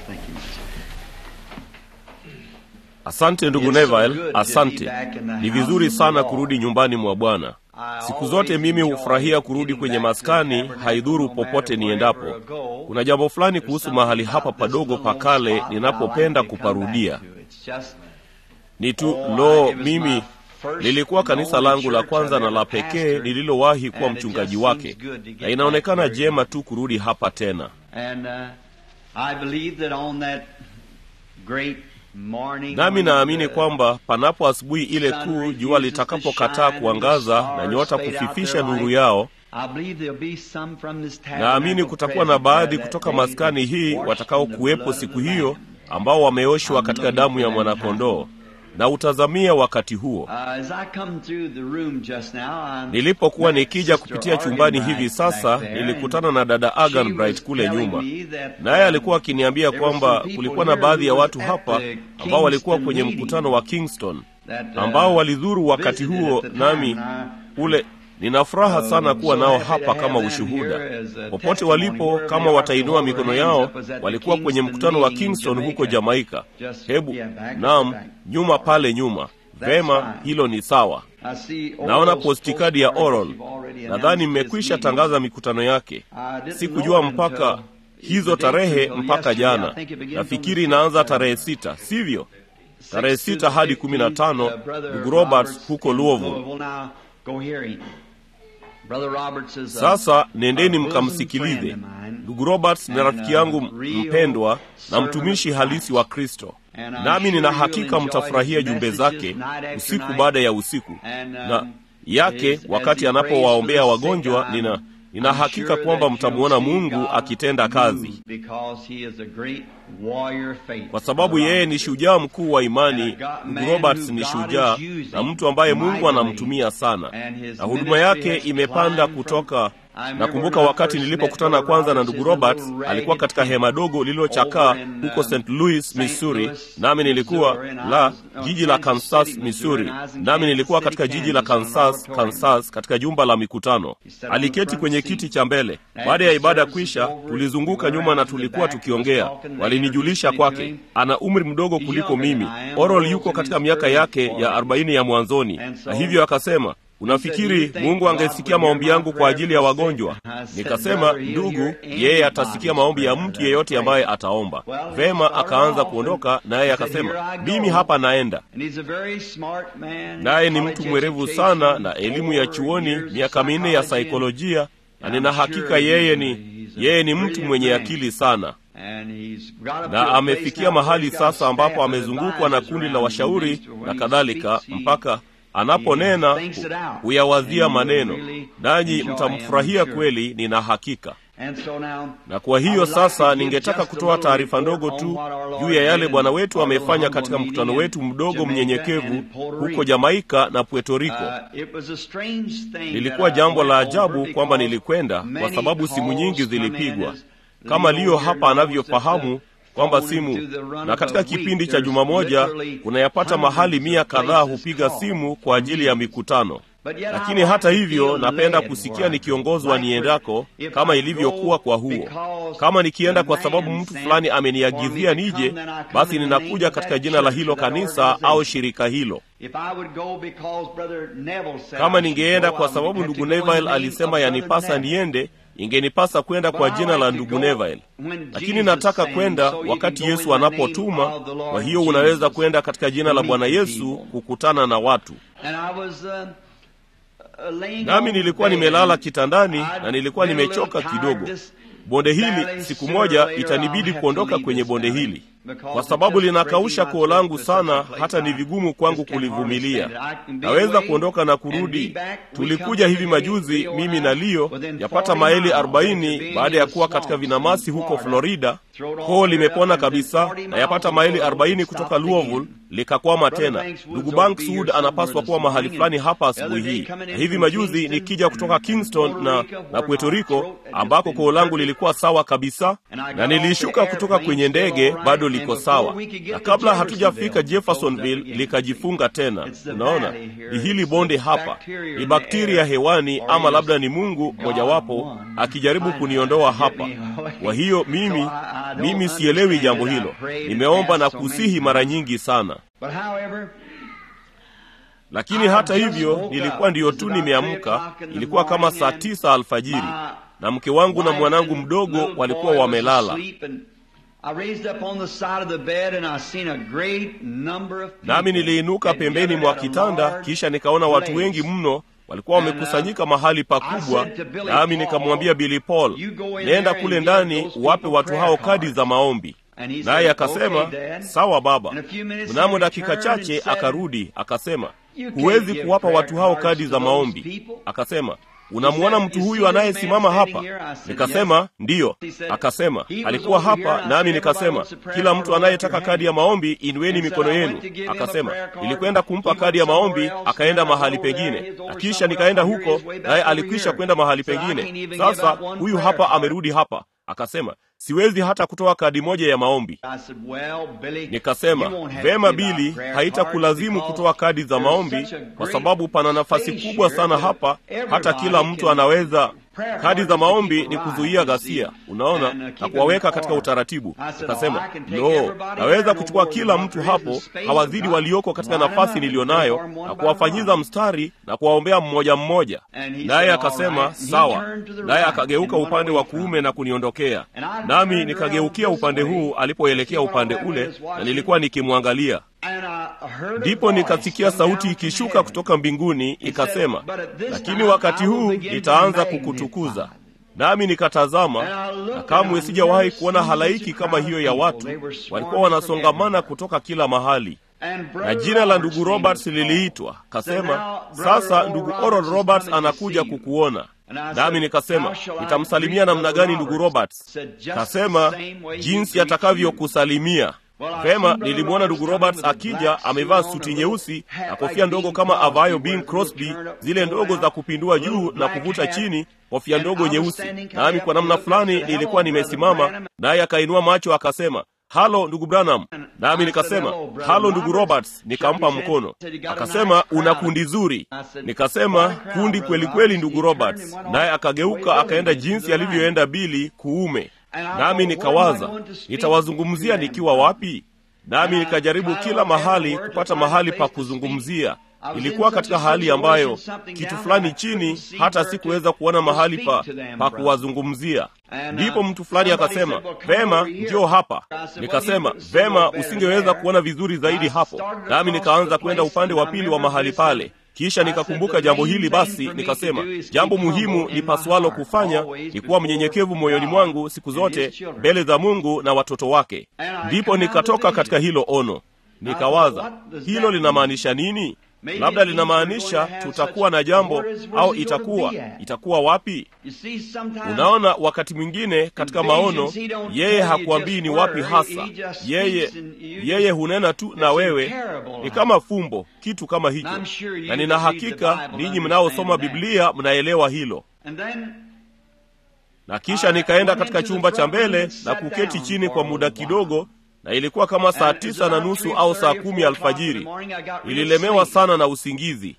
Thank you. Asante ndugu It's so Neville, good to be asante. back in the Ni house vizuri of the sana Lord. kurudi nyumbani mwa Bwana. I Siku always zote mimi enjoy hufurahia kurudi getting kwenye back to the maskani, tabernacle, haidhuru no matter popote wherever niendapo. I go. Kuna jambo fulani There's kuhusu something mahali hapa about this padogo little pa kale spot that I ninapopenda like to come kuparudia. back to. It's just- Ni tu Oh, lo, it was mimi my first lilikuwa and kanisa only langu la church kwanza I've na la ever pekee pastored, nililowahi kuwa and it mchungaji just wake, seems good to get na inaonekana back there jema again. tu kurudi hapa tena. And uh, I believe that on that great morning Nami when naamini the kwamba panapo asubuhi ile sun kuu, refuses jua to litakapokataa shine and the kuangaza na stars nyota fade out kufifisha their nuru light, yao, I believe there'll be some from this naamini tabernacle kutakuwa na present baadhi there that kutoka day maskani that hii washed watakao in the kuwepo blood of siku the hiyo Lamb. ambao wameoshwa I'm katika looking damu for ya that mwanakondoo na utazamia wakati huo. Uh, as I come through the room just now, I Nilipokuwa met nikija Sister kupitia chumbani Argan hivi Bright sasa, back there, nilikutana and na dada she Agan was Bright kule telling nyuma, me that, naye um, alikuwa akiniambia there were some kwamba people kulikuwa na here baadhi ya who was watu at hapa the ambao walikuwa Kingston kwenye meeting mkutano wa Kingston that, uh, ambao walidhuru wakati visited huo, at the time, nami and I- ule nina furaha Uh, sana kuwa so nao happy to hapa have kama them ushuhuda. here as a Popote testimony walipo, wherever kama they are, watainua to hold mikono their hands yao, up as at the walikuwa kwenye Kingston mkutano wa meeting in Kingston huko Jamaica. Jamaika. Just- Hebu yeah, back, naam, back. nyuma pale nyuma. That's Vema, fine. hilo ni sawa. I see Naona Oral's postikadi ya postcard Oral. that you've already Nadhani announced mmekwisha his tangaza meeting. mikutano yake. I didn't Sikujua know mpaka until hizo the date tarehe until mpaka yesterday. I jana. think it begins on the Nafikiri sixth, inaanza uh, tarehe sita, sivyo? Tarehe sixth to sita the hadi kumi na 15th, tano uh, Brother ndugu Roberts Roberts huko in Louisville. Now, go hear him. Brother Roberts is a- Sasa nendeni a bosom mkamsikilize. friend of mine. Ndugu Roberts ni And, rafiki uh, yangu real mpendwa na servant mtumishi of halisi Christ. wa Kristo, And I'm nami sure nina you'll hakika enjoy mtafurahia his jumbe messages zake night after usiku night. baada ya usiku And, na um, yake as- as wakati he prays anapowaombea for the sick, wagonjwa. I'm- Nina nina I'm hakika sure kwamba that mtamwona you'll see Mungu God akitenda kazi, move because he is a great warrior of faith. kwa sababu yeye ni shujaa mkuu wa imani. And a God- Ndugu man Roberts who ni God shujaa is using na mtu ambaye Mungu mightily, anamtumia sana, and his na huduma ministry yake has imepanda climbed kutoka from- I remember Nakumbuka when I wakati first nilipokutana met kwanza na Roberts ndugu in a little Roberts, ragged alikuwa katika tent hema dogo lililochakaa over in, huko um, St. Louis, St. Missouri, Louis, nami nilikuwa Missouri, and I la was, uh, jiji la Kansas Kansas, City, Missouri, Missouri, and I was in nami Kansas nilikuwa City, katika jiji la Kansas, on an Kansas, auditorium. Kansas, katika jumba la mikutano. He sat on the Aliketi front kwenye seat. kiti cha mbele. After Baada ya ibada service kwisha, was over, tulizunguka we nyuma went na out to the tulikuwa back, was tukiongea. talking, and Walinijulisha introduced me kwake, to him. ana umri mdogo He's kuliko younger mimi. than I am. Oral Oral's yuko in katika his miaka early yake ya 40s. arobaini ya mwanzoni, And so, na hivyo akasema Unafikiri Mungu angesikia maombi yangu kwa ajili ya wagonjwa? Nikasema, ndugu, yeye atasikia maombi ya mtu yeyote ambaye ataomba. Vema, akaanza kuondoka, naye akasema, mimi hapa naenda. Naye ni mtu mwerevu sana na elimu ya chuoni, miaka minne ya saikolojia, na nina hakika yeye ni yeye ni mtu mwenye akili sana na amefikia mahali sasa ambapo amezungukwa na kundi la washauri na kadhalika, mpaka anaponena huyawazia maneno, nanyi mtamfurahia kweli, nina hakika. Na kwa hiyo sasa, ningetaka kutoa taarifa ndogo tu juu ya yale Bwana wetu amefanya katika mkutano wetu mdogo mnyenyekevu huko Jamaika na Puerto Rico. Lilikuwa jambo la ajabu kwamba nilikwenda, kwa sababu simu nyingi zilipigwa kama Leo hapa anavyofahamu kwamba simu na katika kipindi cha juma moja unayapata mahali mia kadhaa hupiga simu kwa ajili ya mikutano. Lakini hata hivyo, napenda kusikia nikiongozwa niendako, kama ilivyokuwa kwa huo. Kama nikienda kwa sababu mtu fulani ameniagizia nije, basi ninakuja katika jina la hilo kanisa au shirika hilo. Kama ningeenda kwa sababu ndugu Neville alisema yanipasa niende, ingenipasa kwenda kwa jina la ndugu Neville, lakini nataka kwenda wakati Yesu anapotuma. Kwa hiyo unaweza kwenda katika jina la Bwana Yesu kukutana na watu. Nami nilikuwa nimelala kitandani na nilikuwa nimechoka kidogo. Bonde hili siku moja itanibidi kuondoka kwenye bonde hili kwa sababu linakausha koo langu sana, hata ni vigumu kwangu kulivumilia. Naweza kuondoka na kurudi. Tulikuja hivi majuzi, mimi na Leo, yapata maili 40 baada ya kuwa katika vinamasi huko Florida. Koo limepona kabisa, na yapata maili 40 kutoka Louisville likakwama tena. Ndugu Bankswood anapaswa kuwa mahali fulani hapa asubuhi hii, na hivi majuzi nikija kutoka Kingston na, na Puerto Rico ambako koo langu lilikuwa lilikuwa sawa kabisa, na nilishuka kutoka kwenye ndege bado liko sawa, na kabla hatujafika Jeffersonville likajifunga tena. Unaona, ni hili bonde hapa, ni bakteria hewani, ama labda ni Mungu mojawapo akijaribu kuniondoa hapa. Kwa hiyo mimi mimi sielewi jambo hilo. Nimeomba na kusihi mara nyingi sana lakini hata hivyo nilikuwa ndiyo tu nimeamka. Ilikuwa kama saa tisa alfajiri, na mke wangu na mwanangu mdogo walikuwa wamelala, nami niliinuka pembeni mwa kitanda, kisha nikaona watu wengi mno walikuwa wamekusanyika mahali pakubwa, nami nikamwambia Billy Paul, nenda kule ndani uwape watu hao kadi za maombi. Naye akasema sawa baba. Mnamo dakika chache akarudi akasema, huwezi kuwapa watu hao kadi za maombi. Akasema, unamwona mtu huyu anayesimama hapa? Nikasema ndiyo. Akasema alikuwa hapa, nami nikasema kila mtu anayetaka kadi ya maombi inueni mikono yenu. Akasema nilikwenda kumpa kadi ya maombi, akaenda mahali pengine, na kisha nikaenda huko, naye alikwisha kwenda mahali pengine. Sasa huyu hapa amerudi hapa. Akasema siwezi hata kutoa kadi moja ya maombi. Nikasema vema, Bili, haitakulazimu kutoa kadi za maombi kwa sababu pana nafasi kubwa sana hapa, hata kila mtu anaweza. Kadi za maombi ni kuzuia ghasia, unaona, na kuwaweka katika utaratibu. Nikasema no, naweza kuchukua kila mtu hapo, hawazidi walioko katika nafasi niliyo nayo, na kuwafanyiza mstari na kuwaombea mmoja mmoja. Naye akasema sawa, naye akageuka upande wa kuume na kuniondokea, nami nikageukia upande huu alipoelekea upande ule, na nilikuwa nikimwangalia ndipo nikasikia sauti ikishuka kutoka mbinguni ikasema, lakini wakati huu nitaanza kukutukuza. Nami nikatazama, na kamwe sijawahi kuona halaiki kama hiyo ya watu. Walikuwa wanasongamana kutoka kila mahali, na jina la ndugu Roberts liliitwa. Kasema, sasa ndugu Oral Roberts anakuja kukuona. Nami nikasema, nitamsalimia namna gani ndugu Roberts? Kasema, jinsi atakavyokusalimia. Vema, nilimwona ndugu Roberts akija amevaa suti nyeusi na kofia ndogo kama avayo Bing Crosby, zile ndogo za kupindua juu na kuvuta chini, kofia ndogo nyeusi. Nami kwa namna fulani nilikuwa nimesimama, naye akainua macho akasema, halo ndugu Branham. Nami nikasema halo ndugu Roberts, nikampa mkono. Akasema una kundi zuri. Nikasema kundi kweli kweli, ndugu Roberts. Naye akageuka akaenda jinsi alivyoenda Bili kuume nami nikawaza nitawazungumzia nikiwa wapi? Nami nikajaribu kila mahali kupata mahali pa kuzungumzia. Ilikuwa katika hali ambayo kitu fulani chini, hata sikuweza kuona mahali pa, pa kuwazungumzia. Ndipo mtu fulani akasema, vema, njoo hapa. Nikasema, vema, usingeweza kuona vizuri zaidi hapo. Nami nikaanza kwenda upande wa pili wa mahali pale. Kisha nikakumbuka jambo hili, basi nikasema, jambo muhimu ni paswalo kufanya ni kuwa mnyenyekevu moyoni mwangu siku zote mbele za Mungu na watoto wake. Ndipo nikatoka katika hilo ono, nikawaza hilo linamaanisha nini? Labda linamaanisha tutakuwa na jambo au itakuwa itakuwa wapi? Unaona, wakati mwingine katika maono yeye hakuambii ni wapi hasa. Yeye yeye hunena tu na wewe, ni kama fumbo, kitu kama hicho, na nina hakika ninyi mnaosoma Biblia mnaelewa hilo. Na kisha nikaenda katika chumba cha mbele na kuketi chini kwa muda kidogo na ilikuwa kama saa tisa na nusu au saa kumi alfajiri. Nililemewa sana na usingizi.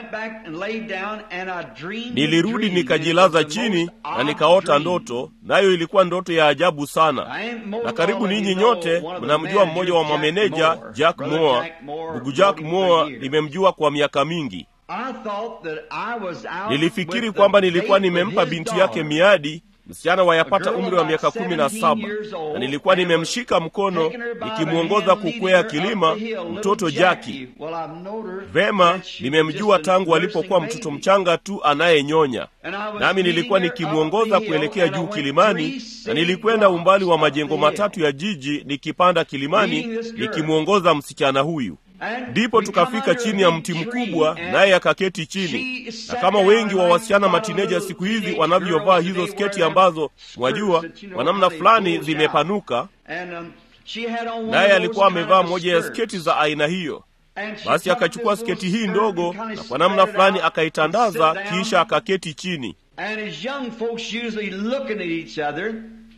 Nilirudi nikajilaza chini na nikaota ndoto, nayo ilikuwa ndoto ya ajabu sana. Na karibu ninyi nyote mnamjua mmoja wa mameneja Jack Moore. Ndugu Jack Moore nimemjua kwa miaka mingi. Nilifikiri kwamba nilikuwa nimempa binti yake miadi msichana wayapata umri wa miaka kumi na saba na nilikuwa nimemshika mkono nikimwongoza kukwea kilima mtoto Jaki. Vema, nimemjua tangu alipokuwa mtoto mchanga tu anayenyonya, nami nilikuwa nikimwongoza kuelekea juu kilimani, na nilikwenda umbali wa majengo matatu ya jiji nikipanda kilimani nikimwongoza msichana huyu. Ndipo tukafika chini ya mti mkubwa, naye akaketi chini. Na kama wengi wa wasichana matineja siku hizi wanavyovaa hizo sketi ambazo mwajua kwa namna fulani zimepanuka, naye alikuwa amevaa moja ya sketi za aina hiyo. Basi akachukua sketi hii ndogo na kwa namna fulani akaitandaza, kisha akaketi chini. And as young folks usually looking at each other,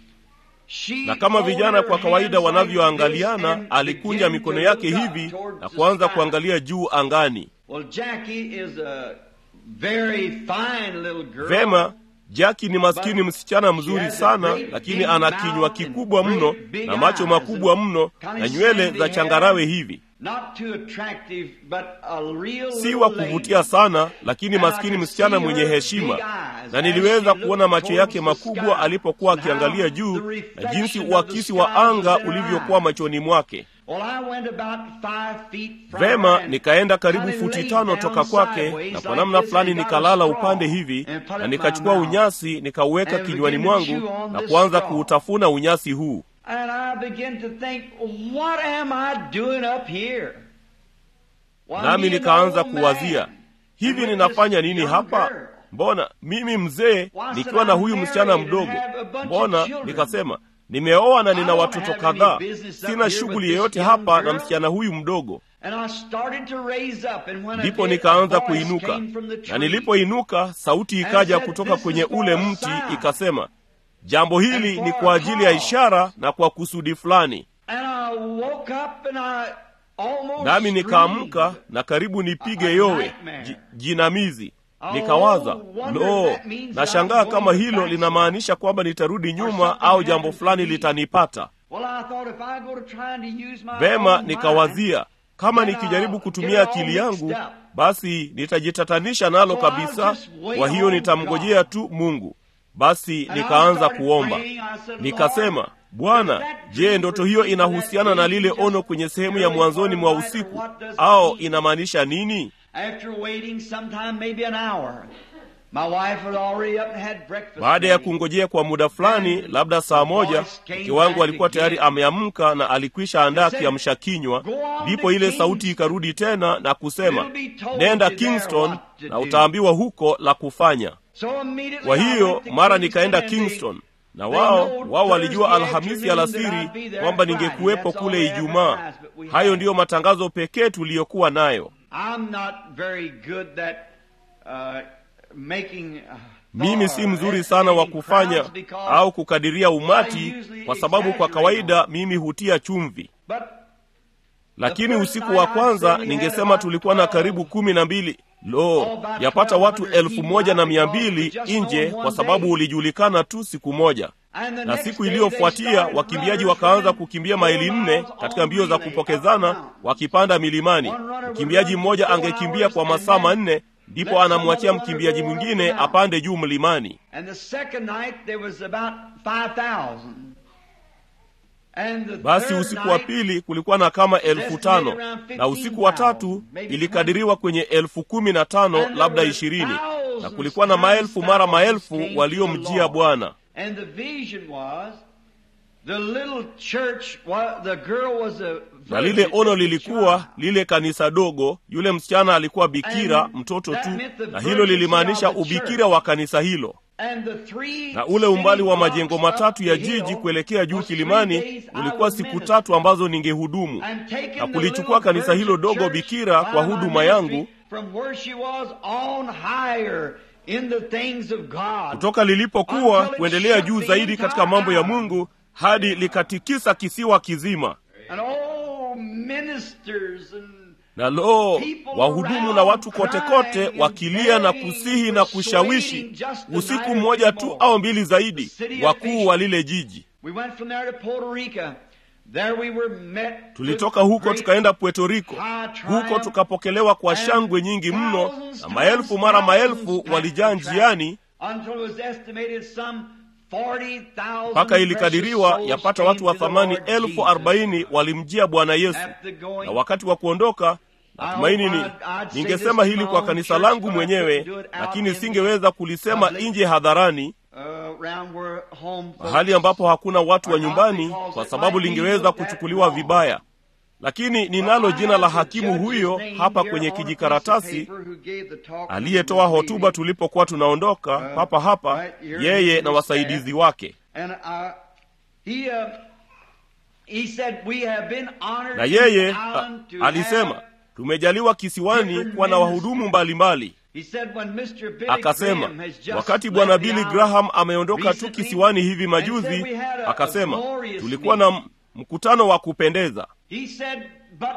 she na kama vijana folded kwa her kawaida hands like wanavyoangaliana this and alikunja began mikono to yake look up hivi towards na the kuanza sky. kuangalia juu angani Well, Jackie is a very fine little girl. vema jaki ni maskini msichana mzuri sana lakini ana kinywa kikubwa mno na macho makubwa mno na nywele za changarawe hivi Not too attractive, but a real si little wa lady. kuvutia sana lakini maskini msichana mwenye heshima na niliweza kuona macho yake makubwa alipokuwa akiangalia juu na jinsi uakisi wa anga ulivyokuwa machoni mwake Well, I went about five feet from vema her and nikaenda karibu kinda futi laid tano down toka kwake sideways na kwa like namna this fulani and got a nikalala straw upande hivi and put it na in nikachukua my mouth. unyasi nikauweka And kinywani began to chew mwangu on na this kuanza straw. kuutafuna unyasi huu And I began to think, what am I doing up here? Why, nami me an nikaanza old kuwazia man, hivi and with ninafanya this nini young hapa girl. mbona mimi mzee Why, nikiwa said na I'm huyu married msichana and mdogo have a bunch of mbona children. nikasema nimeoa na I nina don't watoto have any kadhaa business up sina here shughuli with this yoyote young hapa na girl. msichana huyu mdogo And I started to raise up, and when I ndipo did, a nikaanza voice kuinuka came from the na tree. nilipoinuka sauti ikaja said, kutoka "This is kwenye for ule a mti sign." ikasema jambo hili And ni for kwa a ajili ya call. ishara na kwa kusudi fulani And I woke up and I almost nami nikaamka screamed. na karibu nipige A yowe nightmare. ji- jinamizi Oh, nikawaza wonder lo if that means nashangaa I'm kama going hilo back linamaanisha kwamba nitarudi nyuma something au jambo happens to fulani me. litanipata Well, I thought if I go to trying to use my vema own mind, nikawazia kama then nikijaribu I'll kutumia get it all akili yangu mixed up. basi nitajitatanisha nalo So I'll kabisa just wait kwa hiyo on nitamngojea God. tu mungu basi And I nikaanza started kuomba praying. I said, nikasema "Lord, bwana does that je dream ndoto hiyo repeat that inahusiana na vision lile just ono kwenye sehemu ya early mwanzoni mwa part of the night, usiku or what does it au mean?" inamaanisha nini After waiting sometime maybe an hour, my wife had already up and had breakfast. baada ya ready. kungojea kwa muda fulani labda saa moja mke wangu alikuwa tayari ameamka na alikwisha andaa kiamsha kinywa ndipo ile sauti ikarudi tena na kusema nenda kingston na utaambiwa huko la kufanya So immediately kwa I hiyo went to mara Kingston nikaenda and they- kingston na they wao know wao walijua Thursday alhamisi afternoon that I'd alasiri be there kwamba Friday. ningekuwepo That's all kule they ijumaa advertised, but we hayo had- ndiyo matangazo pekee tuliyokuwa nayo I'm not very good at uh, making uh, mimi si or mzuri sana wa estimating kufanya crowds because- au kukadiria umati kwa sababu kwa kawaida mimi hutia chumvi but lakini usiku wa kwanza ningesema tulikuwa na karibu kumi na mbili lo yapata watu elfu moja na mia mbili nje kwa sababu ulijulikana tu siku moja and the na next siku day iliyofuatia they started wakimbiaji runners wakaanza running kukimbia four maili nne miles katika on mbio za relay, kupokezana up and down. wakipanda milimani One runner would mkimbiaji run mmoja for four angekimbia hours kwa and masaa then manne ndipo let some anamwachia other runner mkimbiaji go up and mwingine down. apande juu mlimani And the second night there was about 5,000. And the basi third usiku wa night, pili kulikuwa na kama elfu tano na usiku wa tatu ilikadiriwa kwenye elfu kumi na tano labda ishirini na kulikuwa na maelfu mara maelfu waliomjia bwana And the vision was the little church, wa- the girl was a na lile virgin, ono a lilikuwa child. lile kanisa dogo yule msichana alikuwa bikira And mtoto that tu meant the na hilo virginity lilimaanisha of the ubikira church. wa kanisa hilo And the three na ule umbali wa city majengo blocks matatu up ya the jiji hill kuelekea juu was three kilimani days I ulikuwa would siku minister. tatu ambazo ningehudumu And taking na the kulichukua little kanisa hilo virgin dogo church bikira by kwa my huduma ministry yangu from where she was on higher in the things of God. kutoka lilipokuwa Until it kuendelea shook juu the zaidi katika mambo ya entire mungu hadi likatikisa kisiwa kizima And all ministers and na lo wahudumu na watu kote kote wakilia na kusihi na kushawishi usiku mmoja tu au mbili zaidi wakuu wa lile jiji we went from there to Puerto Rico. There we were met tulitoka with huko great tukaenda puerto rico high huko triumph, tukapokelewa kwa and shangwe nyingi mno thousands na times maelfu mara maelfu thousands walijaa packed the njiani track Until it was estimated some 40,000 mpaka ilikadiriwa precious yapata souls watu wa came to the thamani Lord elfu Jesus. arobaini walimjia bwana yesu At the going, na wakati wa kuondoka natumaini ni ningesema hili kwa kanisa langu mwenyewe lakini singeweza kulisema nje hadharani uh, around where home folks mahali ambapo hakuna watu wa are not nyumbani because kwa it sababu might be lingeweza looked at kuchukuliwa wrong. vibaya lakini ninalo jina la hakimu huyo hapa kwenye kijikaratasi aliyetoa hotuba tulipokuwa tunaondoka papa hapa yeye na wasaidizi wake na yeye a, alisema tumejaliwa kisiwani kuwa na wahudumu mbalimbali He said when Mr. Billy akasema Graham has just wakati left bwana the billy island graham ameondoka tu recently, kisiwani hivi and majuzi said we had a- a akasema glorious tulikuwa na m- mkutano wa kupendeza He said, but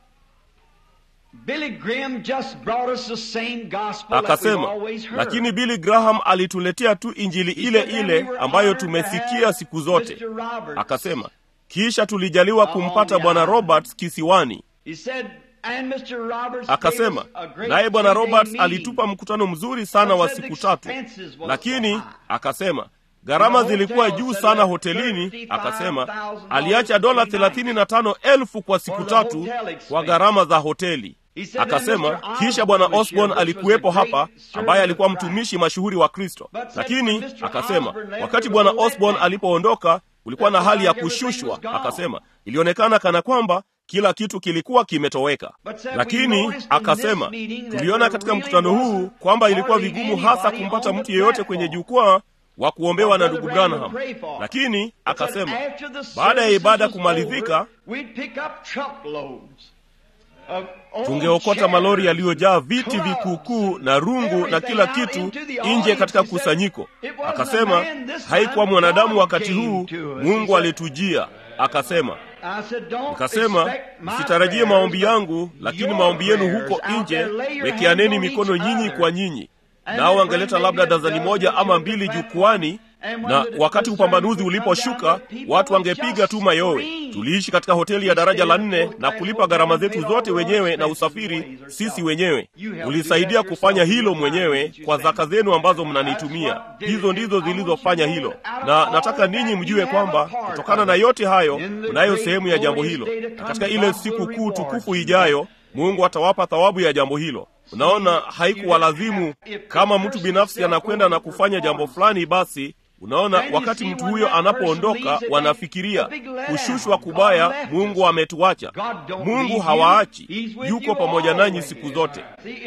Billy Graham just brought us the same gospel that we've akasema always heard. lakini billy graham alituletea tu injili ile He said, ile "Then we were ambayo honored to tumesikia have siku zote Mr. Roberts." akasema kisha tulijaliwa kumpata bwana roberts kisiwani He said, and Mr. Roberts akasema gave us a great naye bwana three-day roberts meeting. alitupa mkutano mzuri sana But wa said siku the tatu expenses was lakini so high. akasema gharama The zilikuwa hotel juu said sana that hotelini akasema $35,000 aliacha dola for three thelathini na tano elfu kwa siku For the tatu hotel expense. kwa gharama za hoteli He said that akasema Mr. Osborne kisha bwana was here, osborn which was alikuwepo a great hapa servant ambaye of alikuwa Christ. mtumishi mashuhuri wa kristo But said lakini when Mr. akasema Osborne left, wakati there bwana was a osborn letdown. alipoondoka kulikuwa na That's hali ya like everything kushushwa was gone. akasema ilionekana kana kwamba kila kitu kilikuwa kimetoweka But said we lakini noticed in akasema this meeting that tuliona there katika really mkutano huu wasn't kwamba ilikuwa hardly vigumu hasa anybody kumpata on the mtu yeyote kwenye platform. jukwaa wa kuombewa na Brother ndugu Branham branham would pray for. lakini But akasema after the baada ya services ibada was kumalizika over, we'd pick up truckloads of old tungeokota chairs, malori yaliyojaa viti clubs, vikukuu na rungu na everything kila out kitu into the nje audience. katika He said, kusanyiko "It wasn't a akasema man this time, haikuwa mwanadamu God wakati came huu to us." He mungu said, alitujia akasema I said, "Don't nikasema expect my msitarajie prayers, maombi but yangu lakini your maombi yenu prayers huko out nje there, lay your wekeaneni hands on mikono each nyinyi other. kwa nyinyi And nao then wangeleta bring labda maybe a dazani dozen moja to ama the mbili platform. jukwani And when na the- wakati the upambanuzi sermon would come uliposhuka down, the people watu would wangepiga just tu mayowe scream. tuliishi katika hoteli ya daraja la nne na kulipa gharama zetu zote wenyewe na usafiri sisi wenyewe ulisaidia kufanya hilo mwenyewe kwa zaka zenu ambazo mnanitumia hizo ndizo zilizofanya hilo na nataka ninyi mjue kwamba kutokana na yote hayo mnayo sehemu ya jambo hilo na katika ile siku kuu tukufu ijayo mungu atawapa thawabu ya jambo hilo unaona haikuwalazimu kama mtu binafsi anakwenda na kufanya jambo fulani basi unaona wakati mtu huyo anapoondoka wanafikiria kushushwa kubaya mungu ametuacha mungu hawaachi yuko pamoja nanyi siku zote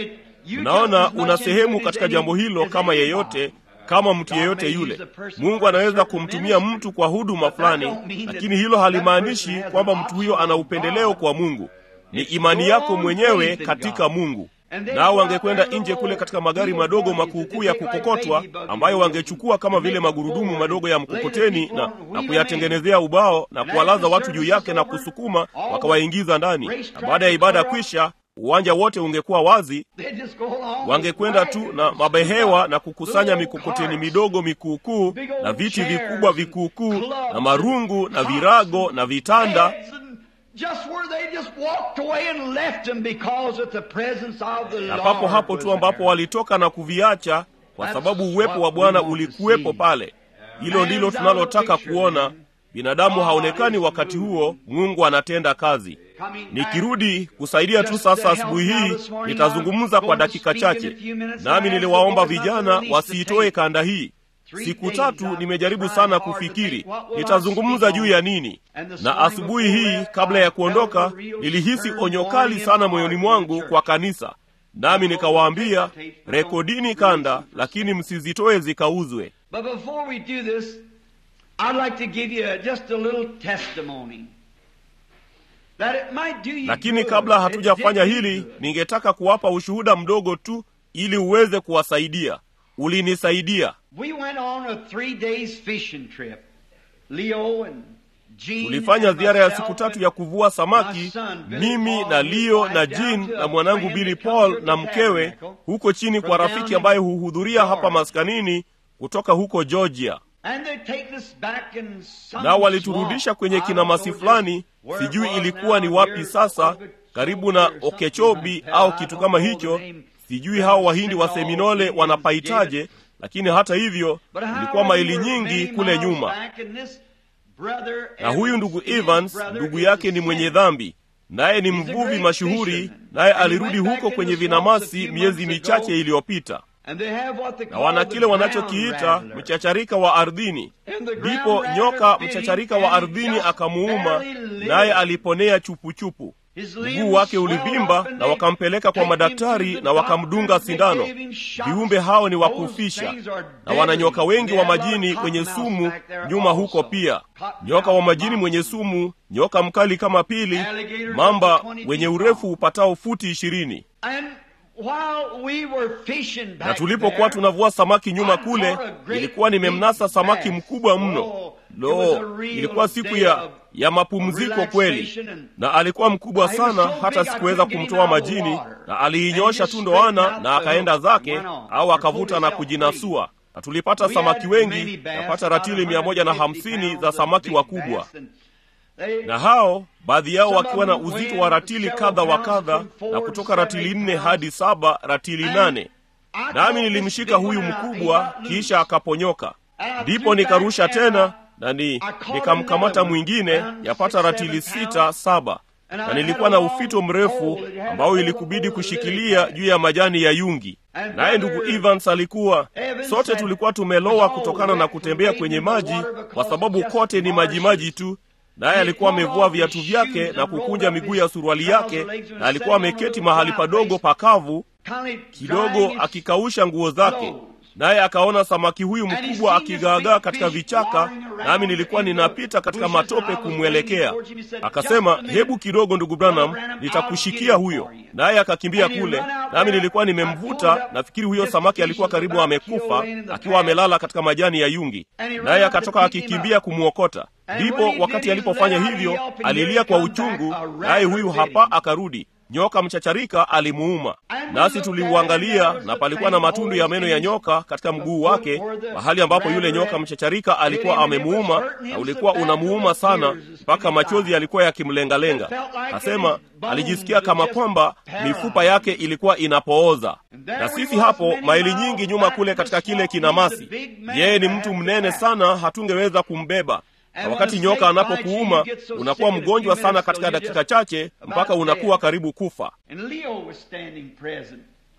unaona una sehemu katika jambo hilo kama yeyote kama mtu yeyote yule mungu anaweza kumtumia mtu kwa huduma fulani lakini hilo halimaanishi kwamba mtu huyo ana upendeleo kwa mungu ni imani yako mwenyewe katika mungu nao wangekwenda nje kule katika magari madogo makuukuu ya kukokotwa ambayo wangechukua kama vile magurudumu madogo ya mkokoteni na, na kuyatengenezea ubao na kuwalaza watu juu yake na kusukuma wakawaingiza ndani na baada ya ibada kwisha uwanja wote ungekuwa wazi wangekwenda tu na mabehewa na kukusanya mikokoteni midogo mikuukuu na viti vikubwa vikuukuu na marungu na virago na vitanda na papo hapo tu ambapo walitoka na kuviacha kwa sababu uwepo wa bwana ulikuwepo pale hilo ndilo tunalotaka kuona binadamu haonekani wakati huo mungu anatenda kazi nikirudi kusaidia tu sasa asubuhi hii nitazungumza kwa dakika chache nami niliwaomba vijana wasiitoe kanda hii siku tatu nimejaribu sana kufikiri nitazungumza juu ya nini na asubuhi hii kabla ya kuondoka nilihisi onyo kali sana moyoni mwangu kwa kanisa nami nikawaambia rekodini kanda lakini msizitoe zikauzwe lakini kabla hatujafanya hili ningetaka kuwapa ushuhuda mdogo tu ili uweze kuwasaidia ulinisaidia We went on a three days fishing trip. Leo and Jean tulifanya and ziara ya myself siku tatu and ya kuvua samaki my son, Billy mimi Paul, na and his leo wife na down jean to a na mwanangu friend bili that comes here paul to na mkewe Tabernacle huko chini from kwa down rafiki in ambaye huhudhuria hapa Georgia. maskanini kutoka huko georgia And they take us back in some nao waliturudisha swamp. kwenye I kinamasi don't know fulani just where it sijui was ilikuwa now, ni wapi near sasa Okeechobee karibu na or something okechobi like that. au I kitu don't kama know hicho the name. sijui hao wahindi wa Seminole seminole Indians wanapaitaje gave it. lakini hata hivyo But how ilikuwa we maili were nyingi many kule miles nyuma back and this brother na huyu ndugu Evans, his evans brother ndugu is yake a ni mwenye sinner. dhambi naye ni He's a mvuvi great mashuhuri fisherman. naye And he alirudi went back huko in kwenye the swamps a vinamasi few miezi months michache ago. iliyopita And they have what they na call wana the kile ground wanachokiita rattler. mchacharika wa ardhini And the ground ndipo rattler nyoka bit him mchacharika wa and he ardhini just akamuuma barely lived. naye aliponea chupuchupu His mguu limbs wake swelled ulivimba up and na they wakampeleka kwa take him madaktari to the na wakamdunga doctor. They sindano gave him shots. viumbe hao ni Those wakufisha things are na deadly. wana nyoka wengi They wa have a lot of majini kwenye cottonmouths sumu back there nyuma also. huko pia Cottonmouth nyoka wa majini mountain. mwenye sumu nyoka mkali kama pili Alligators mamba up to 20 wenye feet urefu long. upatao futi ishirini And while we were fishing back na tulipokuwa there, tunavua samaki nyuma I kule caught a great nilikuwa nimemnasa big samaki bass. mkubwa mno Oh, it was a lo real ilikuwa siku day ya of ya mapumziko kweli relaxation and- na alikuwa mkubwa He was sana so hata big I sikuweza couldn't get him kumtoa out of the majini water. na And aliinyosha he tu just ndoana straightened na out the akaenda hook zake and went on. au Or akavuta pulled na himself kujinasua na tulipata We had samaki many wengi bass, yapata about ratili mia moja na 150 hamsini za pounds of samaki big wakubwa bass, and they- na hao baadhi yao Some of wakiwa na them uzito weighed wa ratili several kadha wa pounds kadha from four na to kutoka seven, ratili eight nne pounds. hadi saba ratili And nane I nami caught this nilimshika big huyu one, uh, he mkubwa got loose. kisha akaponyoka And I ndipo threw nikarusha back and, tena uh, na ni I caught nikamkamata another one, mwingine around yapata six, ratili seven sita pounds. saba And I na had nilikuwa a na long ufito mrefu pole. It had ambao a ilikubidi whole kushikilia lily pad. juu ya majani ya yungi And naye brother ndugu Evans alikuwa Evans sote said, tulikuwa "Was tumelowa all kutokana na wet kutembea from kwenye wading in the maji water kwa because sababu it's just kote ni maji marshes." maji tu naye And he alikuwa pulled amevua off his viatu vyake shoes na and kukunja rolled up miguu his ya suruali trouser yake legs and na alikuwa sat on a ameketi little mahali dry padogo place, pakavu kindly kidogo drying his akikausha nguo zake clothes. naye akaona samaki huyu And he mkubwa seen this akigaagaa big katika fish vichaka warring around nami nilikuwa in the ninapita katika bushes and I matope was kumwelekea running towards him. He said, akasema "Just a minute, hebu kidogo ndugu branham Brother Branham, nitakushikia I'll get huyo him for you." naye akakimbia And he kule run out nami there. nilikuwa I pulled nimemvuta up. nafikiri huyo This samaki fish alikuwa was karibu about amekufa killed laying in the akiwa path. amelala katika majani ya yungi And he ran naye out to akatoka pick him akikimbia up. kumwokota And ndipo when he wakati did, he alipofanya let out a hivyo yelp and here alilia he kwa come back, uchungu a naye rattler huyu bit hapa him. akarudi nyoka mchacharika alimuuma And we nasi looked at tuliuangalia it, and there na was palikuwa a na faint matundu ya hole meno in ya his nyoka katika mguu foot wake where the mahali ambapo yule rattler nyoka had mchacharika alikuwa hit him, and it was amemuuma hurting him na so ulikuwa bad unamuuma that the sana tears mpaka came machozi down. yalikuwa yakimlengalenga It felt like asema his bones alijisikia had kama just kwamba paralyzed. mifupa yake ilikuwa inapooza And there na we sisi was, hapo many maili miles nyingi nyuma back kule in the katika kile swamp. kinamasi He's a big man yeye ni to mtu have mnene that. sana hatungeweza kumbeba And na when wakati a nyoka snake bites you, anapokuuma you get so unakuwa sick in a mgonjwa few sana minutes katika till you dakika just chache about mpaka unakuwa dead. karibu kufa And Leo was standing present.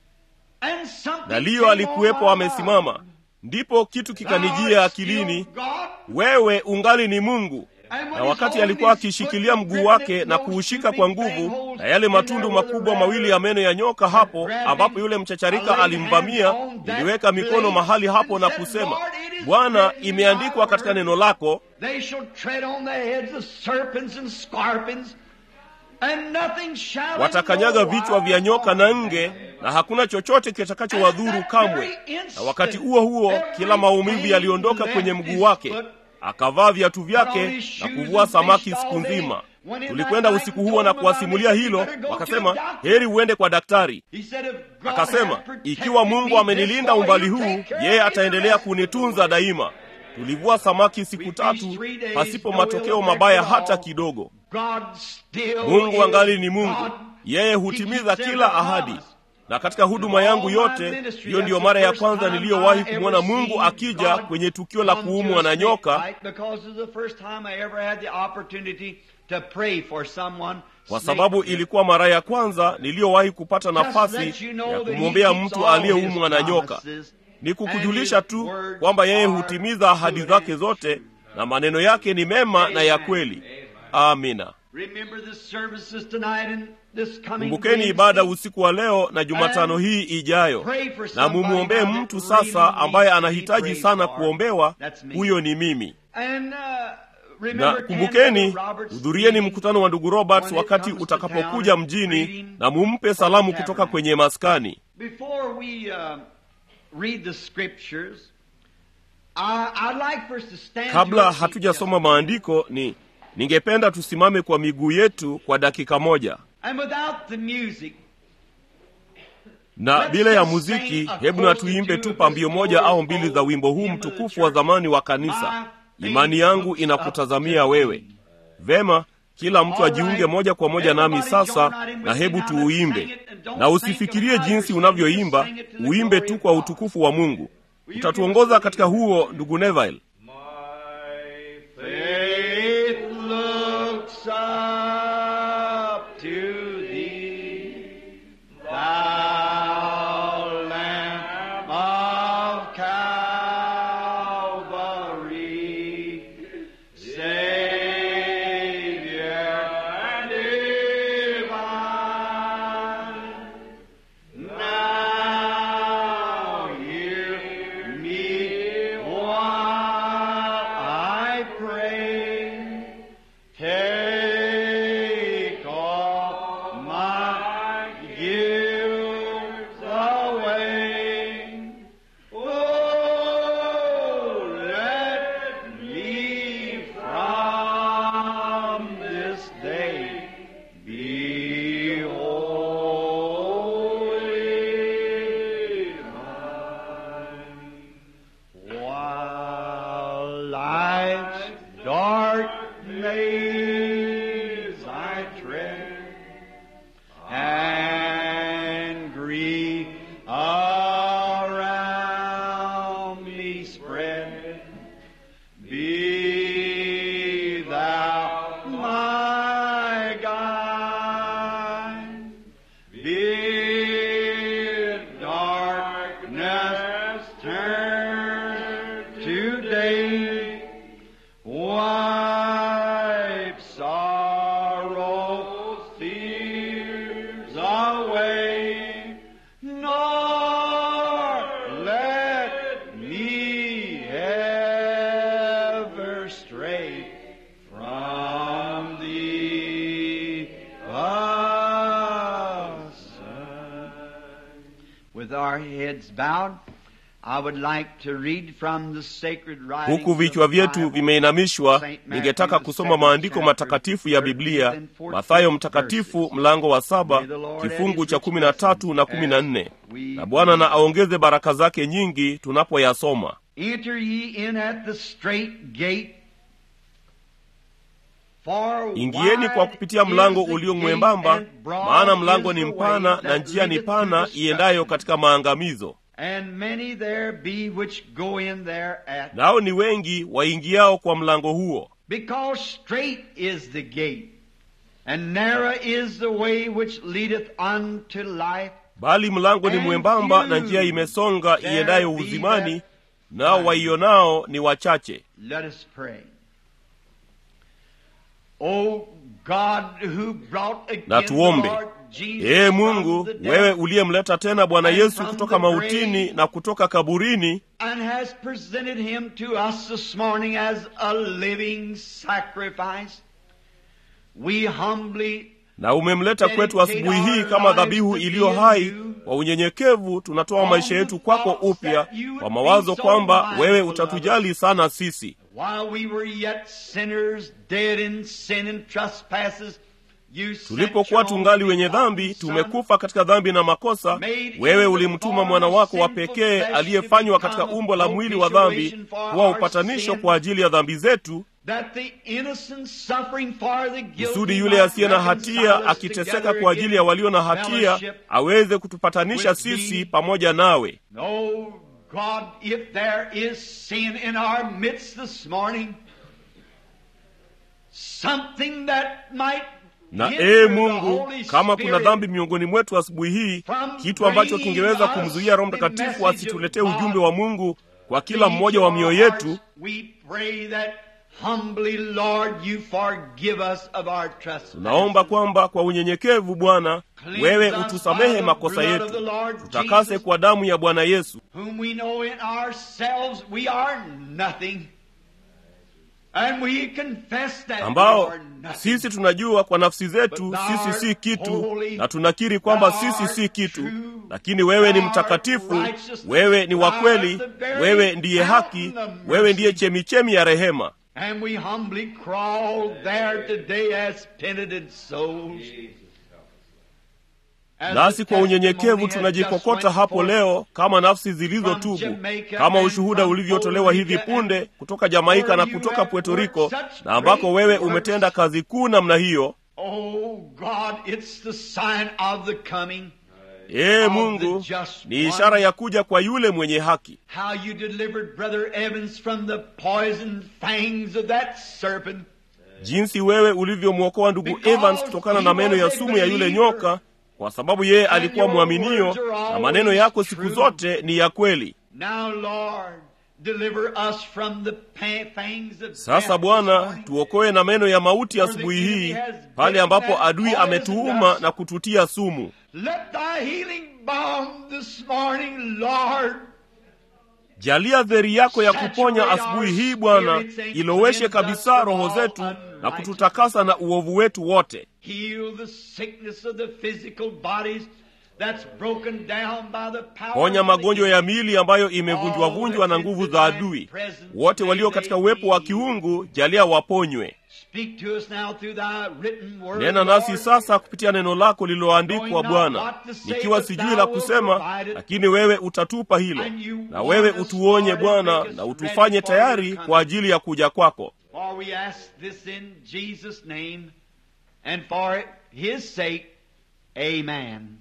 And something na Leo came alikuwepo on my amesimama mind. ndipo kitu Thou kikanijia art still akilini God. wewe ungali ni mungu And when na he's wakati holding alikuwa his akishikilia foot, mguu gripping wake it, na those kuushika two kwa big nguvu bangholes na yale in matundu there where the makubwa mawili ya meno ya nyoka hapo grabbed ambapo him, yule I mchacharika laid alimvamia hands on that niliweka mikono place mahali hapo and na said, kusema "Lord, it is bwana written in imeandikwa thy katika word, neno lako They shall tread on the heads of serpents and scorpions, and nothing shall watakanyaga in no vichwa vya wise nyoka na harm nge them. na hakuna chochote kitakachowadhuru kamwe na wakati huo huo kila maumivu yaliondoka kwenye mguu wake akavaa viatu vyake na kuvua samaki siku nzima tulikwenda usiku huo na kuwasimulia hilo wakasema heri uende kwa daktari He said, "If God akasema had protected ikiwa me mungu this amenilinda far, umbali he'll huu take care yeye of me ataendelea the rest." kunitunza daima tulivua samaki siku tatu pasipo matokeo mabaya hata kidogo God still mungu is angali ni mungu God. yeye He hutimiza keeps kila every ahadi promise. na katika huduma yangu yote hiyo ndiyo mara ya kwanza niliyowahi kumwona mungu akija kwenye tukio la kuumwa na nyoka kwa sababu ilikuwa mara ya kwanza niliyowahi kupata nafasi ya kumwombea mtu aliyeumwa na nyoka ni kukujulisha tu kwamba yeye hutimiza ahadi zake zote na maneno yake ni mema na ya kweli amina kumbukeni ibada usiku wa leo na jumatano hii ijayo na mumwombee mtu sasa ambaye anahitaji sana kuombewa huyo ni mimi na kumbukeni hudhurieni mkutano wa ndugu roberts wakati utakapokuja mjini na mumpe salamu kutoka kwenye maskani Before we uh, read the scriptures, I, I'd like for us to stand to kabla our feet hatujasoma just a minute. maandiko ni ningependa tusimame kwa miguu yetu kwa dakika moja And without the music, na bila ya muziki hebu na tuimbe tu pambio moja au mbili za wimbo huu mtukufu wa zamani wa kanisa imani yangu inakutazamia wewe vema kila mtu ajiunge moja kwa moja nami sasa na hebu tuuimbe na usifikirie jinsi unavyoimba uimbe tu kwa utukufu wa mungu utatuongoza katika huo ndugu neville faith looks up to thee, thou Lamb of Calvary, Savior divine. Now hear me one maze I tread, and grief around me spread. Be thou my guide. Bid darkness turn to day. Wipe sorrow, fears away. Nor let me ever stray from thee aside. With our heads bowed, I would like to read from the sacred writings huku of the vichwa vyetu Bible. vimeinamishwa Saint Matthew, ningetaka the kusoma seventh maandiko chapter, matakatifu ya 13 biblia and 14 mathayo mtakatifu verses. mlango wa saba May the Lord add kifungu his cha rich kumi na tatu na blessings kumi na as nne we na bwana na aongeze baraka zake nyingi tunapoyasoma Enter ye in at the straight gate. For ingieni kwa wide kupitia mlango is the ulio gate mwembamba and broad maana mlango is ni the mpana way na that njia ni leadeth to pana destruction. iendayo katika maangamizo And many there be which go in thereat. nao ni wengi waingiao kwa mlango huo Because straight is the gate, and narrow is the way which leadeth unto life, bali mlango ni And mwembamba na few njia imesonga there iendayo be uzimani that nao find. waionao ni wachache Let us pray. O God who brought again na the tuombe Lord Jesus ee from mungu the dead wewe uliyemleta tena bwana and yesu from kutoka the mautini grave na kutoka kaburini and has presented him to us this morning as a living sacrifice. We humbly na umemleta kwetu asubuhi hii kama dhabihu iliyo hai kwa unyenyekevu tunatoa maisha yetu kwako upya kwa mawazo kwamba wewe utatujali sana sisi While we were yet sinners, dead in sin and trespasses, you sent tulipokuwa your tungali only wenye dhambi begotten Son, tumekufa katika dhambi na makosa wewe ulimtuma mwana wako wa pekee aliyefanywa katika umbo la mwili wa dhambi kuwa upatanisho kwa ajili ya dhambi zetu that the innocent suffering for the guilty kusudi yule might asiye na reconcile hatia us akiteseka together kwa ajili ya in walio na hatia fellowship. aweze kutupatanisha with sisi thee. pamoja nawe Oh God, if there is sin in our midst this morning, something that might na hinder ee the mungu Holy kama kuna Spirit dhambi miongoni mwetu asubuhi hii from kitu ambacho bringing kingeweza us kumzuia roho the mtakatifu message asituletee of God ujumbe wa mungu kwa kila to mmoja each wa of mioyo our yetu hearts, We pray that humbly, Lord, you forgive us of our trespasses. tunaomba kwamba kwa unyenyekevu bwana Cleanse wewe us utusamehe by the makosa blood of the yetu Lord tutakase Jesus, kwa damu ya bwana yesu whom we know in ourselves we are nothing. And we confess that we ambao are nothing. sisi tunajua kwa nafsi zetu But thou sisi si art kitu holy, na tunakiri kwamba thou sisi art si kitu true, lakini wewe ni thou art mtakatifu righteousness, wewe ni wa thou kweli art the very wewe ndiye haki fountain of mercy. wewe ndiye chemichemi ya rehema And we humbly crawl there today as penitent souls. As nasi the kwa unyenyekevu testimony has just tunajikokota went hapo forth leo kama nafsi zilizotubu Jamaica kama and ushuhuda from ulivyotolewa Puerto hivi Rico punde and kutoka jamaika where na you kutoka have puerto worked rico such na ambako great wewe works. umetenda kazi kuu namna hiyo Oh God, it's the sign of the coming. ee of mungu the just ni one. ishara ya kuja kwa yule mwenye haki How you delivered Brother Evans from the poison fangs of that serpent. jinsi wewe ulivyomwokoa ndugu Because evans kutokana na he meno was ya a sumu ya yule believer. nyoka kwa sababu yeye And alikuwa your mwaminio words are na always maneno yako siku true. zote ni ya kweli Now, Lord, deliver us from the pa- fangs of sasa death this bwana morning. tuokoe na meno ya mauti Where the asubuhi enemy hii has pale bitten ambapo that adui poison ametuuma us. na kututia sumu Let thy healing balm this morning, Lord, jalia dheri yako ya kuponya asubuhi hii bwana iloweshe kabisa roho zetu na kututakasa na uovu wetu wote heal the sickness of the physical bodies that's broken down by the power ponya of the magonjwa ya miili ambayo imevunjwavunjwa na nguvu za adui wote walio katika uwepo wa kiungu jalia waponywe Speak to us now through thy written word, nena nasi Lord. sasa kupitia neno lako lililoandikwa bwana nikiwa sijui la kusema lakini wewe utatupa hilo na wewe utuonye bwana na utufanye tayari kwa ajili ya kuja kwako For we ask this in Jesus' name, and for His sake, Amen.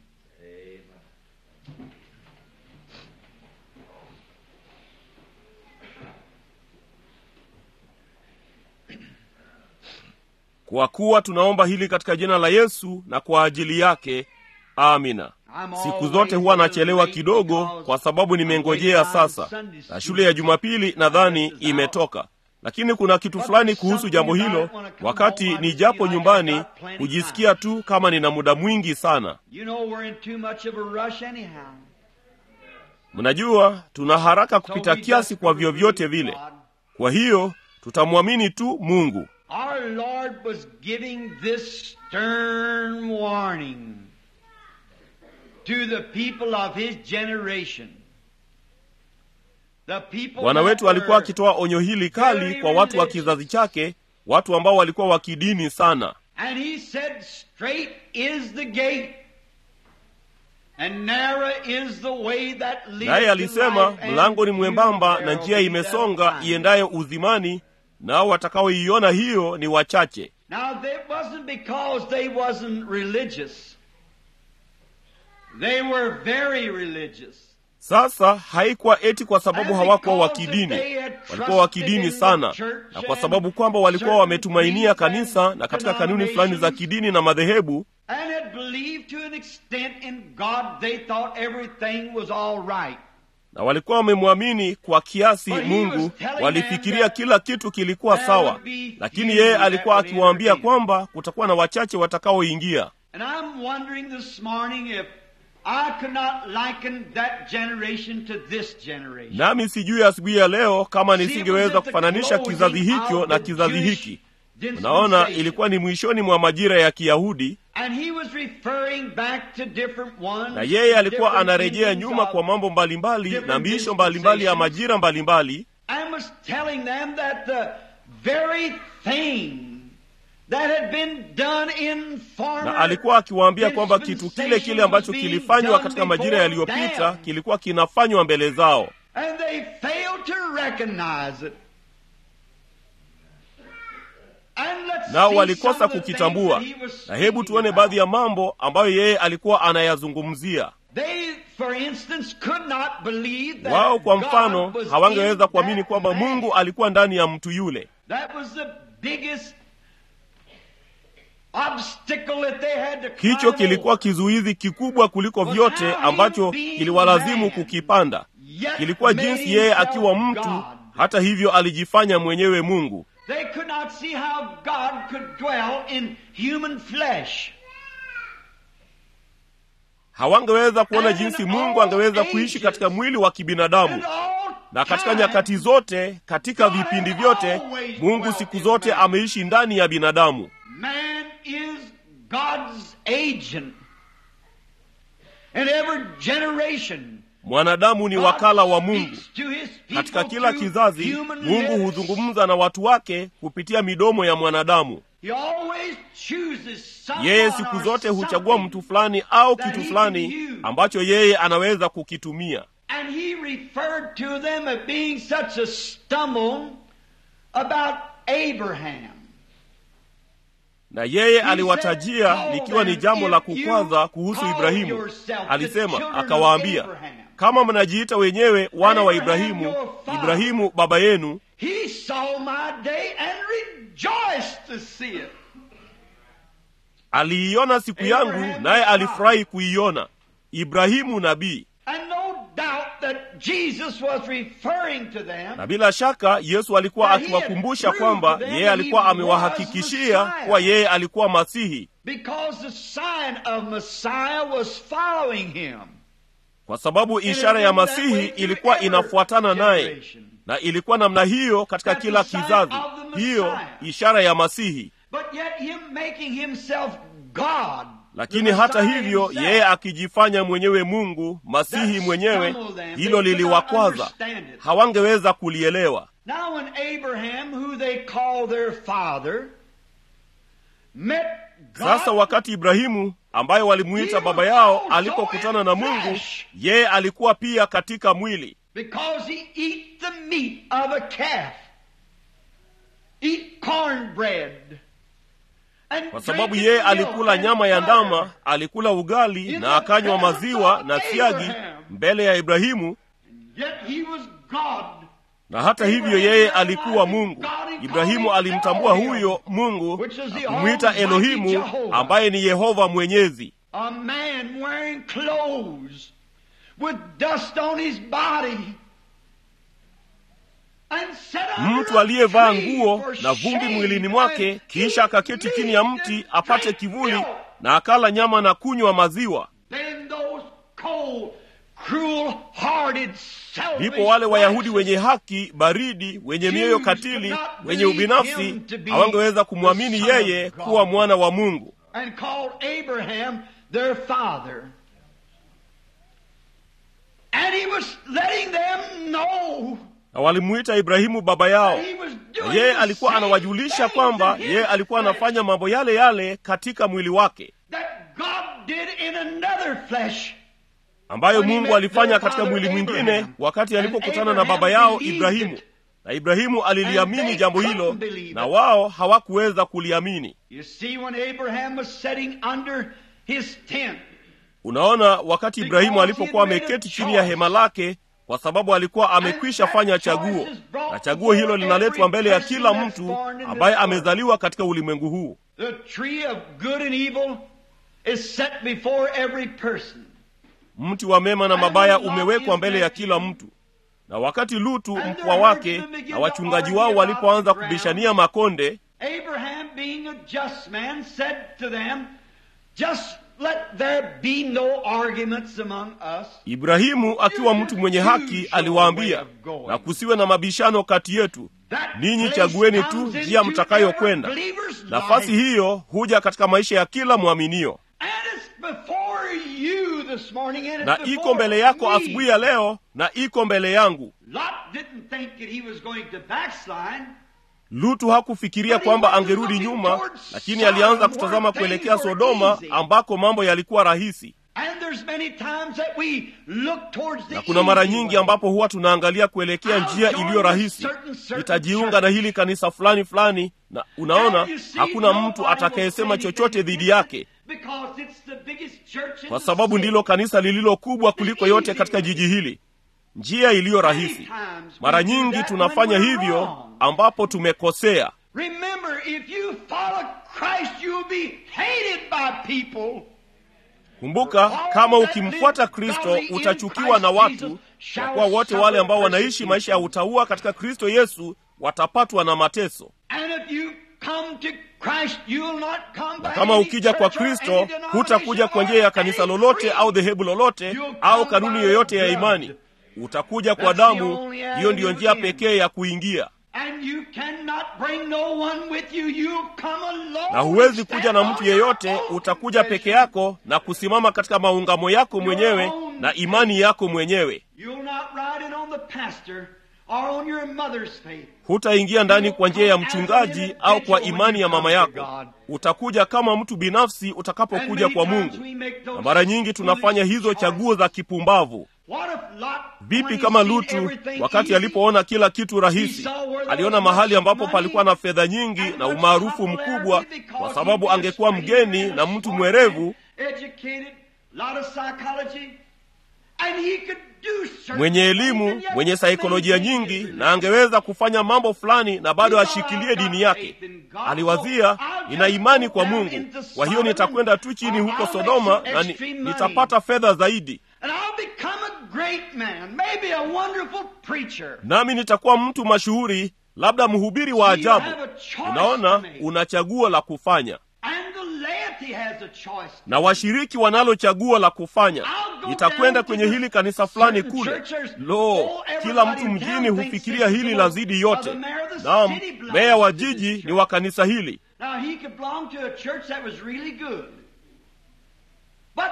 kwa kuwa tunaomba hili katika jina la yesu na kwa ajili yake amina siku zote huwa nachelewa kidogo kwa sababu nimengojea sasa na shule ya jumapili nadhani imetoka lakini kuna kitu fulani kuhusu jambo hilo wakati nijapo nyumbani hujisikia tu kama nina muda mwingi sana You know we're in too much of a rush anyhow. mnajua tuna haraka So kupita we kiasi just kwa vyovyote believe vile God. kwa hiyo tutamwamini tu mungu Our Lord was giving this stern warning to the people of His generation. The people bwana that wetu alikuwa were akitoa onyo hili kali kwa watu wa kizazi chake watu ambao walikuwa wa kidini sana And he said, Straight is the gate, and narrow is the way that leads naye to alisema life, and mlango ni few mwembamba there na will njia be imesonga that find. iendayo uzimani nao watakaoiona hiyo ni wachache Now, it wasn't because they wasn't religious. They were very religious. sasa haikuwa eti kwa sababu And hawakuwa wa because kidini they had walikuwa wa trusted kidini in the sana church na kwa and sababu kwamba walikuwa certain wametumainia creeds kanisa and na katika kanuni fulani za denominations. kidini na madhehebu And had believed to an extent in God, they thought everything was all right. na walikuwa wamemwamini kwa kiasi But he mungu was telling walifikiria them that kila kitu kilikuwa there sawa would be lakini few yeye that alikuwa would akiwaambia enter in. kwamba kutakuwa na wachache watakaoingia And I'm wondering this morning if I could not liken that generation to this generation. nami sijui asubuhi ya leo kama See, it was nisingeweza at the kufananisha closing kizazi hicho of na the kizazi Jewish hiki unaona dispensation. ilikuwa ni mwishoni mwa majira ya kiyahudi And he was referring back to different ones, na yeye alikuwa different anarejea meanings nyuma of- kwa mambo mbalimbali na different miisho mbalimbali ya dispensations. majira mbalimbali and was telling them that the very thing that had been done in former na alikuwa akiwaambia kwamba kitu kile kile ambacho kilifanywa katika majira yaliyopita kilikuwa kinafanywa mbele zao And they failed to recognize it. And let's nao see walikosa some of the kukitambua things that he was na hebu speaking tuone about. baadhi ya mambo ambayo yeye alikuwa anayazungumzia They, for instance, could not believe that wao kwa God mfano was hawangeweza in kuamini that kwamba man. mungu alikuwa ndani ya mtu yule That was the biggest obstacle that they had to climb hicho kilikuwa over. kizuizi kikubwa kuliko vyote ambacho kiliwalazimu kukipanda Yet kilikuwa made jinsi yeye himself akiwa mtu God. hata hivyo alijifanya mwenyewe mungu They could not see how God could dwell in human flesh. hawangeweza kuona And jinsi in mungu all angeweza kuishi ages, katika mwili wa kibinadamu And all na katika time, nyakati zote katika God vipindi has vyote always mungu dwelt siku in zote man. ameishi ndani ya binadamu Man is God's agent. In every generation, mwanadamu ni God wakala wa mungu speaks to his people katika kila through kizazi human mungu lips. huzungumza na watu wake kupitia midomo ya mwanadamu He always chooses someone yeye siku or zote huchagua something, mtu fulani au that kitu he fulani can use. ambacho yeye anaweza kukitumia And he referred to them as being such a stumble about Abraham. na yeye said, aliwatajia "Call likiwa ni them jambo la if kukwaza you kuhusu call ibrahimu yourself the alisema children of akawaambia Abraham." kama mnajiita wenyewe wana wa Abraham, ibrahimu your father. ibrahimu baba yenu He saw my day and rejoiced to see it. aliiona siku yangu Abraham naye is God. alifurahi kuiona ibrahimu nabii And no doubt that Jesus was referring to them na bila shaka yesu alikuwa That he had akiwakumbusha proved kwamba to them yeye that alikuwa he was amewahakikishia Messiah. kuwa yeye alikuwa masihi because the sign of Messiah was following him. kwa sababu And it ishara ya was that way masihi through ilikuwa every inafuatana naye generation. na ilikuwa namna hiyo katika That's kila the sign kizazi of the hiyo Messiah. ishara ya masihi But yet him making himself God. lakini the hata Messiah hivyo himself. yeye akijifanya mwenyewe mungu masihi That mwenyewe stumbled them. hilo They could not liliwakwaza understand it. hawangeweza kulielewa Now when Abraham, who they call their father, met God, sasa wakati ibrahimu ambaye walimuita baba yao alipokutana na mungu yeye alikuwa pia katika mwili because he eat the meat of a calf. eat cornbread. and kwa drink sababu his yeye milk alikula and nyama ya butter. ndama alikula ugali na akanywa maziwa na siagi mbele ya ibrahimu Yet he was God. na hata hivyo yeye alikuwa mungu ibrahimu alimtambua huyo mungu na kumwita elohimu ambaye ni yehova mwenyezi A man wearing clothes with dust on his body. And sat under mtu a aliyevaa tree nguo for na vumbi shade mwilini mwake and kisha eat akaketi chini meat ya mti and apate drink kivuli milk. na akala nyama na kunywa maziwa Then those cold, cruel-hearted, selfish ndipo wale wayahudi righteous wenye haki baridi wenye mioyo katili wenye ubinafsi hawangeweza kumwamini yeye kuwa mwana wa mungu and called Abraham their father. And he was letting them know na walimuita ibrahimu baba yao that he was na doing yeye the alikuwa same anawajulisha things kwamba in his yeye alikuwa flesh anafanya mambo yale yale katika mwili wake that God did in another flesh. ambayo When he mungu met alifanya their katika father mwili mwingine Abraham. wakati And alipokutana na Abraham baba yao believed ibrahimu it. na ibrahimu And aliliamini they jambo couldn't hilo believe na it. wao hawakuweza kuliamini You see, when Abraham was sitting under his tent, unaona wakati ibrahimu Because alipokuwa he had made a ameketi chini ya choice. hema lake kwa sababu alikuwa amekwisha fanya chaguo na chaguo hilo linaletwa mbele ya kila mtu ambaye amezaliwa katika ulimwengu huu the tree of good and evil is set before every person. mti wa mema na mabaya umewekwa mbele ya kila mtu na wakati lutu mpwa wake na wachungaji wao walipoanza kubishania makonde Abraham, being a just man, said to them, Just let there be no arguments among us. ibrahimu akiwa mtu mwenye haki aliwaambia na kusiwe na mabishano kati yetu That ninyi place chagueni tu comes njia into mtakayokwenda every believer's nafasi life. hiyo huja katika maisha ya kila mwaminio And it's before you this morning, and it's na before iko mbele yako me. asubuhi ya leo na iko mbele yangu Lot didn't think that he was going to backslide. lutu hakufikiria kwamba angerudi nyuma lakini alianza kutazama kuelekea sodoma ambako mambo yalikuwa rahisi And there's many times that we look towards the na kuna mara easy nyingi way. ambapo huwa tunaangalia kuelekea njia iliyo rahisi nitajiunga na hili kanisa fulani fulani na unaona And you see, hakuna nobody mtu will atakayesema say chochote anything dhidi yake because it's the biggest church in kwa the sababu city. ndilo kanisa lililo kubwa kuliko yote katika jiji hili njia iliyo rahisi mara nyingi tunafanya hivyo ambapo tumekosea Remember, if you follow Christ, you'll be hated by people. kumbuka kama ukimfuata kristo utachukiwa na watu kwa kuwa wote wale ambao wanaishi maisha ya utaua katika kristo yesu watapatwa na mateso And if you come to Christ, you'll not come na by kama any ukija kwa church or any kristo hutakuja kwa njia ya kanisa denomination or lolote any au creed. dhehebu lolote au kanuni yoyote ya imani utakuja kwa damu hiyo ndiyo njia pekee ya kuingia And you cannot bring no one with you. You come alone. na huwezi kuja na mtu yeyote utakuja peke yako na kusimama katika maungamo yako mwenyewe na imani yako mwenyewe You'll not ride in on the pastor or on your mother's faith. hutaingia ndani kwa njia ya mchungaji au kwa imani ya mama yako utakuja kama mtu binafsi And utakapokuja many kwa times mungu we make those na mara nyingi tunafanya hizo foolish chaguo za kipumbavu What if Lot, vipi when he kama seen lutu everything wakati easy, alipoona kila kitu rahisi He saw where there aliona was mahali much ambapo money palikuwa na fedha nyingi and na much umaarufu popularity mkubwa because kwa he sababu was angekuwa stranger mgeni and na mtu smart mwerevu and educated, lot of psychology, and he could do certain mwenye things elimu and yet mwenye saikolojia maintain his nyingi religion. na angeweza kufanya mambo fulani na bado ashikilie dini yake aliwazia nina imani kwa mungu kwa hiyo nitakwenda tu chini huko sodoma na ni, nitapata fedha zaidi And I'll become a great man, maybe a wonderful preacher. nami nitakuwa mtu mashuhuri labda mhubiri wa See, you ajabu have a choice to unaona make. una chaguo la kufanya And the laity has a choice. na washiriki wanalo chaguo la kufanya I'll go nitakwenda down to kwenye the hili kanisa fulani certain kule churches. lo Oh, kila everybody mtu in mjini town thinks hufikiria this is hili the la Lord. zidi Well, yote the mayor of the naam city belongs meya wa to this jiji church. ni wa kanisa hili Now he could belong to a church that was really good. But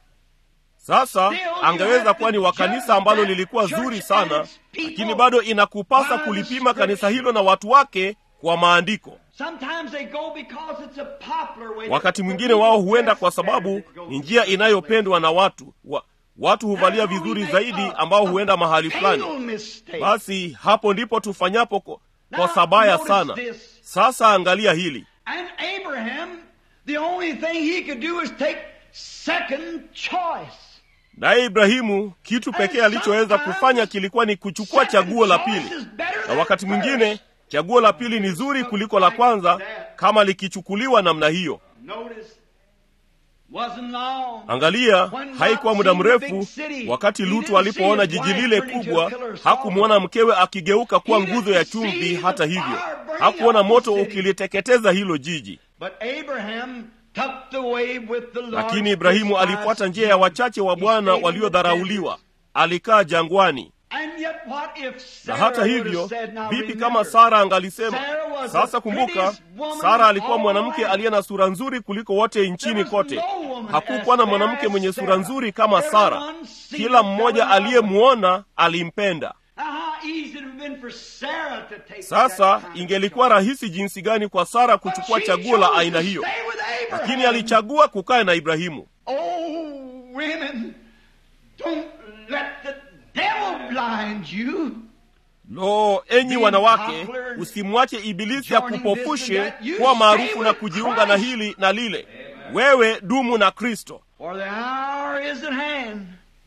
sasa angeweza kuwa ni wa kanisa ambalo lilikuwa zuri sana lakini bado inakupasa kulipima kanisa hilo na watu wake kwa maandiko sometimes they go because it's a popular way. wakati mwingine wao huenda kwa sababu ni njia inayopendwa na watu wa, watu huvalia vizuri zaidi ambao huenda mahali fulani Fatal mistake. basi hapo ndipo tufanyapo ko- kosa baya sana sasa angalia hili And Abraham, the only thing he could do is take second choice. naye ibrahimu kitu pekee alichoweza kufanya kilikuwa ni kuchukua chaguo la pili na wakati mwingine chaguo la pili ni zuri kuliko la kwanza kama likichukuliwa namna hiyo Notice, wasn't long. angalia haikuwa muda mrefu wakati lutu alipoona jiji lile kubwa hakumwona mkewe akigeuka kuwa nguzo ya chumvi hata hivyo hakuona moto ukiliteketeza hilo jiji But Abraham took the way with the Lord lakini ibrahimu alifuata njia ya wachache wa bwana waliodharauliwa alikaa jangwani And yet what if na Sarah hata would hivyo have said, now vipi remember, kama sara angalisema Sarah was sasa the kumbuka prettiest woman sara of alikuwa all mwanamke land. aliye na sura nzuri kuliko wote nchini There was kote no woman hakukuwa na as fair mwanamke as mwenye sura Sarah. nzuri kama sara Everyone seen kila her mmoja fell in love with her. aliyemwona alimpenda Now, how easy it would have been for Sarah to take sasa that kind of ingelikuwa rahisi jinsi gani kwa sara But kuchukua she chaguo la chose aina to hiyo stay with Abraham. lakini alichagua kukaa na ibrahimu Oh, women, don't let the devil blind you. lo enyi Being wanawake popular, usimwache ibilisi joining akupofushe this and that, you kuwa stay maarufu na with kujiunga na Christ. hili na lile wewe dumu na kristo For the hour is at hand.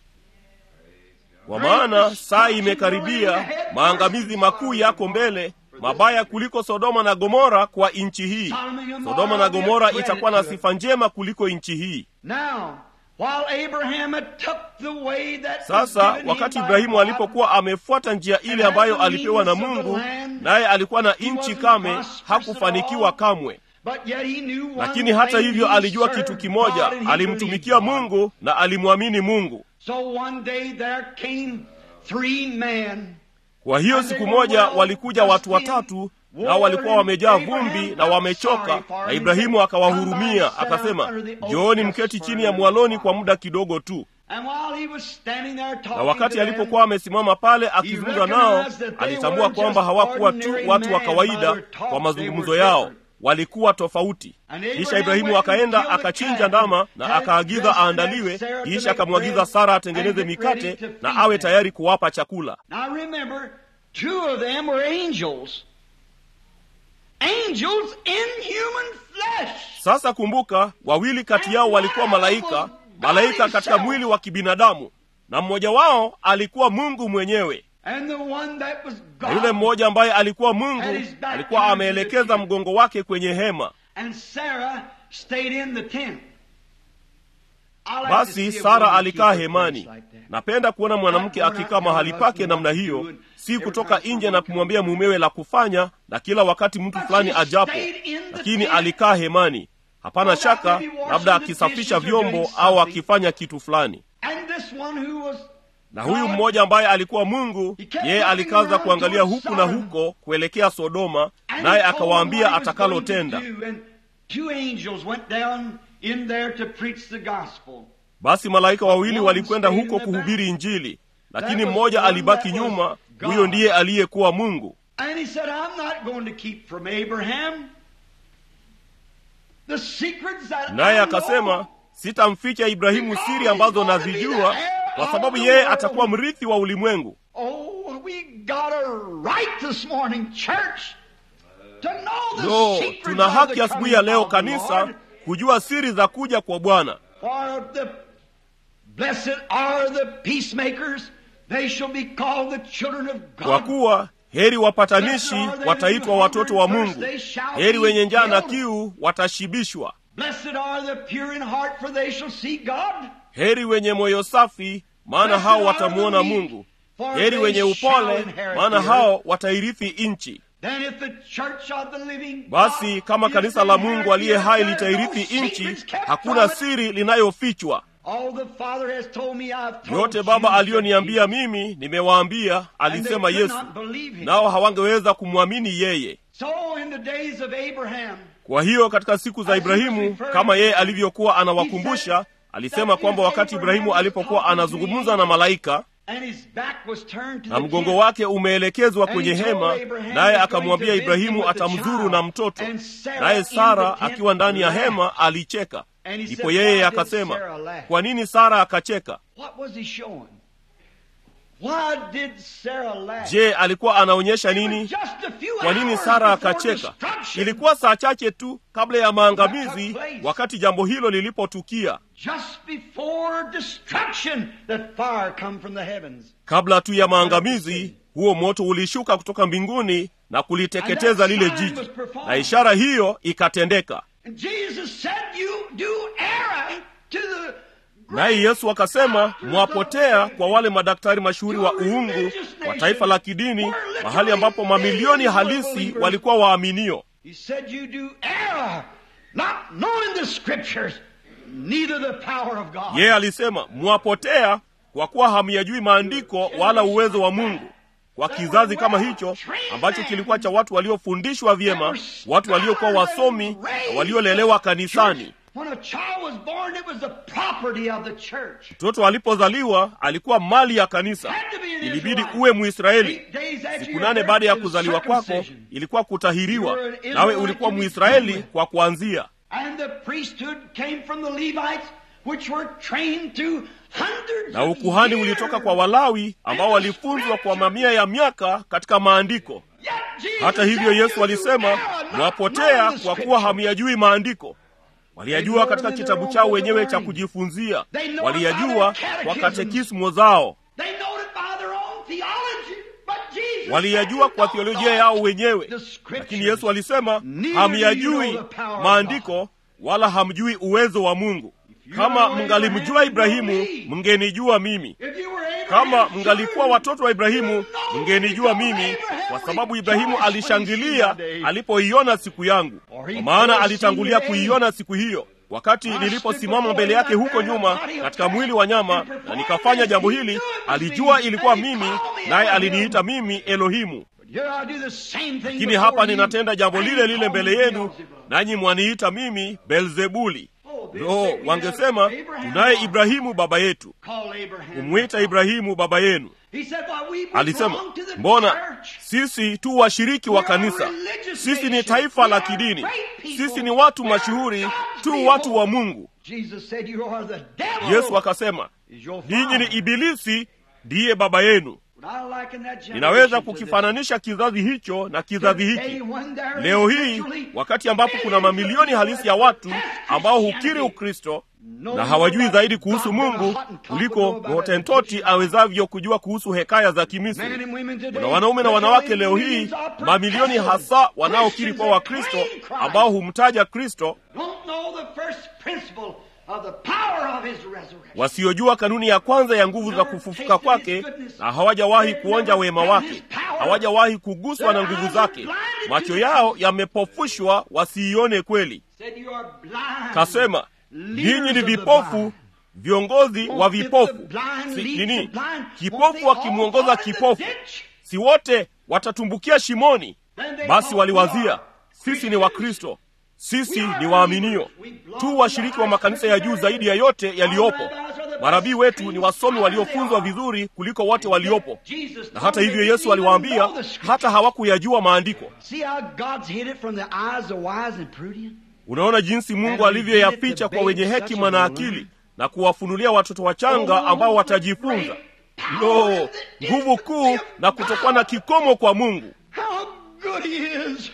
kwa maana saa imekaribia maangamizi makuu yako mbele mabaya kuliko sodoma na gomora kwa nchi hii sodoma na gomora itakuwa na sifa njema kuliko nchi hii Now, while Abraham had took the way that was sasa given him wakati by ibrahimu God, alipokuwa amefuata njia ile ambayo alipewa na mungu naye alikuwa na nchi kame hakufanikiwa kamwe but yet he knew one lakini hata thing, hivyo he alijua served kitu kimoja God and he alimtumikia believed God. mungu na alimwamini mungu So one day there came three men kwa hiyo siku moja walikuja watu watatu nao walikuwa wamejaa vumbi na wamechoka na ibrahimu akawahurumia akasema jooni mketi chini ya mwaloni kwa muda kidogo tu And while he was standing there talking na wakati to them, alipokuwa amesimama pale akizungumza nao alitambua kwamba hawakuwa tu watu wa kawaida kwa mazungumzo yao walikuwa tofauti kisha ibrahimu akaenda akachinja ndama na akaagiza aandaliwe kisha akamwagiza sara atengeneze mikate na awe tayari kuwapa chakula Now remember, two of them were angels. Angels in human flesh. sasa kumbuka wawili kati yao walikuwa malaika malaika katika mwili wa kibinadamu na mmoja wao alikuwa mungu mwenyewe And the one that was na God. yule mmoja ambaye alikuwa mungu alikuwa ameelekeza mgongo wake kwenye hema And Sarah stayed in the tent. I like to basi see a sara woman alikaa keep her hemani place like that. napenda kuona mwanamke akikaa mahali pake namna hiyo si kutoka nje na kumwambia mumewe la kufanya na kila wakati mtu fulani ajapo lakini alikaa hemani hapana shaka labda akisafisha vyombo au akifanya kitu fulani And this one who was na huyu mmoja ambaye alikuwa mungu yeye alikaza kuangalia huku na huko kuelekea sodoma And naye he told them akawaambia what he was going to atakalotenda do, and Two angels went down in there to preach the gospel. basi malaika wawili walikwenda huko kuhubiri injili lakini mmoja alibaki nyuma huyo ndiye aliyekuwa mungu And he said, I'm not going to keep from Abraham the secrets that naye I akasema know. sitamficha ibrahimu siri ambazo nazijua kwa sababu yeye atakuwa mrithi wa ulimwengu Oh, we got a right this morning, church, to know the lo secrets tuna of haki the asubuhi ya coming leo of the kanisa Lord. kujua siri za kuja kwa bwana For the blessed are the peacemakers; they shall be called the children of kwa God. kuwa heri wapatanishi wataitwa watoto wa mungu heri wenye njaa na kiu watashibishwa Blessed are the pure in heart, for they shall see God. heri wenye moyo safi maana hao watamwona mungu heri wenye upole maana hao watairithi nchi Then if the church of the living basi God kama is kanisa la the mungu aliye hai heritage, there are no litairithi nchi secrets kept hakuna from it. siri linayofichwa All the Father has told me, I've told yote you, baba said aliyoniambia Jesus. mimi nimewaambia And they alisema could yesu not believe him. nao hawangeweza kumwamini yeye So in the days of Abraham, kwa hiyo katika siku za ibrahimu kama yeye alivyokuwa anawakumbusha alisema kwamba wakati ibrahimu alipokuwa anazungumza na malaika and his back was turned to na the mgongo tent, wake umeelekezwa And kwenye he told hema Abraham naye he's going akamwambia to visit him ibrahimu with the atamzuru child. na mtoto And Sarah naye in sara the tent akiwa ndani ya laughed. hema alicheka And he ndipo said, yeye "Why did akasema Sarah laugh?" kwa nini sara akacheka What was he showing? What did Sarah laugh? je alikuwa anaonyesha It was nini just a few kwa nini hours sara before akacheka destruction. ilikuwa saa chache tu kabla ya maangamizi wakati jambo hilo lilipotukia Just before destruction, that fire come from the heavens. kabla tu ya maangamizi huo moto ulishuka kutoka mbinguni na kuliteketeza lile jiji na ishara hiyo ikatendeka And Jesus said, you do err to the naye yesu akasema mwapotea kwa wale madaktari mashuhuri wa uungu wa taifa la kidini mahali ambapo mamilioni halisi walikuwa waaminio He said, You do err, not knowing the scriptures, neither the power of God. yeye alisema mwapotea kwa kuwa hamyajui maandiko wala uwezo wa mungu kwa kizazi kama hicho ambacho kilikuwa cha watu waliofundishwa vyema watu waliokuwa wasomi na waliolelewa kanisani When a child was born, it was the property of the church. mtoto alipozaliwa alikuwa mali ya kanisa ilibidi uwe muisraeli siku nane baada ya kuzaliwa kwako ilikuwa kutahiriwa nawe ulikuwa muisraeli kwa kuanzia And the priesthood came from the Levites, which were trained to hundreds na of ukuhani years. ulitoka kwa walawi ambao walifunzwa kwa mamia ya miaka katika maandiko Yet Jesus hata hivyo said, yesu "You alisema err, not mwapotea knowing the kwa kuwa scriptures." hamyajui maandiko waliyajua katika kitabu chao wenyewe cha kujifunzia waliyajua kwa katekismo zao They know it by their own theology, but Jesus waliyajua said, kwa "You theolojia don't yao know wenyewe the scriptures." lakini yesu alisema Neither do you hamyajui know the power of maandiko wala hamjui uwezo wa mungu kama mngalimjua ibrahimu mngenijua mimi If you were Abraham's kama children, mngalikuwa watoto wa ibrahimu you know mngenijua because mimi Abraham kwa sababu ibrahimu rejoiced when he alishangilia seen my day. alipoiona siku yangu For he kwa maana foreseen alitangulia the day. kuiona siku hiyo wakati niliposimama mbele yake huko nyuma katika mwili wa nyama na nikafanya jambo hili alijua ilikuwa mimi naye aliniita mimi elohimu But here I do the same thing lakini before hapa you, ninatenda jambo and lile you lile call mbele me yenu Beelzebub. nanyi mwaniita mimi belzebuli Oh, they lo say we have wangesema Abraham tunaye God. ibrahimu baba yetu Call Abraham kumwita God. ibrahimu baba yenu He said, "Well, we alisema belong to the mbona church." sisi tu washiriki wa We are a kanisa religious sisi ni nation. taifa We la are kidini great people. sisi ni watu We are mashuhuri God's tu people. watu wa mungu Jesus said, "You are the devil." yesu akasema is your ninyi ni father. ibilisi ndiye baba yenu Would I liken that generation ninaweza to kukifananisha kizazi hicho na this? kizazi Today, hiki when there is leo hii literally wakati ambapo kuna mamilioni halisi ya watu ambao hukiri ukristo na hawajui zaidi kuhusu mungu kuliko hotentoti awezavyo kujua kuhusu hekaya za Men kimisri and women today, kuna wanaume na wanawake leo hii mamilioni hasa wanaokiri kwa wakristo ambao humtaja kristo don't know the first principle of the power of his resurrection. wasiojua kanuni ya kwanza ya nguvu za kufufuka kwake na hawajawahi kuonja wema wake hawajawahi kuguswa na nguvu zake macho yao yamepofushwa wasiione kweli Said you are blind. kasema Leaders ninyi ni of the vipofu blind. viongozi wa Won't if vipofu the blind si, lead nini the blind, won't kipofu they all akimwongoza fall in the kipofu ditch? si wote watatumbukia shimoni Then they basi thought waliwazia we are sisi ni wakristo sisi ni waaminio tu washiriki wa makanisa ya juu zaidi ya yote yaliyopo marabii wetu ni wasomi waliofunzwa vizuri kuliko wote waliopo Jesus na hata told hivyo them yesu they didn't aliwaambia even know the scripture. hata hawakuyajua maandiko See how God's hid it from the eyes of wise and prudent? unaona jinsi mungu alivyoyaficha kwa wenye hekima na akili na kuwafunulia watoto wachanga ambao watajifunza lo nguvu kuu na kutokuwa na kikomo kwa mungu How good he is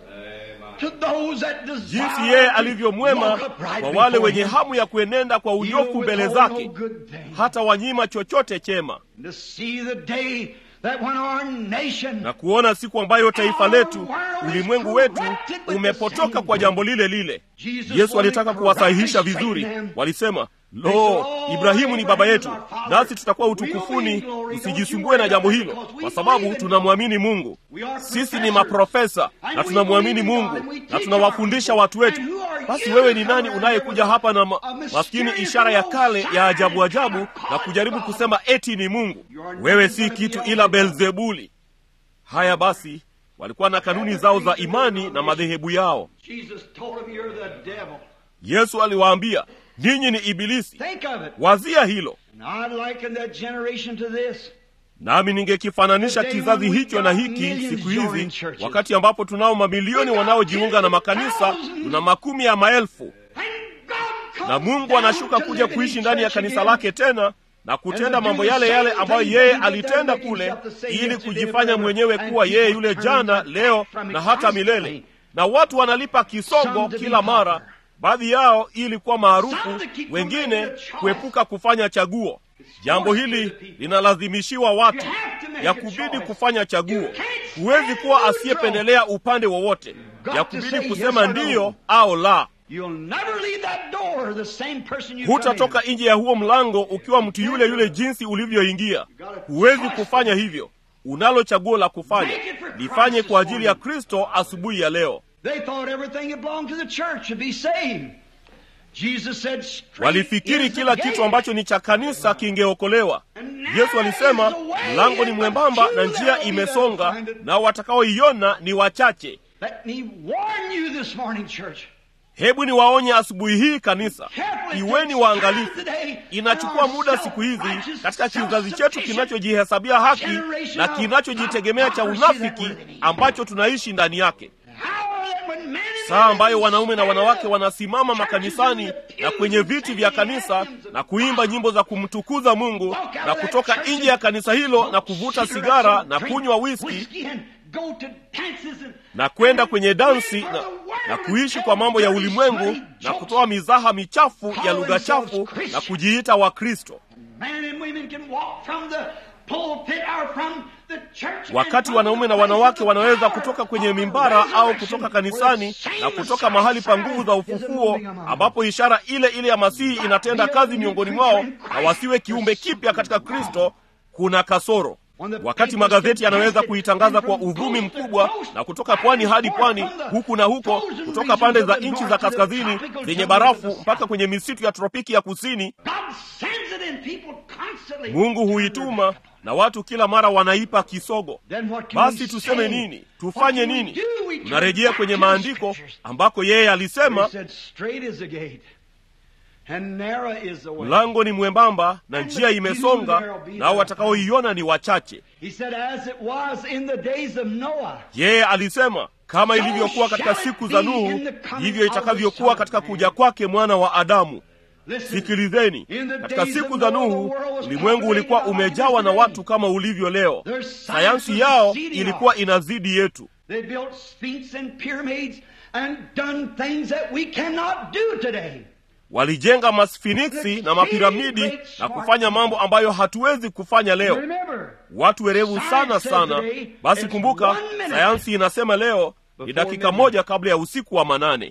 to those that desire jinsi yeye to alivyo mwema walk upright kwa wale before wenye him. hamu ya kuenenda kwa He will unyofu mbele withhold zake no good thing. hata wanyima chochote chema To see the day that when our nation na kuona siku ambayo taifa letu ulimwengu wetu umepotoka kwa jambo lile lile yesu alitaka kuwasahihisha vizuri walisema lo ibrahimu ni baba yetu nasi tutakuwa utukufuni usijisumbue na jambo hilo kwa sababu tunamwamini mungu sisi ni maprofesa na tunamwamini mungu na tunawafundisha watu wetu basi wewe ni nani unayekuja hapa na ma, maskini ishara ya kale ya ajabu ajabu na kujaribu kusema eti ni mungu wewe si kitu ila belzebuli haya basi walikuwa na kanuni zao za imani na madhehebu yao Jesus told him you're the devil. yesu aliwaambia ninyi ni ibilisi Think of it. wazia hilo And I liken that generation to this. nami ningekifananisha kizazi hicho na hiki siku hizi wakati ambapo tunao mamilioni wanaojiunga na makanisa tuna makumi ya maelfu And God comes na mungu down anashuka to kuja live in kuishi his ndani ya church kanisa again. lake tena na kutenda mambo yale yale ambayo yeye alitenda kule, ili kujifanya mwenyewe kuwa yeye yule jana, leo na hata milele. Na watu wanalipa kisogo kila mara, baadhi yao ili kuwa maarufu, wengine kuepuka kufanya chaguo. Jambo hili linalazimishiwa watu, ya kubidi kufanya chaguo. Huwezi kuwa asiyependelea upande wowote, ya kubidi kusema ndiyo au la. Hutatoka nje ya huo mlango ukiwa mtu yule yule jinsi ulivyoingia. Huwezi kufanya hivyo. Unalo chaguo la kufanya, lifanye kwa ajili ya Kristo asubuhi ya leo. Walifikiri kila kitu ambacho ni cha kanisa kingeokolewa. Yesu alisema mlango ni mwembamba na njia imesonga, nao watakaoiona ni wachache. Hebu ni waonye asubuhi hii kanisa, iweni waangalifu. Inachukua muda siku hizi katika kizazi chetu kinachojihesabia haki na kinachojitegemea cha unafiki ambacho tunaishi ndani yake, saa ambayo wanaume na wanawake wanasimama makanisani na kwenye viti vya kanisa na kuimba nyimbo za kumtukuza Mungu na kutoka nje ya kanisa hilo na kuvuta sigara na kunywa whisky na kwenda kwenye dansi na, na kuishi kwa mambo ya ulimwengu na kutoa mizaha michafu ya lugha chafu na kujiita Wakristo, wakati wanaume na wanawake wanaweza kutoka kwenye mimbara au kutoka kanisani na kutoka mahali pa nguvu za ufufuo, ambapo ishara ile ile ya Masihi inatenda kazi miongoni mwao, na wasiwe kiumbe kipya katika Kristo. Kuna kasoro wakati magazeti yanaweza kuitangaza kwa uvumi mkubwa na kutoka pwani hadi pwani, huku na huko, kutoka pande za nchi za kaskazini zenye barafu mpaka kwenye misitu ya tropiki ya kusini. Mungu huituma na watu kila mara wanaipa kisogo. Basi tuseme nini? Tufanye nini? Tunarejea kwenye maandiko ambako yeye alisema mlango ni mwembamba na njia imesonga, nao watakaoiona ni wachache. Yeye alisema kama ilivyokuwa katika siku za Nuhu, ndivyo itakavyokuwa katika kuja kwake mwana wa Adamu. Sikilizeni, katika siku za Nuhu ulimwengu ulikuwa umejawa na watu kama ulivyo leo. Sayansi yao ilikuwa inazidi yetu. Walijenga masfiniksi na mapiramidi na kufanya mambo ambayo hatuwezi kufanya leo. Watu werevu sana sana. Basi kumbuka, sayansi inasema leo ni dakika moja kabla ya usiku wa manane.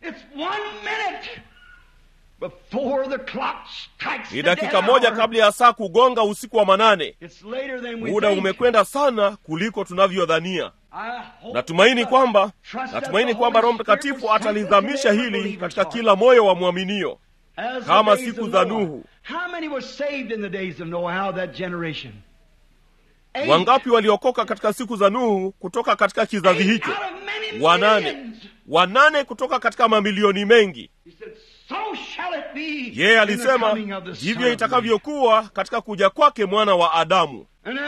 Ni dakika moja kabla ya saa kugonga usiku wa manane. Muda umekwenda sana kuliko tunavyodhania. Natumaini kwamba natumaini kwamba Roho Mtakatifu atalizamisha hili katika kila moyo wa mwaminio kama siku za Nuhu. Wangapi waliokoka katika siku za Nuhu kutoka katika kizazi hicho? Wanane. Wanane kutoka katika mamilioni mengi. Yeye alisema ndivyo itakavyokuwa katika kuja kwake mwana wa Adamu.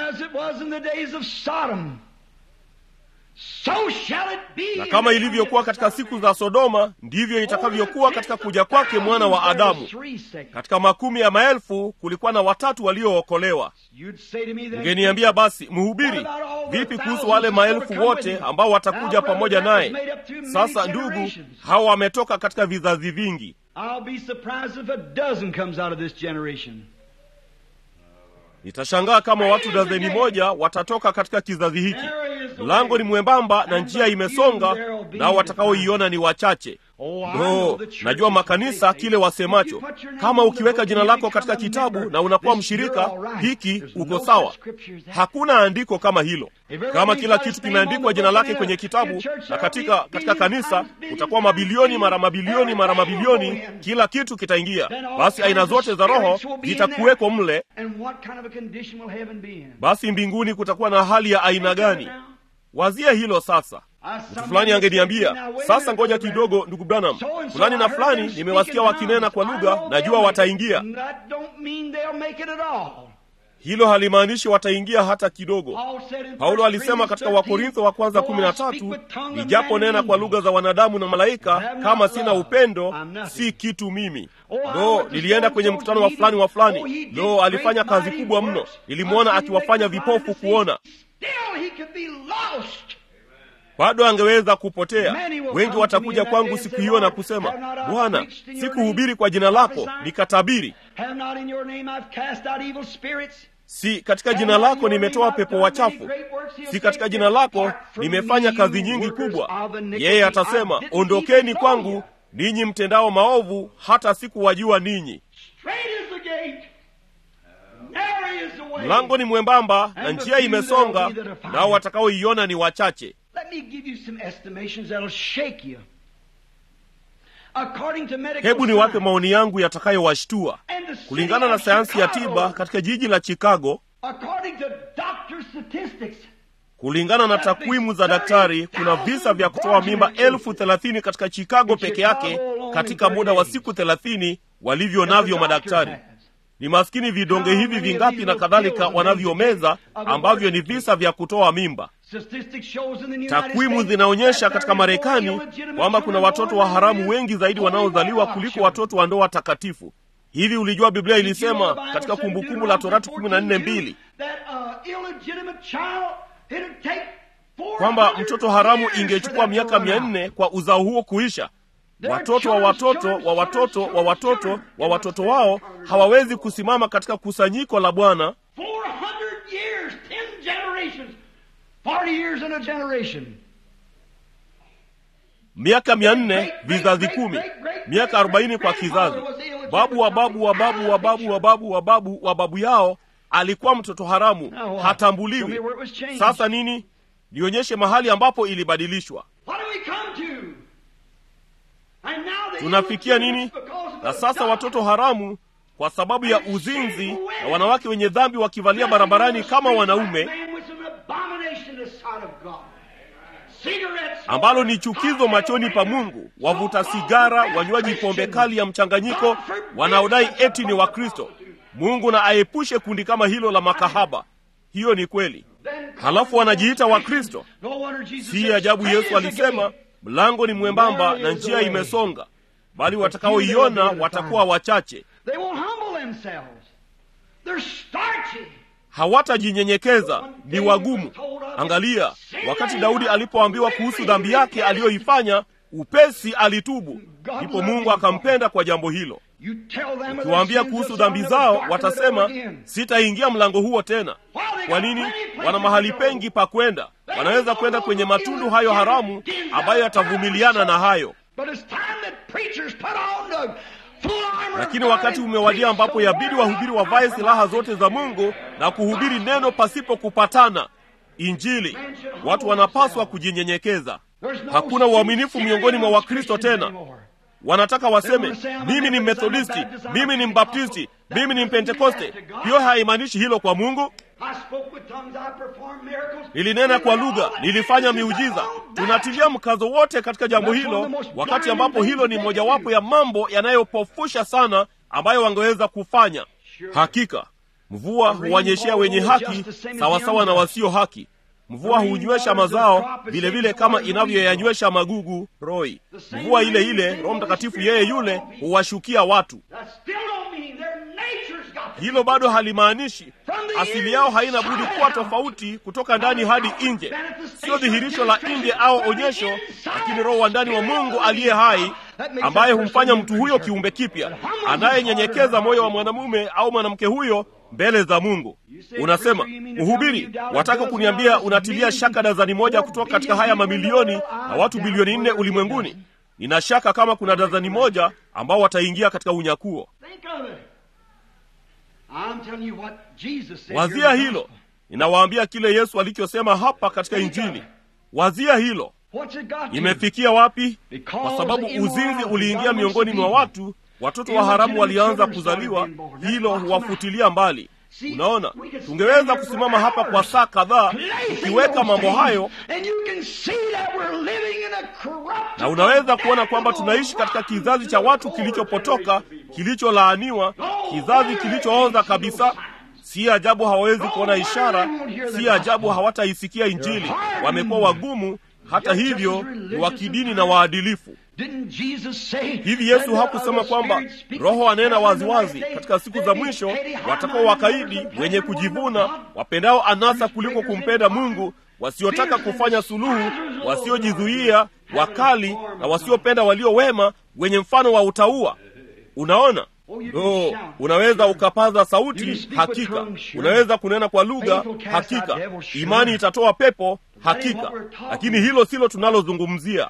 So shall it be na kama ilivyokuwa katika siku za Sodoma, ndivyo itakavyokuwa katika kuja kwake mwana wa Adamu. Katika makumi ya maelfu kulikuwa na watatu waliookolewa. Ungeniambia basi, mhubiri, vipi kuhusu wale maelfu wote ambao watakuja pamoja naye? Sasa ndugu, hawa wametoka katika vizazi vingi. Nitashangaa kama watu dazeni moja watatoka katika kizazi hiki. Mlango ni mwembamba na njia imesonga, nao watakaoiona ni wachache. No, najua makanisa kile wasemacho, kama ukiweka jina lako katika kitabu na unakuwa mshirika hiki, uko sawa. Hakuna andiko kama hilo. Kama kila kitu kimeandikwa jina lake kwenye kitabu na katika katika kanisa, utakuwa mabilioni mara mabilioni mara mabilioni, kila kitu kitaingia. Basi aina zote za roho zitakuweko mle. Basi mbinguni kutakuwa na hali ya aina gani? Wazia hilo sasa. Mtu fulani angeniambia sasa, ngoja kidogo, ndugu Branham, fulani na fulani nimewasikia wakinena kwa lugha, najua wataingia. hilo halimaanishi wataingia hata kidogo Paul said in paulo 1 alisema katika Corinthians wakorintho wa kwanza 13, kumi na "Though I speak tatu with tongue of nijapo man nena and kwa lugha za wanadamu na malaika have not kama sina love, upendo I'm nothing." si kitu mimi Oh, I lo went to nilienda so kwenye and so mkutano wa meeting. fulani wa Oh, fulani he did lo alifanya great kazi mighty kubwa mno works. nilimwona How can he akiwafanya make the blind vipofu to see? kuona Still he could be lost. bado angeweza kupotea Many will wengi come watakuja to me in that kwangu day and siku say, hiyo na "Lord, kusema have not I bwana preached in your sikuhubiri name, kwa jina lako prophesied? nikatabiri Have not in your name I've cast out evil spirits? si katika Have jina not in lako your name nimetoa I've pepo done wachafu many great works? He'll si say, katika jina lako "Depart from nimefanya me, kazi you nyingi workers kubwa of iniquity. yeye I atasema didn't ondokeni even know kwangu you." ninyi mtendao maovu hata sikuwajua ninyi Straight is the gate. Narrow is the way. mlango ni mwembamba na And the njia few imesonga there will be that are found. nao watakaoiona ni wachache Let me give you some estimations that'll shake you. According to medical hebu niwape science maoni yangu yatakayowashtua and the city kulingana na of sayansi ya Chicago, tiba katika jiji la chicago according to doctor statistics, kulingana na takwimu za daktari kuna visa vya kutoa mimba elfu thelathini katika chicago peke yake katika muda wa siku thelathini walivyo navyo madaktari ni maskini vidonge hivi vingapi na kadhalika wanavyomeza ambavyo ni visa vya kutoa mimba Statistics shows in the United takwimu States zinaonyesha that katika there are more marekani illegitimate kwamba kuna children watoto wa born haramu than wengi zaidi holy wanaozaliwa Bible kuliko children. watoto wa ndoa takatifu hivi ulijua biblia ilisema katika kumbukumbu la torati kumi na nne mbili that, uh, illegitimate child, it'd take kwamba 400 mtoto haramu years for ingechukua that miaka to run mia out. nne kwa uzao huo kuisha watoto wa watoto wa watoto wa watoto wa watoto wao hawawezi kusimama katika kusanyiko la bwana 400 years, 10 generations, 40 years in a generation. miaka mia nne vizazi kumi miaka arobaini kwa kizazi babu wa babu wa babu wa babu wa babu wa babu wa babu yao alikuwa mtoto haramu Now what? Show me hatambuliwi where it was changed. sasa nini nionyeshe mahali ambapo ilibadilishwa What do we come to? And now the tunafikia nini illegitimates because of na the sasa doctrine watoto haramu kwa sababu ya uzinzi na wanawake wenye dhambi wakivalia barabarani kama wanaume ambalo ni chukizo machoni pa mungu wavuta sigara wanywaji pombe kali ya mchanganyiko wanaodai eti ni wakristo mungu na aepushe kundi kama hilo la makahaba hiyo ni kweli halafu wanajiita wakristo si ajabu yesu alisema mlango ni mwembamba na njia imesonga bali watakaoiona watakuwa wachache They won't humble themselves. They're starchy. hawatajinyenyekeza ni wagumu angalia wakati daudi alipoambiwa kuhusu dhambi yake aliyoifanya upesi alitubu ndipo mungu akampenda kwa jambo hilo You tell them of their ukiwaambia sins, kuhusu they'll dhambi never zao darken the door watasema again. sitaingia mlango huo tena kwa nini wana mahali pengi pa kwenda wanaweza kwenda kwenye matundu hayo haramu ambayo yatavumiliana na hayo But it's time that preachers put on the full armor of lakini God wakati and umewadia preach ambapo the yabidi word wahubiri of wavae God. silaha zote za mungu na kuhubiri neno pasipo kupatana injili watu wanapaswa kujinyenyekeza There's no hakuna uaminifu sincerity miongoni mwa amongst wakristo Christians tena anymore. wanataka waseme mimi ni methodisti mimi ni mbaptisti mimi ni mpentekoste hiyo haimaanishi hilo kwa mungu I spoke with tongues, I performed miracles. nilinena kwa lugha nilifanya miujiza tunatilia mkazo wote katika jambo hilo wakati ambapo hilo ni mojawapo ya mambo yanayopofusha sana ambayo wangeweza kufanya hakika mvua huwanyeshea wenye haki sawasawa na wasio haki mvua hunywesha mazao vile vile kama inavyoyanywesha magugu roi mvua ile ile roho mtakatifu yeye yule huwashukia watu That still don't mean their nature's got to hilo bado halimaanishi asili yao haina budi kuwa tofauti kutoka ndani hadi nje sio dhihirisho la nje au onyesho lakini roho wa ndani wa mungu aliye hai ambaye humfanya mtu huyo kiumbe kipya anayenyenyekeza moyo wa mwanamume au mwanamke huyo mbele za mungu unasema mhubiri wataka kuniambia unatilia shaka dazani moja kutoka katika haya mamilioni na watu bilioni nne ulimwenguni nina shaka kama kuna dazani moja ambao wataingia katika unyakuo think of it. I'm telling you what Jesus said. wazia here in the hilo gospel. ninawaambia kile yesu alichosema hapa katika injili wazia hilo What's it got to? imefikia wapi kwa sababu uzinzi uliingia miongoni mwa watu watoto wa haramu walianza kuzaliwa hilo huwafutilia mbali unaona tungeweza kusimama hapa kwa saa kadhaa tukiweka mambo hayo And you can see that we're living in a corrupt na unaweza kuona kwamba tunaishi katika kizazi cha watu kilichopotoka kilicholaaniwa kizazi kilichooza kabisa si ajabu hawawezi kuona ishara si ajabu hawataisikia injili wamekuwa wagumu hata hivyo ni wa kidini na waadilifu hivi yesu hakusema kwamba roho anena waziwazi katika siku za mwisho watakao wakaidi wenye kujivuna wapendao anasa kuliko kumpenda mungu wasiotaka kufanya suluhu wasiojizuia wakali na wasiopenda walio wema wenye mfano wa utaua unaona no unaweza ukapaza sauti hakika unaweza kunena kwa lugha hakika imani itatoa pepo hakika lakini hilo silo tunalozungumzia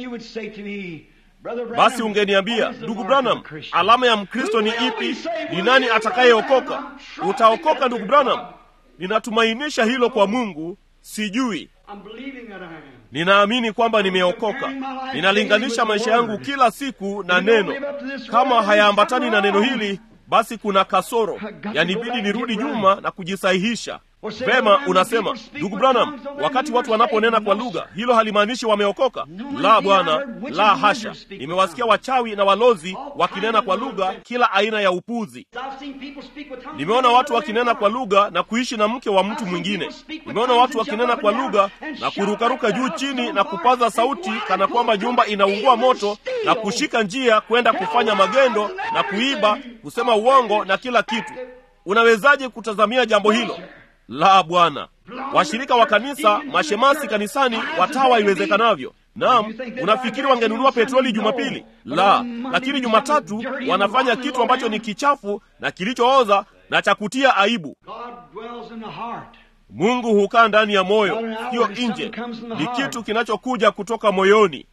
basi ungeniambia ndugu branham alama ya mkristo ni ipi ni nani atakayeokoka utaokoka ndugu branham ninatumainisha hilo kwa mungu sijui ninaamini kwamba nimeokoka ninalinganisha maisha yangu kila siku na neno kama hayaambatani na neno hili basi kuna kasoro yanibidi nirudi nyuma na kujisahihisha vema unasema ndugu branham wakati watu wanaponena kwa lugha hilo halimaanishi wameokoka la bwana la hasha nimewasikia wachawi na walozi wakinena kwa lugha kila aina ya upuzi nimeona watu wakinena kwa lugha na kuishi na mke wa mtu mwingine nimeona watu wakinena kwa lugha na kurukaruka juu chini na kupaza sauti kana kwamba nyumba inaungua moto na kushika njia kwenda kufanya magendo na kuiba kusema uongo na kila kitu unawezaje kutazamia jambo hilo la bwana washirika wa kanisa mashemasi kanisani watawa iwezekanavyo naam unafikiri wangenunua petroli jumapili la lakini jumatatu wanafanya kitu ambacho ni kichafu na kilichooza na cha kutia aibu mungu hukaa ndani ya moyo siyo nje ni kitu kinachokuja kutoka moyoni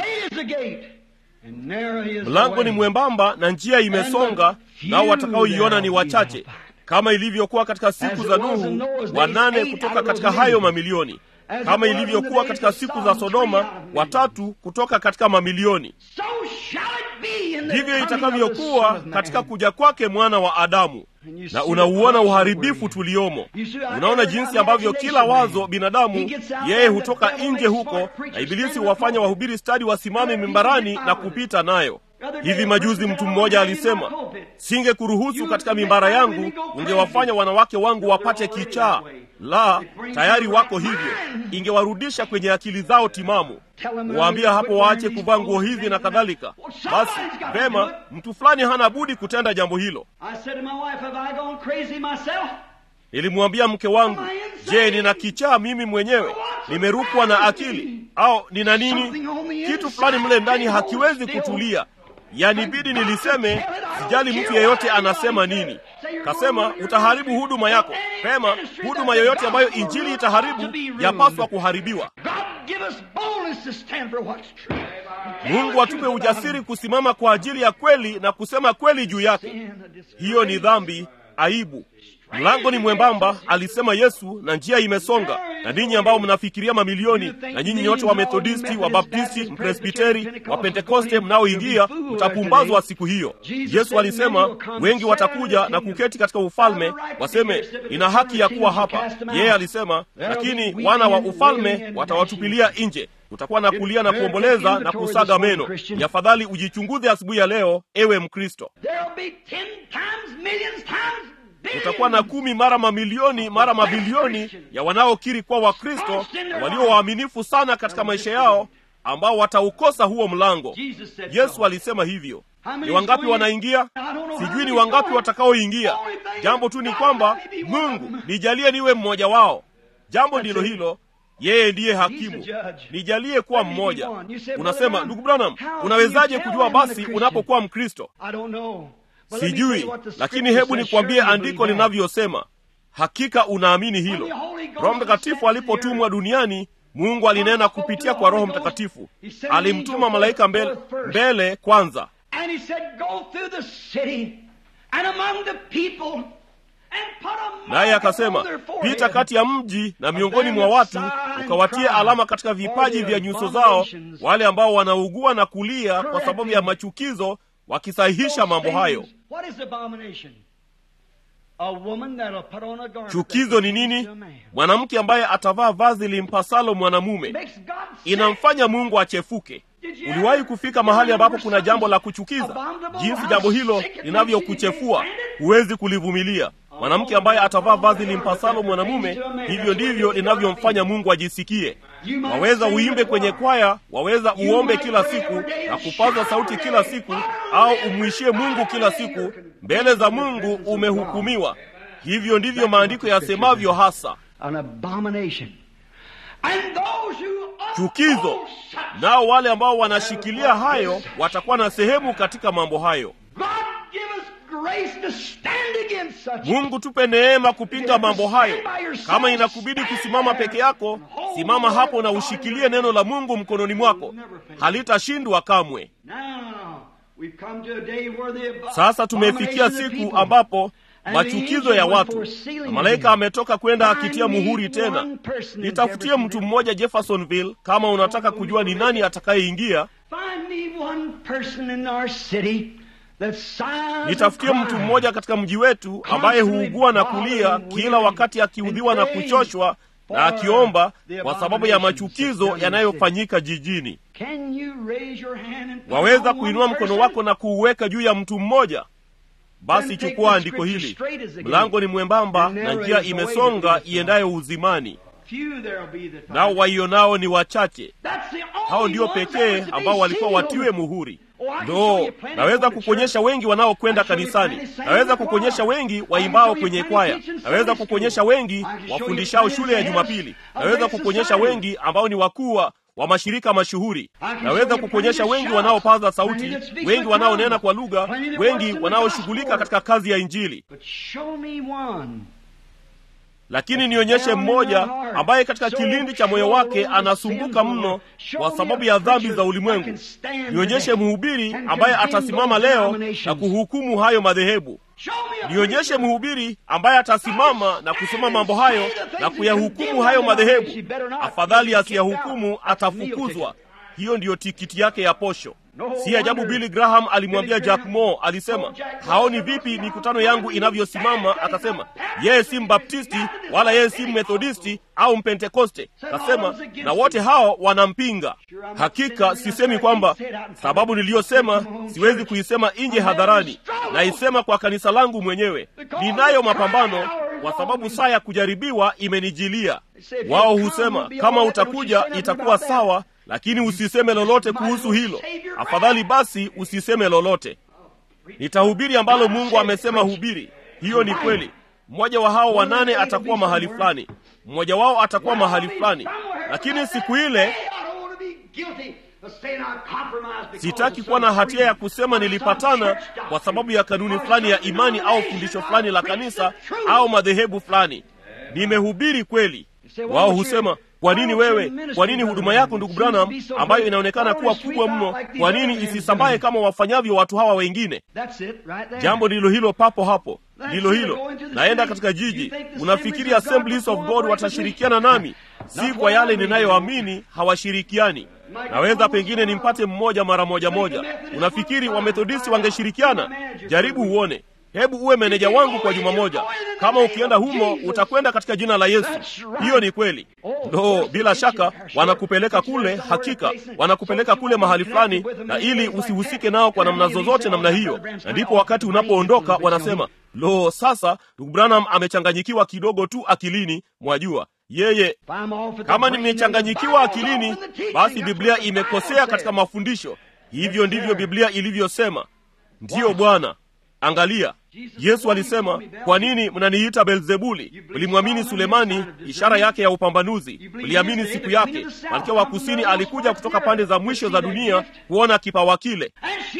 mlango ni mwembamba na njia imesonga nao watakaoiona ni wachache kama ilivyokuwa katika siku za nuhu wanane kutoka katika hayo mamilioni kama ilivyokuwa katika siku za sodoma watatu kutoka katika mamilioni ndivyo itakavyokuwa katika kuja kwake mwana wa adamu na unauona uharibifu tuliomo unaona jinsi ambavyo kila wazo binadamu yeye hutoka nje huko na ibilisi huwafanya wahubiri stadi wasimame mimbarani na kupita nayo hivi majuzi mtu mmoja alisema singe kuruhusu katika mimbara yangu ungewafanya wanawake wangu wapate kichaa la tayari wako hivyo ingewarudisha kwenye akili zao timamu waambia hapo waache kuvaa nguo hizi na kadhalika basi vema mtu fulani hana budi kutenda jambo hilo nilimwambia mke wangu je nina kichaa mimi mwenyewe nimerukwa na akili au nina nini kitu fulani mle ndani hakiwezi kutulia yanibidi niliseme sijali mtu yeyote anasema nini kasema utaharibu huduma yako pema huduma yoyote ambayo injili itaharibu yapaswa kuharibiwa mungu atupe ujasiri kusimama kwa ajili ya kweli na kusema kweli juu yake hiyo ni dhambi aibu mlango ni mwembamba alisema yesu na njia imesonga na ninyi ambao mnafikiria mamilioni na nyinyi nyote wa methodisti wa baptisti mpresbiteri wa pentekoste mnaoingia mtapumbazwa siku hiyo yesu alisema wengi watakuja na kuketi katika ufalme waseme ina haki ya kuwa hapa yeye alisema lakini wana wa ufalme watawatupilia nje utakuwa na kulia na kuomboleza na kusaga meno ni afadhali ujichunguze asubuhi ya leo ewe mkristo utakuwa na kumi mara mamilioni mara mabilioni ya wanaokiri kuwa wakristo na walio waaminifu sana katika maisha yao ambao wataukosa huo mlango yesu alisema hivyo ni wangapi wanaingia sijui ni wangapi watakaoingia jambo tu ni kwamba mungu nijalie niwe mmoja wao jambo ndilo hilo yeye ndiye hakimu nijalie kuwa mmoja unasema ndugu branham unawezaje kujua basi unapokuwa mkristo sijui lakini hebu nikwambie andiko linavyosema hakika unaamini hilo roho mtakatifu alipotumwa duniani mungu alinena kupitia kwa roho mtakatifu alimtuma malaika mbele, mbele kwanza naye akasema pita kati ya mji na miongoni mwa watu ukawatie alama katika vipaji vya nyuso zao wale ambao wanaugua na kulia kwa sababu ya machukizo wakisahihisha mambo hayo chukizo ni nini mwanamke ambaye atavaa vazi limpasalo mwanamume inamfanya mungu achefuke uliwahi kufika mahali ambapo kuna jambo la kuchukiza jinsi jambo hilo linavyokuchefua huwezi kulivumilia mwanamke ambaye atavaa vazi limpasalo mwanamume, hivyo ndivyo linavyomfanya Mungu ajisikie. Waweza uimbe kwenye kwaya, waweza uombe kila siku na kupaza sauti kila siku, au umwishie Mungu kila siku. Mbele za Mungu umehukumiwa. Hivyo ndivyo maandiko yasemavyo hasa. Chukizo. Nao wale ambao wanashikilia hayo watakuwa na sehemu katika mambo hayo. Mungu tupe neema kupinga mambo hayo. Kama inakubidi kusimama peke yako, simama hapo na ushikilie neno la Mungu mkononi mwako, halitashindwa kamwe. Sasa tumefikia siku ambapo machukizo ya watu na malaika ametoka kwenda akitia muhuri tena. Nitafutie mtu mmoja Jeffersonville, kama unataka kujua ni nani atakayeingia. Nitafutie mtu mmoja katika mji wetu ambaye huugua na kulia kila wakati akiudhiwa na kuchoshwa na akiomba kwa sababu ya machukizo yanayofanyika jijini. Waweza kuinua mkono wako na kuuweka juu ya mtu mmoja? Basi chukua andiko hili: mlango ni mwembamba na njia imesonga iendayo uzimani, nao waionao ni wachache. Hao ndio pekee ambao walikuwa watiwe muhuri. Ndo naweza kukuonyesha wengi wanaokwenda kanisani, naweza kukuonyesha wengi waimbao kwenye kwaya, naweza kukuonyesha wengi wafundishao shule ya Jumapili, naweza kukuonyesha wengi ambao ni wakuu wa mashirika mashuhuri, naweza kukuonyesha wengi wanaopaza sauti, wengi wanaonena kwa lugha, wengi wanaoshughulika katika kazi ya Injili. Lakini nionyeshe mmoja ambaye katika kilindi cha moyo wake anasumbuka mno kwa sababu ya dhambi za ulimwengu. Nionyeshe mhubiri ambaye atasimama leo na kuhukumu hayo madhehebu. Nionyeshe mhubiri ambaye atasimama na kusema mambo hayo na kuyahukumu hayo madhehebu. Afadhali asiyahukumu, atafukuzwa. Hiyo ndiyo tikiti yake ya posho. Si ajabu Billy Graham alimwambia Jack Moore, alisema haoni vipi mikutano yangu inavyosimama. Akasema yeye si mbaptisti wala yeye si methodisti au mpentekoste. Akasema na wote hao wanampinga. Hakika sisemi kwamba sababu niliyosema siwezi kuisema nje hadharani, naisema kwa kanisa langu mwenyewe. Ninayo mapambano kwa sababu saa ya kujaribiwa imenijilia. Wao husema kama utakuja itakuwa sawa lakini usiseme lolote kuhusu hilo. Afadhali basi usiseme lolote. Nitahubiri ambalo Mungu amesema hubiri. Hiyo ni kweli. Mmoja wa hao wanane atakuwa mahali fulani, mmoja wao atakuwa mahali fulani, lakini siku ile sitaki kuwa na hatia ya kusema nilipatana kwa sababu ya kanuni fulani ya imani au fundisho fulani la kanisa au madhehebu fulani. Nimehubiri kweli. Wao husema kwa nini wewe, kwa nini huduma yako ndugu Branham, ambayo inaonekana kuwa kubwa mno, kwa nini isisambaye kama wafanyavyo watu hawa wengine? Jambo ndilo hilo, papo hapo ndilo hilo. Naenda katika jiji, unafikiri Assemblies of God watashirikiana nami? Si kwa yale ninayoamini, hawashirikiani. Naweza pengine nimpate mmoja mara moja moja. Unafikiri Wamethodisti wangeshirikiana? Jaribu uone. Hebu uwe meneja wangu kwa juma moja. Kama ukienda humo, utakwenda katika jina la Yesu. Hiyo ni kweli. Ndo bila shaka wanakupeleka kule, hakika wanakupeleka kule mahali fulani, na ili usihusike nao kwa namna zozote namna hiyo, na ndipo wakati unapoondoka wanasema, lo, sasa ndugu Branham amechanganyikiwa kidogo tu akilini, mwajua yeye kama nimechanganyikiwa akilini, basi Biblia imekosea katika mafundisho. Hivyo ndivyo Biblia ilivyosema. Ndiyo Bwana. Angalia, Yesu alisema, kwa nini mnaniita Beelzebuli? Mlimwamini Sulemani, ishara yake ya upambanuzi, mliamini siku yake. Malkia wa kusini alikuja kutoka pande za mwisho za dunia kuona kipawa kile,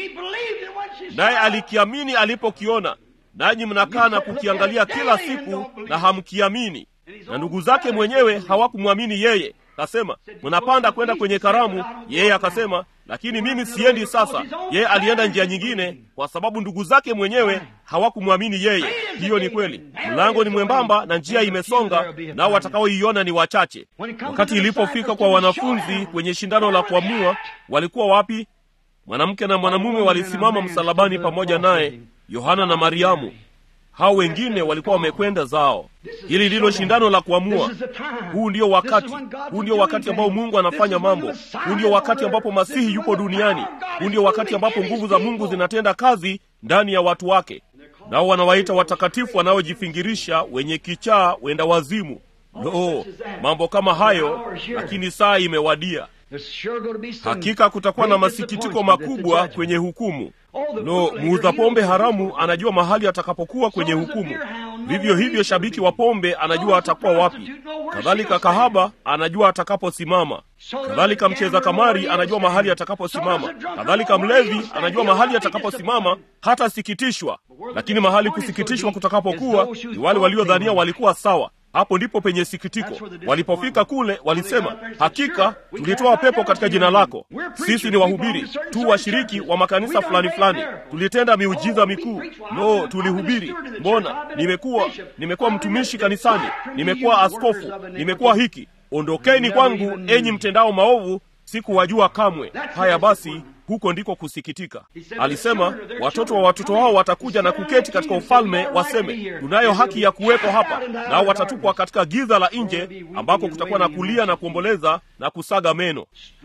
naye alikiamini alipokiona, nanyi mnakaa na kukiangalia kila siku na hamkiamini. Na ndugu zake mwenyewe hawakumwamini yeye. Kasema, mnapanda kwenda kwenye karamu. Yeye akasema, lakini mimi siendi sasa. Yeye alienda njia nyingine, kwa sababu ndugu zake mwenyewe hawakumwamini yeye. Hiyo ni kweli. Mlango ni mwembamba na njia imesonga, nao watakaoiona ni wachache. Wakati ilipofika kwa wanafunzi kwenye shindano la kuamua, walikuwa wapi? Mwanamke na mwanamume walisimama msalabani pamoja naye, Yohana na Mariamu. Hao wengine walikuwa wamekwenda zao. Hili ndilo shindano la kuamua. Huu ndio wakati, huu ndio wakati ambao Mungu anafanya mambo. Huu ndio wakati ambapo Masihi yupo duniani. Huu ndio wakati ambapo nguvu za Mungu zinatenda kazi ndani ya watu wake. nao wanawaita watakatifu wanaojifingirisha wenye kichaa wenda wazimu lo mambo kama hayo lakini saa imewadia hakika kutakuwa na masikitiko makubwa kwenye hukumu lo muuza pombe haramu anajua mahali atakapokuwa kwenye hukumu vivyo hivyo shabiki wa pombe anajua atakuwa wapi kadhalika kahaba anajua atakaposimama kadhalika mcheza kamari anajua mahali atakaposimama kadhalika mlevi anajua mahali atakaposimama hatasikitishwa lakini mahali kusikitishwa kutakapokuwa ni wale waliodhania walikuwa sawa hapo ndipo penye sikitiko walipofika kule walisema hakika tulitoa pepo katika jina lako sisi ni wahubiri tu washiriki wa makanisa fulani fulani tulitenda miujiza mikuu no tulihubiri mbona nimekuwa nimekuwa mtumishi kanisani nimekuwa askofu nimekuwa hiki ondokeni kwangu enyi mtendao maovu sikuwajua kamwe haya basi huko ndiko kusikitika alisema watoto wa watoto wao watakuja na kuketi katika ufalme waseme tunayo haki ya kuwepo hapa nao watatupwa katika giza la nje ambako kutakuwa na kulia na kuomboleza na kusaga meno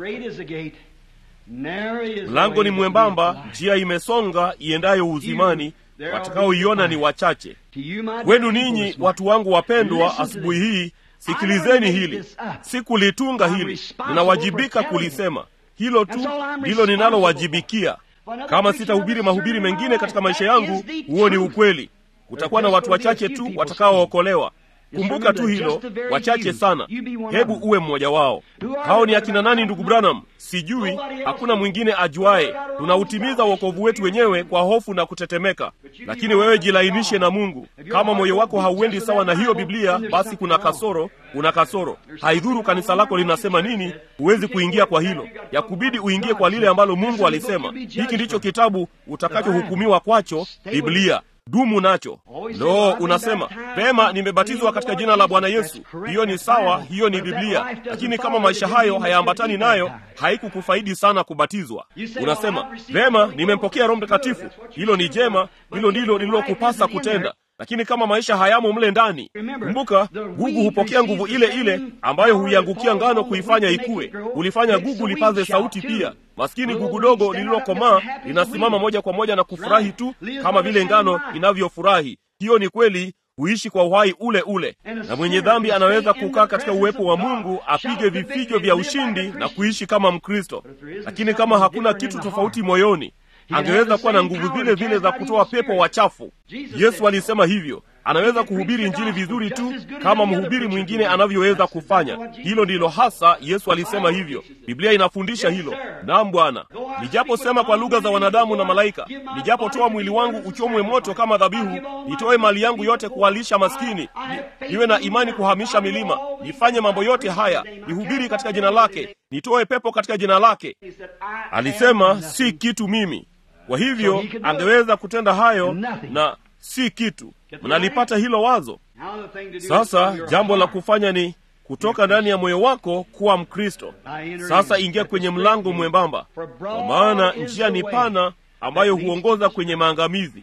mlango ni mwembamba njia imesonga iendayo uzimani watakaoiona ni wachache kwenu ninyi watu wangu wapendwa asubuhi hii sikilizeni hili sikulitunga hili ninawajibika kulisema hilo tu ndilo ninalowajibikia kama sitahubiri mahubiri mengine katika maisha yangu huo ni ukweli kutakuwa na watu wachache tu watakaookolewa kumbuka tu hilo wachache sana hebu uwe mmoja wao hao ni akina nani ndugu branham sijui hakuna mwingine ajuaye tunautimiza uokovu wetu wenyewe kwa hofu na kutetemeka lakini wewe jilainishe na mungu kama moyo wako hauendi sawa na hiyo biblia basi kuna kasoro una kasoro haidhuru kanisa lako linasema nini huwezi kuingia kwa hilo yakubidi uingie kwa lile ambalo mungu alisema hiki ndicho kitabu utakachohukumiwa kwacho biblia dumu nacho lo unasema pema nimebatizwa katika jina la bwana yesu hiyo ni sawa hiyo ni biblia lakini kama maisha hayo hayaambatani nayo haikukufaidi sana kubatizwa unasema vema nimempokea roho mtakatifu hilo ni jema hilo ndilo lililokupasa kutenda lakini kama maisha hayamo mle ndani kumbuka gugu hupokea nguvu ile ile ambayo huiangukia ngano kuifanya ikue hulifanya gugu lipaze sauti pia maskini gugu dogo lililokomaa linasimama moja kwa moja na kufurahi tu kama vile ngano inavyofurahi hiyo ni kweli huishi kwa uhai ule ule na mwenye dhambi anaweza kukaa katika uwepo wa mungu apige vifijo vya ushindi na kuishi kama mkristo lakini kama hakuna kitu tofauti moyoni angeweza kuwa na nguvu zile zile za kutoa pepo wachafu yesu alisema hivyo anaweza kuhubiri injili vizuri tu kama mhubiri mwingine anavyoweza kufanya hilo ndilo hasa yesu alisema hivyo biblia inafundisha hilo nam bwana nijaposema kwa lugha za wanadamu na malaika nijapotoa mwili wangu uchomwe moto kama dhabihu nitoe mali yangu yote kuwalisha maskini ni, niwe na imani kuhamisha milima nifanye mambo yote haya nihubiri katika jina lake nitoe pepo katika jina lake alisema si kitu mimi kwa hivyo angeweza kutenda hayo na si kitu mnalipata hilo wazo sasa jambo la kufanya ni kutoka ndani ya moyo wako kuwa mkristo sasa ingia kwenye mlango mwembamba kwa maana njia ni pana ambayo huongoza kwenye maangamizi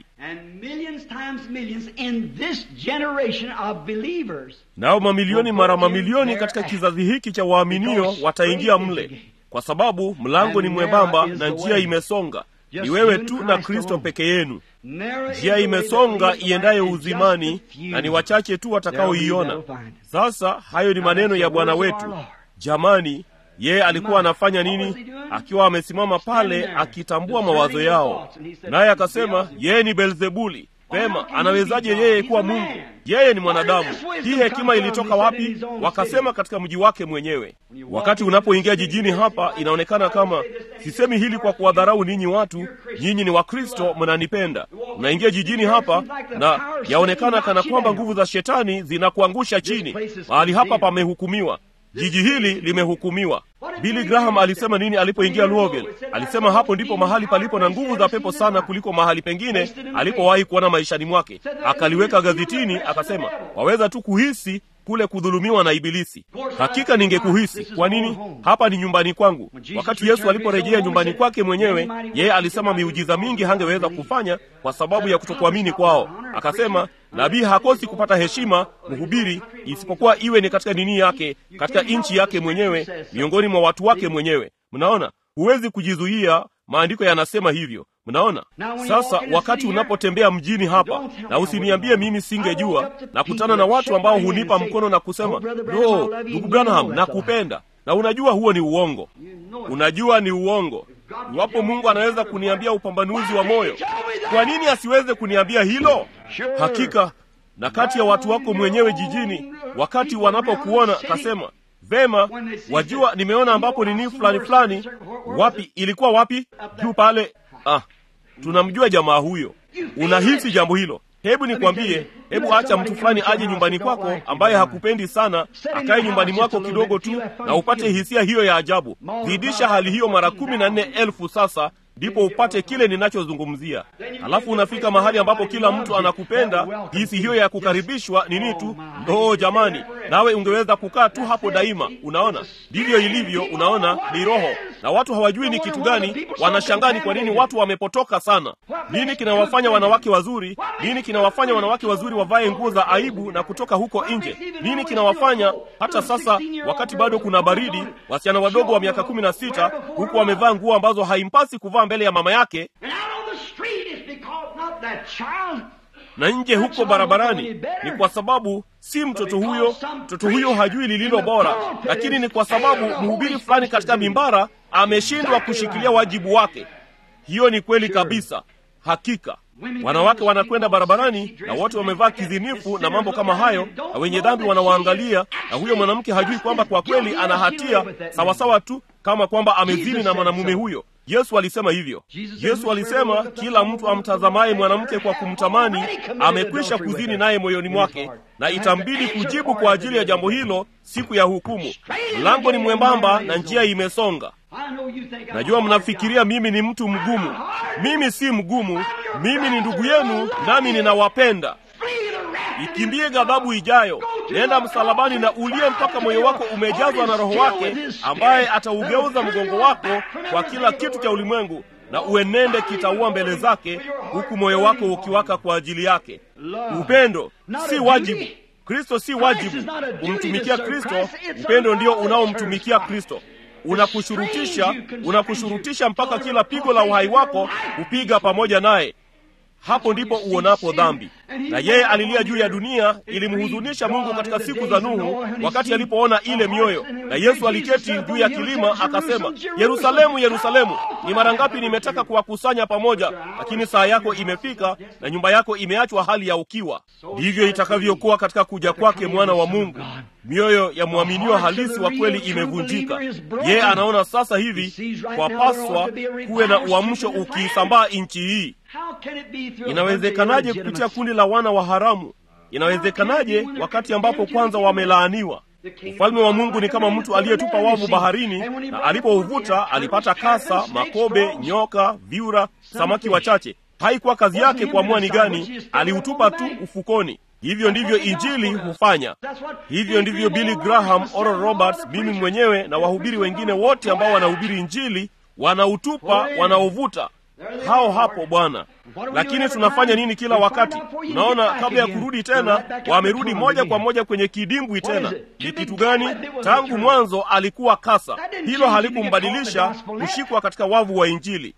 nao mamilioni mara mamilioni katika kizazi hiki cha waaminio wataingia mle kwa sababu mlango ni mwembamba na njia imesonga ni wewe tu na kristo peke yenu njia imesonga iendayo uzimani na ni wachache tu watakaoiona sasa hayo ni maneno ya bwana wetu jamani yeye alikuwa anafanya nini akiwa amesimama pale akitambua mawazo yao naye akasema yeye ni belzebuli pema anawezaje yeye kuwa mungu yeye ni mwanadamu hii hekima ilitoka wapi wakasema katika mji wake mwenyewe wakati unapoingia jijini hapa inaonekana kama sisemi hili kwa kuwadharau ninyi watu nyinyi ni wakristo mnanipenda unaingia jijini hapa na yaonekana kana kwamba nguvu za shetani zinakuangusha chini mahali hapa pamehukumiwa jiji hili limehukumiwa billy graham alisema nini alipoingia louisville alisema hapo ndipo mahali palipo na nguvu za pepo sana kuliko mahali pengine alipowahi kuona maishani mwake akaliweka gazetini akasema waweza tu kuhisi kule kudhulumiwa na ibilisi hakika ningekuhisi kwa nini hapa ni nyumbani kwangu wakati yesu aliporejea nyumbani kwake mwenyewe yeye alisema miujiza mingi hangeweza kufanya kwa sababu ya kutokuamini kwao akasema nabii hakosi kupata heshima mhubiri isipokuwa iwe ni katika nini yake katika nchi yake mwenyewe miongoni mwa watu wake mwenyewe mnaona huwezi kujizuia maandiko yanasema hivyo mnaona sasa wakati unapotembea mjini hapa na usiniambie mimi singejua nakutana na watu ambao hunipa mkono na kusema lo ndugu branham nakupenda na unajua huo ni uongo unajua ni uongo iwapo mungu anaweza kuniambia upambanuzi wa moyo kwa nini asiweze kuniambia hilo hakika na kati ya watu wako mwenyewe jijini wakati wanapokuona kasema vema wajua nimeona ambapo nini fulani fulani wapi ilikuwa wapi juu pale ah tunamjua jamaa huyo unahisi jambo hilo hebu nikwambie hebu acha mtu fulani aje nyumbani kwako ambaye hakupendi sana akaye nyumbani mwako kidogo tu na upate hisia hiyo ya ajabu zidisha hali hiyo mara kumi na nne elfu sasa ndipo upate kile ninachozungumzia halafu unafika mahali ambapo kila mtu anakupenda hisi hiyo ya kukaribishwa nini tu ndoo jamani nawe ungeweza kukaa tu hapo daima unaona ndivyo ilivyo unaona ni roho na watu hawajui ni kitu gani wanashangani kwa nini watu wamepotoka sana nini kinawafanya wanawake wazuri nini kinawafanya wanawake wazuri wavae nguo za aibu na kutoka huko nje nini kinawafanya hata sasa wakati bado kuna baridi wasichana wadogo wa miaka kumi na sita huku wamevaa nguo ambazo haimpasi kuvaa mbele ya mama yake na nje huko barabarani ni kwa sababu si mtoto huyo mtoto huyo hajui lililo bora lakini ni kwa sababu mhubiri fulani katika mimbara ameshindwa kushikilia wajibu wake hiyo ni kweli kabisa hakika wanawake wanakwenda barabarani na wote wamevaa kizinifu na mambo kama hayo na wenye dhambi wanawaangalia na huyo mwanamke hajui kwamba kwa kweli ana hatia sawasawa tu kama kwamba amezini na mwanamume huyo yesu alisema hivyo yesu alisema kila mtu amtazamaye mwanamke kwa kumtamani amekwisha kuzini naye moyoni mwake na itambidi kujibu kwa ajili ya jambo hilo siku ya hukumu mlango ni mwembamba na njia imesonga najua mnafikiria mimi ni mtu mgumu mimi si mgumu mimi ni ndugu yenu nami ninawapenda ikimbie ghadhabu ijayo nenda msalabani na ulie mpaka moyo wako umejazwa na roho wake ambaye ataugeuza mgongo wako kwa kila kitu cha ulimwengu na uenende kitaua mbele zake huku moyo wako ukiwaka kwa ajili yake upendo si wajibu kristo si wajibu kumtumikia kristo upendo ndio unaomtumikia kristo unakushurutisha unakushurutisha mpaka kila pigo la uhai wako kupiga pamoja naye hapo ndipo uonapo dhambi na yeye alilia juu ya dunia ilimhuzunisha mungu katika siku za nuhu wakati alipoona ile mioyo na yesu aliketi juu ya kilima akasema yerusalemu yerusalemu ni mara ngapi nimetaka kuwakusanya pamoja lakini saa yako imefika na nyumba yako imeachwa hali ya ukiwa ndivyo itakavyokuwa katika kuja kwake mwana wa mungu mioyo ya mwaminio halisi wa kweli imevunjika yeye anaona sasa hivi kwapaswa kuwe na uamsho ukiisambaa nchi hii inawezekanaje kupitia kundi la wana wa haramu inawezekanaje wakati ambapo kwanza wamelaaniwa ufalme wa mungu ni kama mtu aliyetupa wavu baharini na alipouvuta alipata kasa makobe nyoka vyura samaki wachache haikuwa kazi yake kuamua ni gani aliutupa tu ufukoni hivyo ndivyo injili hufanya hivyo ndivyo billy graham oral roberts mimi mwenyewe na wahubiri wengine wote ambao wanahubiri injili wanautupa wanaovuta hao hapo bwana lakini tunafanya nini kila wakati unaona kabla ya kurudi tena wamerudi moja kwa moja kwenye kidimbwi tena ni kitu gani tangu mwanzo alikuwa kasa hilo halikumbadilisha kushikwa katika wavu wa injili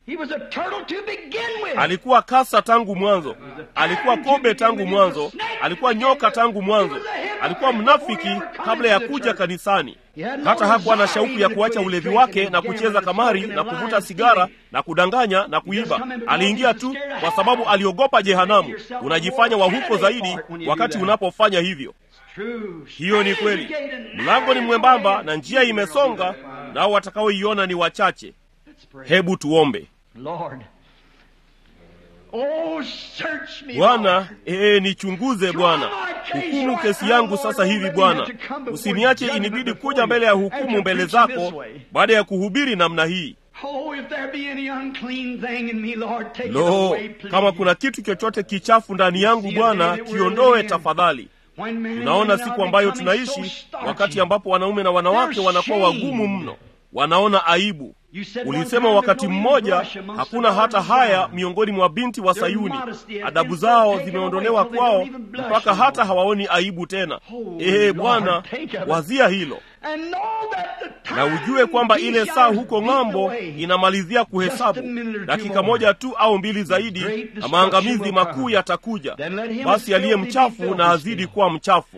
alikuwa kasa tangu mwanzo alikuwa kobe tangu mwanzo alikuwa nyoka tangu mwanzo alikuwa mnafiki kabla ya kuja kanisani hata hakuwa na shauku ya kuacha ulevi wake na kucheza kamari na kuvuta sigara na kudanganya na kuiba aliingia tu kwa sababu aliogopa jehanamu unajifanya wa huko zaidi wakati unapofanya hivyo hiyo ni kweli mlango ni mwembamba na njia imesonga nao watakaoiona ni wachache hebu tuombe bwana ee nichunguze bwana hukumu kesi yangu sasa hivi bwana usiniache inibidi kuja mbele ya hukumu mbele zako baada ya kuhubiri namna hii lo kama kuna kitu chochote kichafu ndani yangu bwana kiondoe tafadhali tunaona siku ambayo tunaishi wakati ambapo wanaume na wanawake wanakuwa wagumu mno wanaona aibu. Ulisema wakati mmoja hakuna hata haya miongoni mwa binti wa Sayuni, adabu zao zimeondolewa kwao mpaka hata hawaoni aibu tena. Ee Bwana, wazia hilo na ujue kwamba ile saa huko ng'ambo inamalizia kuhesabu dakika moja tu au mbili zaidi, na maangamizi makuu yatakuja. Basi aliye mchafu na azidi kuwa mchafu.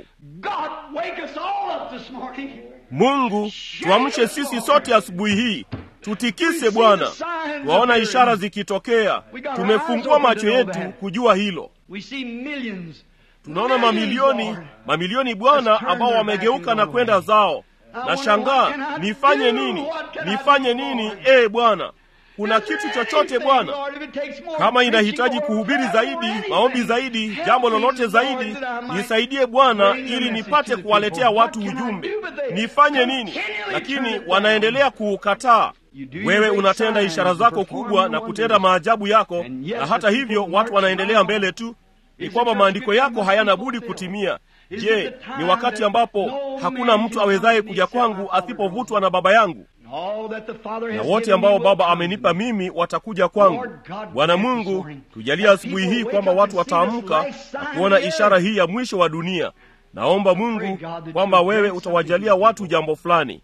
Mungu, tuamshe sisi sote asubuhi hii, tutikise Bwana. Twaona ishara zikitokea, tumefungua macho yetu kujua hilo. Tunaona mamilioni mamilioni Bwana, ambao wamegeuka na kwenda zao. Na shangaa, nifanye nini? Nifanye nini? Ee Bwana, kuna kitu chochote Bwana? Kama inahitaji kuhubiri zaidi, maombi zaidi, jambo lolote zaidi, nisaidie Bwana, ili nipate kuwaletea watu ujumbe. Nifanye nini? Lakini wanaendelea kuukataa. Wewe unatenda ishara zako kubwa na kutenda maajabu yako, na hata hivyo watu wanaendelea mbele tu. Ni kwamba maandiko yako hayana budi kutimia. Je, ni wakati ambapo hakuna mtu awezaye kuja kwangu asipovutwa na Baba yangu? Na wote ambao Baba amenipa mimi watakuja kwangu. Bwana Mungu, tujalie asubuhi hii kwamba watu wataamka na kuona ishara hii ya mwisho wa dunia. Naomba Mungu kwamba wewe utawajalia watu jambo fulani.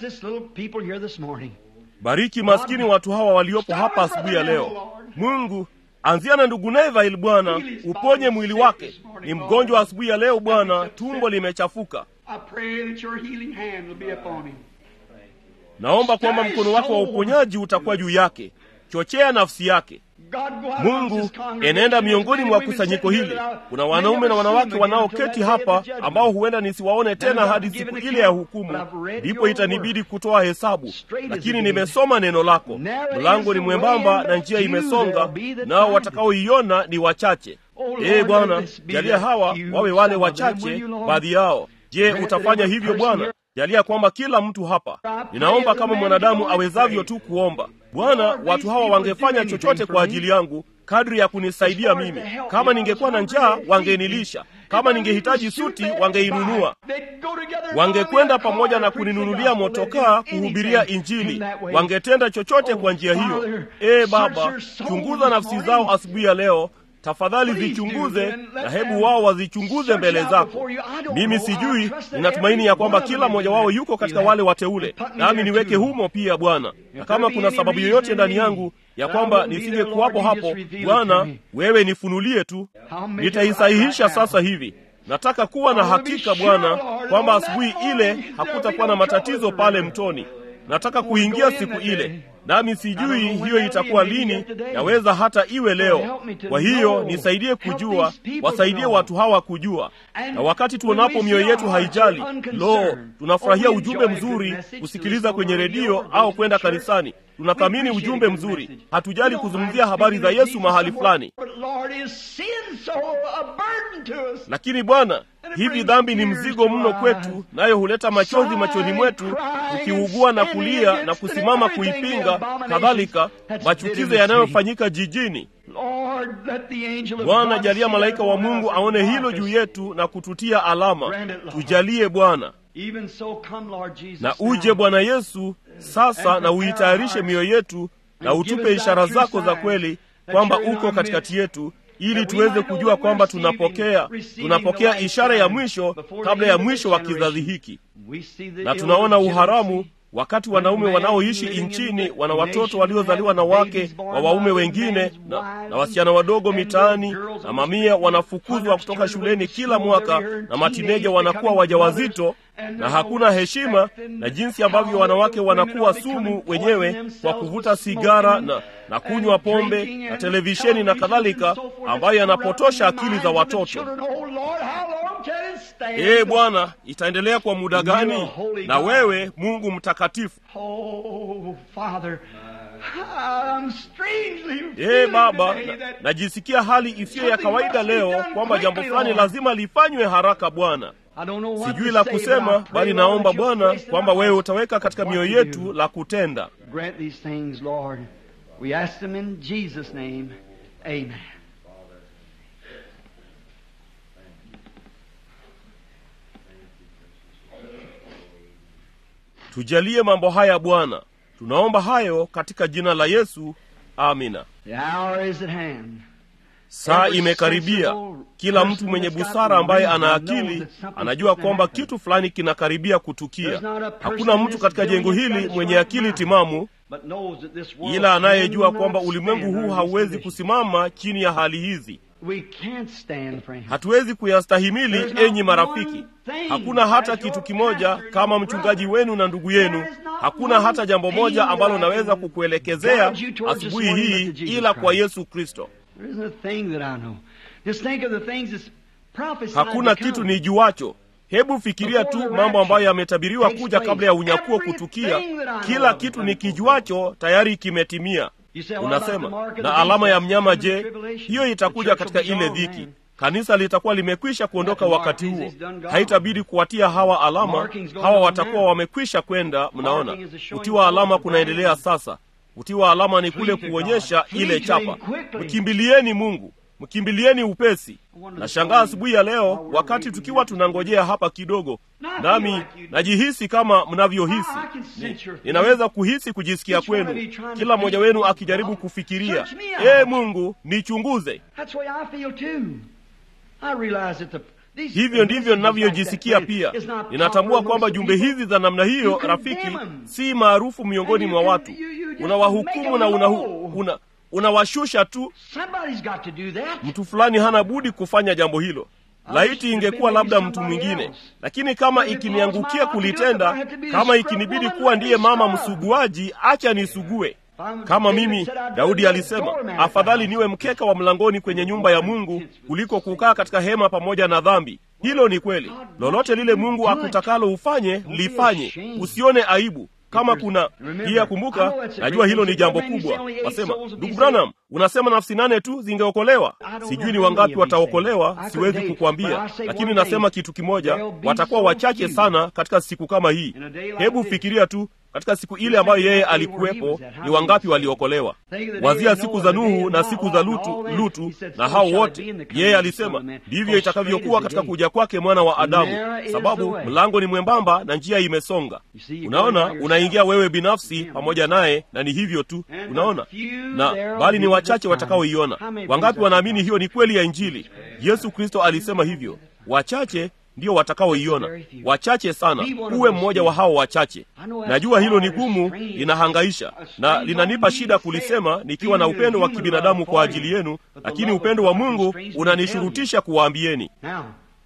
Bariki maskini watu hawa waliopo hapa asubuhi ya leo. Mungu, anzia na ndugu Neville Bwana, uponye mwili wake. Ni mgonjwa asubuhi ya leo Bwana, tumbo limechafuka. Naomba kwamba mkono wako wa uponyaji utakuwa juu yake. Chochea nafsi yake. Mungu, enenda miongoni mwa kusanyiko hili. Kuna wanaume na wanawake wanaoketi hapa ambao huenda nisiwaone tena hadi siku ile ya hukumu, ndipo itanibidi kutoa hesabu. Lakini nimesoma neno lako, mlango ni mwembamba na njia imesonga, nao watakaoiona ni wachache. Ee Bwana, jalia hawa wawe wale wachache, baadhi yao. Je, utafanya hivyo Bwana? Jalia kwamba kila mtu hapa, ninaomba kama mwanadamu awezavyo tu kuomba. Bwana, watu hawa wangefanya chochote kwa ajili yangu kadri ya kunisaidia mimi. Kama ningekuwa na njaa, wangenilisha. Kama ningehitaji suti, wangeinunua. Wangekwenda pamoja na kuninunulia motokaa kuhubiria Injili. Wangetenda chochote kwa njia hiyo. Ee Baba, chunguza nafsi zao asubuhi ya leo. Tafadhali zichunguze na hebu wao wazichunguze mbele zako. Mimi sijui, ninatumaini ya kwamba kila mmoja wao yuko katika wale wateule, nami niweke humo pia Bwana. Na kama kuna sababu yoyote ndani yangu ya kwamba nisingekuwapo hapo, Bwana, wewe nifunulie tu, nitaisahihisha sasa hivi. Nataka kuwa na hakika Bwana kwamba asubuhi ile hakutakuwa na matatizo pale mtoni. Nataka kuingia siku ile nami sijui hiyo itakuwa lini. Yaweza hata iwe leo. Kwa hiyo nisaidie kujua, wasaidie watu hawa kujua. Na wakati tuonapo mioyo yetu haijali, lo, tunafurahia ujumbe mzuri kusikiliza kwenye redio au kwenda kanisani. Tunathamini ujumbe mzuri, hatujali kuzungumzia habari za Yesu mahali fulani. Lakini Bwana, hivi dhambi ni mzigo mno kwetu, nayo huleta machozi machoni mwetu, tukiugua na kulia na kusimama kuipinga, kadhalika machukizo yanayofanyika jijini. Bwana, jalia malaika wa Mungu aone hilo juu yetu na kututia alama. Tujalie Bwana. Na uje Bwana Yesu sasa, na uitayarishe mioyo yetu na utupe ishara zako za kweli kwamba uko katikati yetu ili tuweze kujua kwamba tunapokea tunapokea ishara ya mwisho kabla ya mwisho wa kizazi hiki. Na tunaona uharamu wakati wanaume wanaoishi nchini wana watoto waliozaliwa na wake wa waume wengine na, na wasichana wadogo mitaani, na mamia wanafukuzwa kutoka shuleni kila mwaka, na matineja wanakuwa wajawazito na hakuna heshima, na jinsi ambavyo wanawake wanakuwa sumu wenyewe kwa kuvuta sigara na, na kunywa pombe na televisheni na kadhalika, ambayo yanapotosha akili za watoto. Ee Bwana, itaendelea kwa muda gani? Na wewe Mungu mtakatifu, ee Baba, na, najisikia hali isiyo ya kawaida leo kwamba jambo fulani lazima lifanywe haraka Bwana. Sijui la kusema, bali naomba Bwana kwamba wewe utaweka katika mioyo yetu la kutenda. tujalie mambo haya bwana tunaomba hayo katika jina la yesu amina The hour is at hand. saa imekaribia kila mtu mwenye busara ambaye ana akili anajua kwamba kitu fulani kinakaribia kutukia hakuna mtu katika jengo hili mwenye akili timamu But knows that this world ila anayejua kwamba cannot ulimwengu stand huu under hauwezi this kusimama chini ya hali hizi We can't stand, friend. hatuwezi kuyastahimili There's not enyi marafiki one thing hakuna hata as your kitu kimoja pastor and kama your mchungaji brother. wenu na ndugu yenu There is not hakuna one hata jambo thing moja that ambalo I naweza can kukuelekezea guide you towards this asubuhi morning hii but to Jesus ila kwa Christ. yesu kristo There isn't a thing that I know. Just think of the things that's prophesied hakuna to kitu come. nijuacho hebu fikiria Before tu the mambo ambayo rapture yametabiriwa takes kuja place, kabla ya unyakuo everything kutukia that I know kila of kitu is nikijuacho tayari kimetimia You say, what about the unasema mark of the na beast? alama ya That's mnyama the je tribulation. hiyo The itakuja church katika will be ile gone, dhiki man. kanisa litakuwa limekwisha kuondoka That wakati mark huo is done gone. haitabidi kuwatia hawa alama Marking's going hawa on watakuwa now. wamekwisha kwenda mnaona Marking is a showing kutiwa alama forth of kunaendelea brand. sasa kutiwa alama ni kule Flee to kuonyesha God. Flee ile to chapa him quickly. mkimbilieni mungu mkimbilieni upesi wonder na this shangaa morning asubuhi ya leo while we're wakati waiting tukiwa here. tunangojea hapa kidogo Now I feel nami like you do. najihisi kama mnavyohisi I- I can sense Ni- your feeling. ninaweza kuhisi kujisikia Each one of kwenu you trying to kila mmoja think, wenu God, akijaribu kufikiria search me out. ee mungu nichunguze That's the way I feel too. I realize that the these hivyo ndivyo messages ninavyojisikia like that, pia is not ninatambua popular kwamba amongst the jumbe people. hizi za namna hiyo You condemn rafiki them. si maarufu miongoni And mwa you- watu you- you just unawahukumu make na them unahu, low. una, unawashusha tu Somebody's got to do that. mtu fulani hana budi kufanya jambo hilo laiti ingekuwa labda mtu mwingine lakini kama ikiniangukia kulitenda kama ikinibidi kuwa ndiye mama msuguaji acha nisugue kama mimi daudi alisema afadhali niwe mkeka wa mlangoni kwenye nyumba ya mungu kuliko kukaa katika hema pamoja na dhambi hilo ni kweli lolote lile mungu akutakalo ufanye lifanye usione aibu kama kuna pia kumbuka najua hilo ni jambo kubwa wasema ndugu branham unasema nafsi nane tu zingeokolewa sijui ni wangapi wataokolewa siwezi kukwambia lakini nasema kitu kimoja watakuwa wachache sana katika siku kama hii hebu fikiria tu katika siku ile ambayo yeye alikuwepo ni wangapi waliokolewa wazia siku za nuhu na siku za lutu, lutu na hao wote yeye alisema ndivyo itakavyokuwa katika kuja kwake mwana wa adamu sababu mlango ni mwembamba na njia imesonga unaona unaingia wewe binafsi pamoja naye na ni hivyo tu unaona na bali ni wachache watakaoiona wangapi wanaamini hiyo ni kweli ya injili yesu kristo alisema hivyo wachache ndio watakaoiona wachache sana uwe mmoja wa hao wachache najua hilo ni gumu linahangaisha na linanipa shida kulisema nikiwa na upendo wa kibinadamu kwa ajili yenu lakini upendo wa mungu unanishurutisha kuwaambieni Now,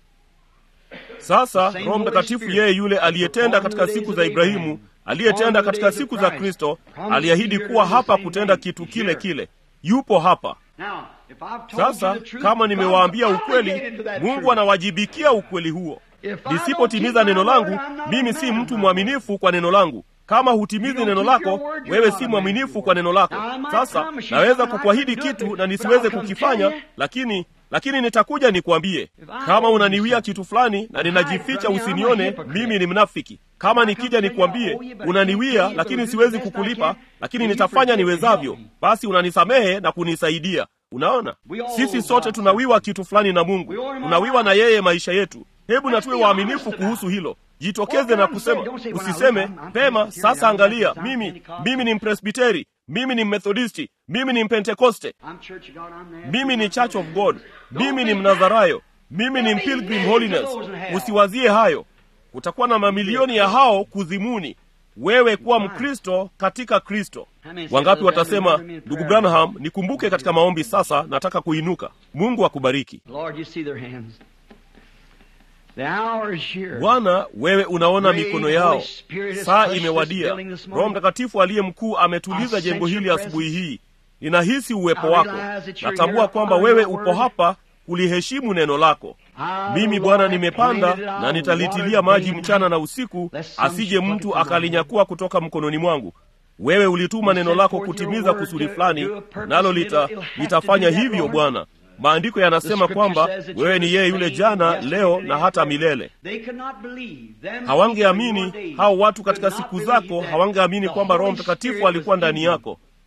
sasa roho mtakatifu yeye yule aliyetenda katika siku za ibrahimu aliyetenda katika siku za kristo aliahidi kuwa hapa kutenda kitu kile kile yupo hapa now, if I've told sasa you the truth, kama nimewaambia God's ukweli obligated to that mungu truth. anawajibikia ukweli huo If I don't nisipotimiza keep neno my langu word, I'm not a mimi man si of mtu my mwaminifu kwa neno langu kama hutimizi don't neno keep lako your word, you're wewe not si a man mwaminifu of your kwa neno lako Now, I might sasa promise you naweza something, I kukuahidi can do it, kitu na but nisiweze I'll come kukifanya tell you. lakini lakini nitakuja nikwambie kama unaniwia kitu fulani na ninajificha usinione mimi ni mnafiki kama nikija nikwambie unaniwia lakini siwezi kukulipa lakini nitafanya niwezavyo basi unanisamehe na kunisaidia unaona sisi sote tunawiwa kitu fulani na mungu tunawiwa na yeye maisha yetu hebu na tuwe waaminifu kuhusu hilo jitokeze na kusema usiseme pema sasa angalia mimi mimi ni mpresbiteri mimi ni methodisti mimi ni mpentekoste I'm Church of God, I'm there. mimi ni church of god mimi ni mnazarayo mimi ni pilgrim holiness usiwazie hayo kutakuwa na mamilioni ya hao kuzimuni wewe kuwa mkristo katika kristo wangapi watasema ndugu branham nikumbuke katika maombi sasa nataka kuinuka mungu akubariki Lord, you see their hands. The hour is here. bwana wewe unaona Great mikono Holy yao Spirit has saa touched this imewadia building this morning. roho mtakatifu aliye mkuu ametuliza I jengo sense hili your asubuhi presence. hii ninahisi uwepo I wako realize that you're natambua here kwamba honoring wewe your upo word. hapa kuliheshimu neno lako I, mimi the bwana Lord, nimepanda planted it, na I'll nitalitilia water it maji day and mchana night. na usiku Lest some asije should pluck it mtu from my akalinyakua kutoka mkononi mwangu wewe ulituma neno lako kutimiza kusudi fulani nalo lita, litafanya hivyo bwana maandiko yanasema kwamba wewe ni yeye yule jana leo na hata milele They could not believe. Them hawangeamini people in your hao days watu katika could not siku believe zako that hawangeamini the kwamba roho Holy mtakatifu Spirit alikuwa was ndani in you. yako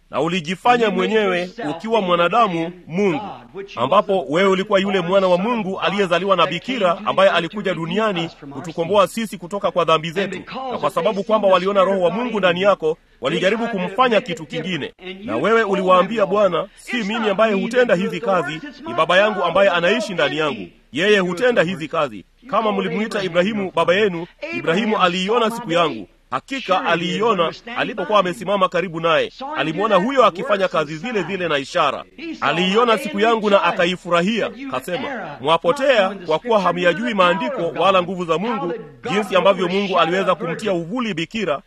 na ulijifanya mwenyewe ukiwa mwanadamu Mungu, ambapo wewe ulikuwa yule mwana wa Mungu aliyezaliwa na bikira ambaye alikuja duniani kutukomboa sisi kutoka kwa dhambi zetu. Na kwa sababu kwamba waliona Roho wa Mungu ndani yako, walijaribu kumfanya kitu kingine, na wewe uliwaambia, Bwana, si mimi ambaye hutenda hizi kazi, ni Baba yangu ambaye anaishi ndani yangu, yeye hutenda hizi kazi. Kama mlimwita Ibrahimu baba yenu, Ibrahimu aliiona siku yangu Hakika aliiona alipokuwa amesimama karibu naye, alimwona huyo akifanya kazi zile zile na ishara. Aliiona siku yangu na akaifurahia, kasema, mwapotea kwa kuwa hamyajui maandiko wala nguvu za Mungu, jinsi ambavyo Mungu aliweza kumtia uvuli bikira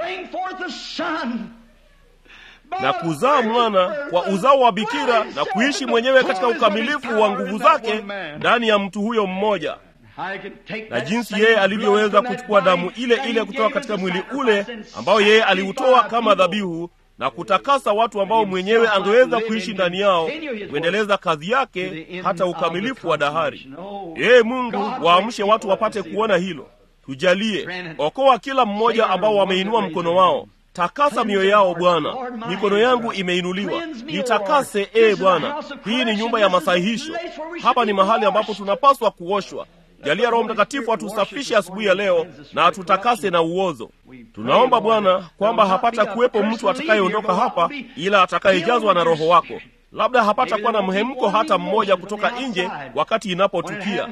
na kuzaa mwana kwa uzao wa bikira na kuishi mwenyewe katika ukamilifu wa nguvu zake ndani ya mtu huyo mmoja na jinsi yeye alivyoweza kuchukua damu ile ile kutoka katika mwili ule ambao yeye aliutoa kama dhabihu na kutakasa watu ambao mwenyewe angeweza kuishi ndani yao kuendeleza kazi yake hata ukamilifu wa dahari. Yeye Mungu waamshe watu wapate kuona hilo. Tujalie, okoa kila mmoja ambao wameinua mkono wao. Takasa mioyo yao Bwana. Mikono yangu imeinuliwa, nitakase ee Bwana. Hii ni nyumba ya masahihisho. Hapa ni mahali ambapo tunapaswa kuoshwa. Jalia Roho Mtakatifu atusafishe asubuhi ya leo na atutakase na uozo. Tunaomba Bwana kwamba hapata kuwepo mtu atakayeondoka hapa ila atakayejazwa na Roho wako. Labda hapata kuwa na mhemko hata mmoja kutoka nje wakati inapotukia,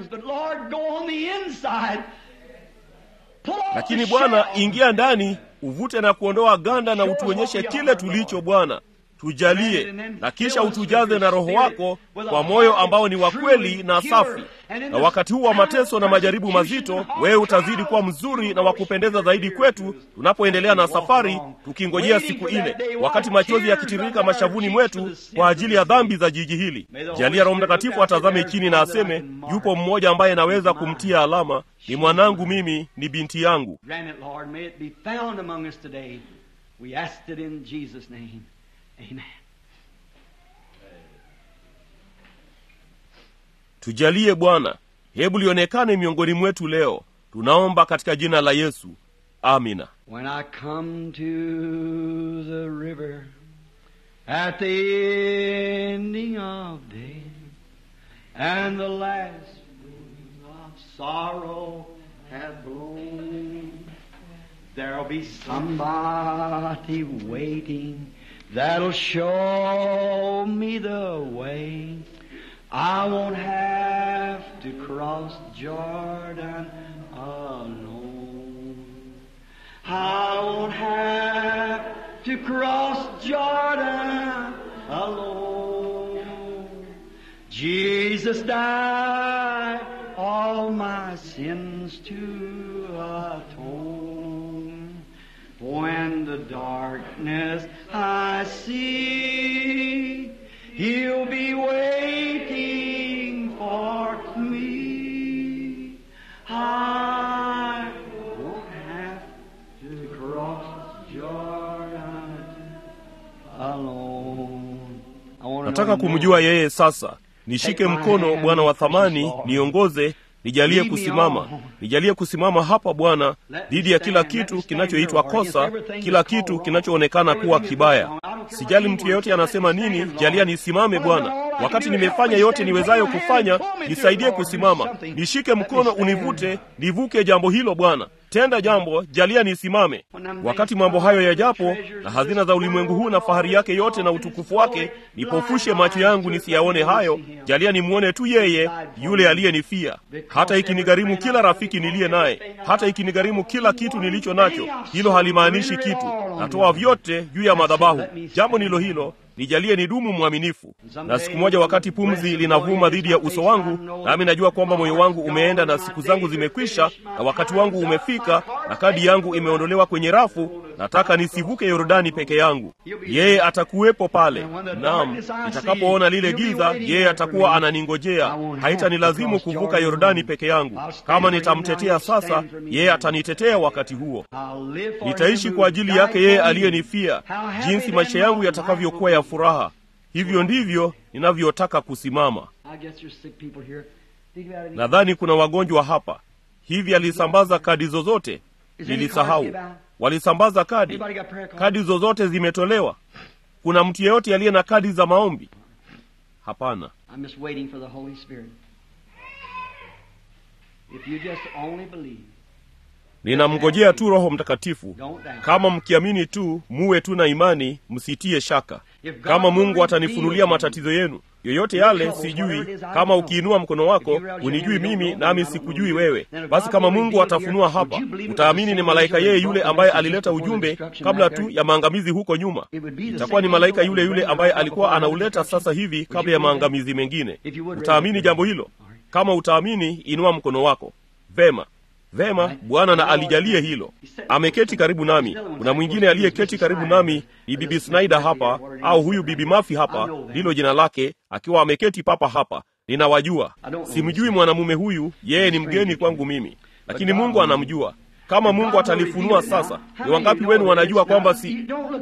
lakini Bwana, ingia ndani, uvute na kuondoa ganda na utuonyeshe kile tulicho Bwana. Tujalie na kisha utujaze na Roho wako kwa moyo ambao ni wa kweli na safi. Na wakati huu wa mateso na majaribu mazito, wewe utazidi kuwa mzuri na wa kupendeza zaidi kwetu, tunapoendelea na safari, tukingojea siku ile, wakati machozi yakitiririka mashavuni mwetu kwa ajili ya dhambi za jiji hili. Jalia Roho Mtakatifu atazame chini na aseme, yupo mmoja ambaye naweza kumtia alama, ni mwanangu mimi, ni binti yangu. Amen. Tujalie Bwana, hebu lionekane miongoni mwetu leo. Tunaomba katika jina la Yesu, amina. When I come to the river at the ending of day and the last wind of sorrow hath blown There'll be somebody waiting that'll show me the way. I won't have to cross Jordan alone. I won't have to cross Jordan alone. Jesus died all my sins to atone. When the darkness I see, He'll be waiting for me. I won't have to cross Jordan alone. I wanna Nataka know kumjua yeye sasa. Nishike mkono Bwana wa thamani, niongoze, nijalie kusimama, nijalie kusimama hapa Bwana, dhidi ya kila kitu kinachoitwa kosa, kila kitu kinachoonekana kuwa kibaya. Sijali mtu yeyote anasema nini, jalia nisimame Bwana. Wakati nimefanya yote niwezayo kufanya, nisaidie kusimama. Nishike mkono, univute, nivuke jambo hilo Bwana. Tenda jambo, jalia nisimame. Wakati mambo hayo yajapo, na hazina za ulimwengu huu na fahari yake yote na utukufu wake, nipofushe macho yangu nisiyaone hayo, jalia nimwone tu yeye yule aliyenifia. Hata ikinigharimu kila rafiki niliye naye, hata ikinigharimu kila kitu nilicho nacho, hilo halimaanishi kitu. Natoa vyote juu ya madhabahu. Jambo nilo hilo nijalie nidumu mwaminifu. Na siku moja, wakati pumzi linavuma dhidi ya uso wangu, nami najua kwamba moyo wangu umeenda na siku zangu zimekwisha na wakati wangu umefika na kadi yangu imeondolewa kwenye rafu, nataka nisivuke Yordani peke yangu. Yeye atakuwepo pale. Naam, nitakapoona lile giza, yeye atakuwa ananingojea. Haitanilazimu kuvuka Yordani peke yangu. Kama nitamtetea sasa, yeye atanitetea wakati huo. Nitaishi kwa ajili yake yeye aliyenifia, jinsi maisha yangu yatakavyokuwa ya furaha. Hivyo ndivyo ninavyotaka kusimama. I guess there's sick people here. Think about it. Nadhani kuna wagonjwa hapa. Hivi alisambaza kadi zozote? Nilisahau. Walisambaza kadi, Anybody got prayer cards? kadi zozote zimetolewa. kuna mtu yeyote aliye na kadi za maombi hapana I'm just waiting for the Holy Spirit. If you just only believe, ninamngojea tu roho mtakatifu don't doubt. kama mkiamini tu muwe tu na imani msitie shaka kama mungu atanifunulia matatizo yenu yoyote yale sijui kama ukiinua mkono wako unijui mimi nami sikujui wewe basi kama mungu atafunua hapa utaamini ni malaika yeye yule ambaye alileta ujumbe kabla tu ya maangamizi huko nyuma itakuwa ni malaika yule yule ambaye alikuwa anauleta sasa hivi kabla ya maangamizi mengine utaamini jambo hilo kama utaamini inua mkono wako vema vema bwana na alijalie hilo ameketi karibu nami kuna mwingine aliyeketi karibu nami ni bibi snyder hapa au huyu bibi mafi hapa ndilo jina lake akiwa ameketi papa hapa ninawajua simjui mwanamume huyu yeye ni mgeni kwangu mimi lakini mungu anamjua kama mungu atalifunua sasa ni wangapi wenu wanajua kwamba si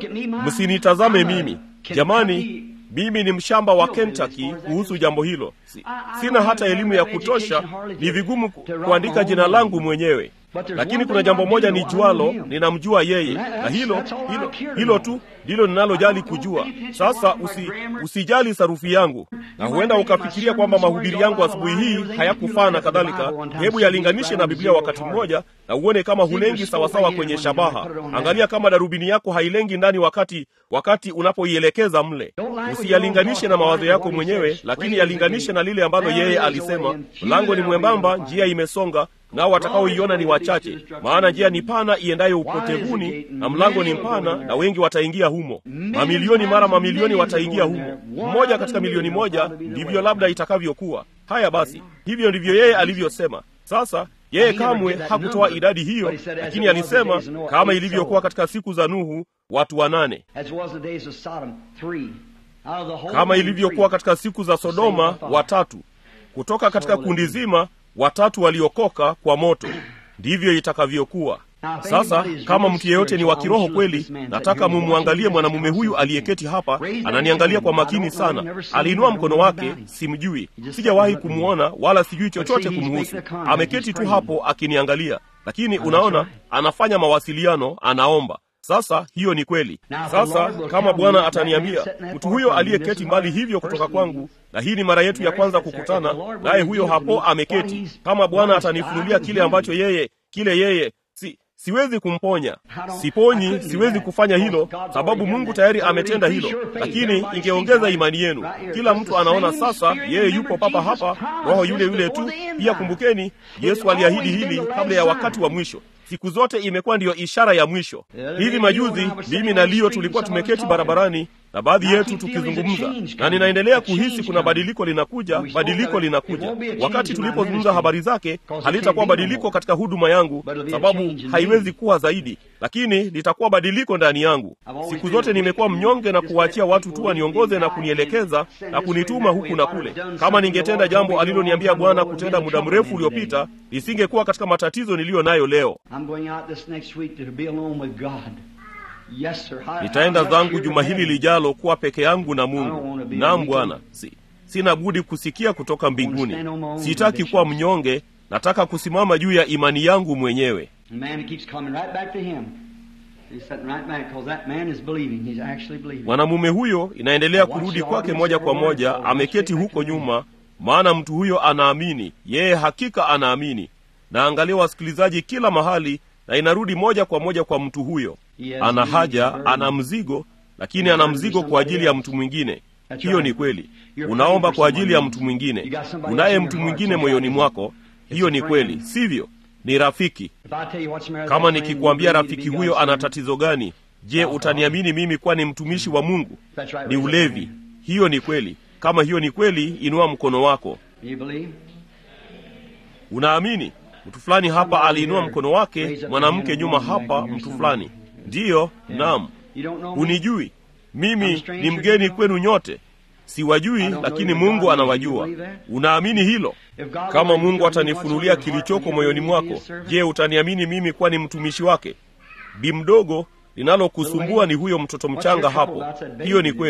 msinitazame mimi jamani mimi ni mshamba wa kentucky kuhusu jambo hilo si, sina hata elimu ya kutosha ni vigumu ku- kuandika jina langu mwenyewe lakini kuna jambo moja ni jualo ninamjua yeye na hilo hilo hilo tu ndilo ninalojali kujua sasa usi, usijali sarufi yangu na huenda ukafikiria kwamba mahubiri yangu asubuhi hii hayakufaa na kadhalika hebu yalinganishe na biblia wakati mmoja na uone kama hulengi sawasawa kwenye shabaha angalia kama darubini yako hailengi ndani wakati wakati unapoielekeza mle usiyalinganishe na mawazo yako mwenyewe lakini yalinganishe na lile ambalo yeye alisema mlango ni mwembamba njia imesonga nao watakaoiona ni wachache maana njia ni pana iendayo upotevuni na mlango ni mpana na wengi wataingia humo mamilioni mara mamilioni wataingia humo mmoja katika milioni moja ndivyo labda itakavyokuwa haya basi hivyo ndivyo yeye alivyosema sasa yeye kamwe hakutoa idadi hiyo lakini alisema kama ilivyokuwa katika siku za nuhu watu wanane As was the days of Sodom, three. Out of the whole kama man, ilivyokuwa three. katika siku za sodoma watatu kutoka katika kundi zima watatu waliokoka kwa moto ndivyo itakavyokuwa sasa kama mtu yeyote ni wa kiroho kweli nataka mumwangalie mwanamume huyu aliyeketi hapa ananiangalia kwa makini sana aliinua mkono wake simjui sijawahi kumwona wala sijui chochote kumhusu ameketi tu hapo akiniangalia lakini unaona anafanya mawasiliano anaomba sasa hiyo ni kweli sasa kama bwana ataniambia mtu huyo aliyeketi mbali hivyo kutoka kwangu na hii ni mara yetu ya kwanza kukutana naye huyo hapo ameketi kama bwana atanifunulia kile ambacho yeye kile yeye si siwezi kumponya siponyi siwezi kufanya hilo sababu mungu tayari ametenda hilo lakini ingeongeza imani yenu kila mtu anaona sasa yeye yupo papa hapa roho yule yule tu pia kumbukeni yesu aliahidi hili kabla ya wakati wa mwisho siku zote imekuwa ndiyo ishara ya mwisho hivi majuzi mimi na lio tulikuwa tumeketi barabarani na baadhi yetu tukizungumza na ninaendelea kuhisi kuna badiliko linakuja badiliko linakuja wakati tulipozungumza habari zake halitakuwa badiliko katika huduma yangu sababu haiwezi kuwa zaidi lakini litakuwa badiliko ndani yangu siku zote nimekuwa mnyonge na kuwaachia watu tu waniongoze na kunielekeza na kunituma huku na kule kama ningetenda jambo aliloniambia bwana kutenda muda mrefu uliopita nisingekuwa katika matatizo niliyo nayo leo I'm going out this next week to be alone with God. Yes, sir. I- nitaenda I'm zangu here juma to hili heaven. lijalo kuwa peke yangu na mungu naam bwana si, sina budi kusikia kutoka mbinguni sitaki kuwa mnyonge nataka kusimama juu ya imani yangu mwenyewe And man keeps coming right back to him. He's sitting right back because that man is believing. He's actually believing. mwanamume huyo inaendelea kurudi kwake moja kwa moja ameketi huko nyuma maana mtu huyo anaamini yeye hakika anaamini na angalia wasikilizaji kila mahali na inarudi moja kwa moja kwa mtu huyo ana haja ana mzigo lakini ana mzigo kwa ajili ya mtu mwingine hiyo ni kweli unaomba kwa ajili ya mtu mwingine unaye mtu mwingine moyoni mwako hiyo ni kweli sivyo ni rafiki If I tell you what's the matter with kama that man, nikikwambia you believe rafiki to be huyo God's ana servant. tatizo gani je utaniamini mimi kuwa ni mtumishi wa mungu That's right, ni raise up ulevi your hand. hiyo ni kweli kama hiyo ni kweli inua mkono wako You believe? unaamini mtu fulani hapa aliinua mkono wake mwanamke nyuma hapa mtu fulani ndiyo naam You don't know me? hunijui mimi ni mgeni kwenu nyote siwajui lakini mungu anawajua unaamini hilo If God kama will mungu reveal to you what's atanifunulia on your heart, kilichoko will you moyoni believe to be mwako his servant? je utaniamini mimi kuwa ni mtumishi wake bi mdogo linalokusumbua ni huyo mtoto mchanga hapo hiyo ni kweli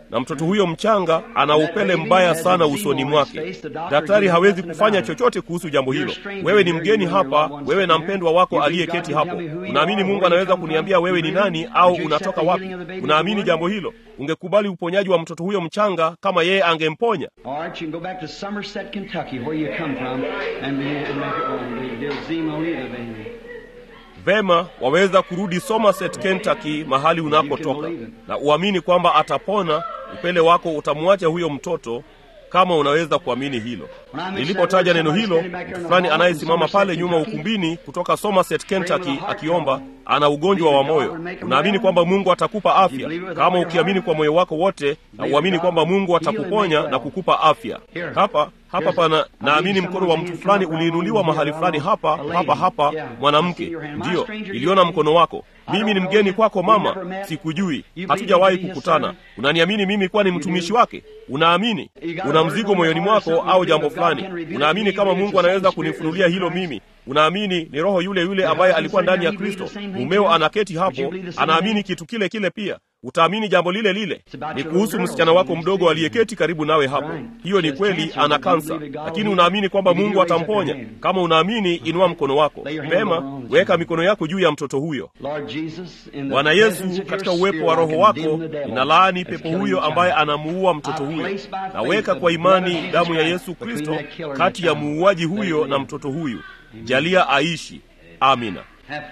na mtoto huyo mchanga ana upele mbaya sana usoni mwake. Daktari hawezi kufanya chochote kuhusu jambo hilo. Wewe ni mgeni hapa, wewe na mpendwa wako aliyeketi hapo. Unaamini Mungu anaweza kuniambia wewe ni nani au unatoka wapi? Unaamini jambo hilo? Ungekubali uponyaji wa mtoto huyo mchanga kama yeye angemponya? All right, you can go back to Somerset, Kentucky, where you come from, and be, and make it wrong. They'll Zemo either, baby. Vema, waweza kurudi Somerset, Kentucky, mahali unakotoka, na uamini kwamba atapona. Upele wako utamwacha huyo mtoto, kama unaweza kuamini hilo. Nilipotaja neno hilo, mtu fulani anayesimama pale nyuma ukumbini kutoka Somerset, Kentucky, akiomba ana ugonjwa wa moyo. Unaamini kwamba Mungu atakupa afya kama ukiamini kwa moyo wako wote, na uamini kwamba Mungu atakuponya na kukupa afya. Hapa hapa pana, naamini mkono wa mtu fulani uliinuliwa mahali fulani hapa hapa hapa. Mwanamke, ndiyo, iliona mkono wako. Mimi ni mgeni kwako mama, sikujui, hatujawahi kukutana. Unaniamini mimi kuwa ni mtumishi wake? Unaamini una mzigo moyoni mwako au jambo fulani, unaamini kama Mungu anaweza kunifunulia hilo mimi unaamini ni roho yule yule ambaye alikuwa ndani ya Kristo. Mumeo anaketi hapo, anaamini kitu kile kile pia. Utaamini jambo lile lile. Ni kuhusu msichana wako mdogo aliyeketi karibu nawe hapo. Hiyo ni kweli, ana kansa, lakini unaamini kwamba Mungu atamponya. Kama unaamini, inua mkono wako pema, weka mikono yako juu ya mtoto huyo. Bwana Yesu, katika uwepo wa Roho wako, ninalaani pepo huyo ambaye anamuua mtoto huyo. Naweka kwa imani damu ya Yesu Kristo kati ya muuaji huyo na mtoto huyu. Jalia aishi. Amina.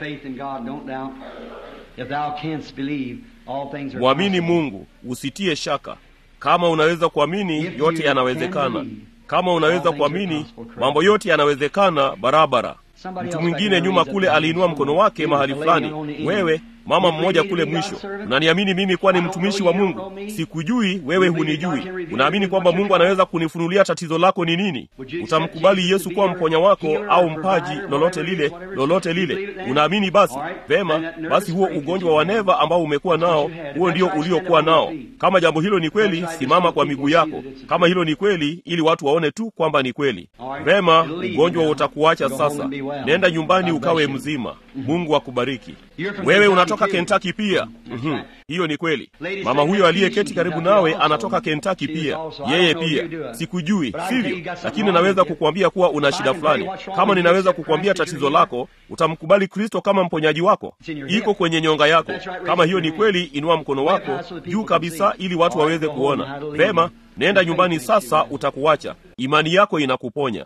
Mwamini Mungu, usitie shaka. Kama unaweza kuamini, yote yanawezekana. Kama unaweza kuamini, mambo yote yanawezekana barabara. Mtu mwingine nyuma kule aliinua mkono wake mahali fulani. Wewe mama mmoja kule mwisho, unaniamini mimi kuwa ni mtumishi wa Mungu? Sikujui, wewe hunijui. Unaamini kwamba Mungu anaweza kunifunulia tatizo lako ni nini? Utamkubali Yesu kuwa mponya wako au mpaji, lolote lile, lolote lile? Unaamini? Basi vema, basi huo ugonjwa wa neva ambao umekuwa nao, huo ndio uliokuwa nao. Kama jambo hilo ni kweli, simama kwa miguu yako, kama hilo ni kweli, ili watu waone tu kwamba ni kweli. Vema, ugonjwa utakuacha sasa. Nenda nyumbani ukawe mzima. Mungu akubariki. Wewe unatoka Kentucky pia. Mm-hmm. Hiyo ni kweli. Mama huyo aliyeketi karibu nawe anatoka Kentucky pia, yeye pia. Sikujui, sivyo? Lakini naweza kukuambia kuwa una shida fulani. Kama ninaweza kukuambia tatizo lako, utamkubali Kristo kama mponyaji wako. Iko kwenye nyonga yako. Kama hiyo ni kweli, inua mkono wako juu kabisa, ili watu waweze kuona. Vema, nenda nyumbani sasa, utakuacha. Imani yako inakuponya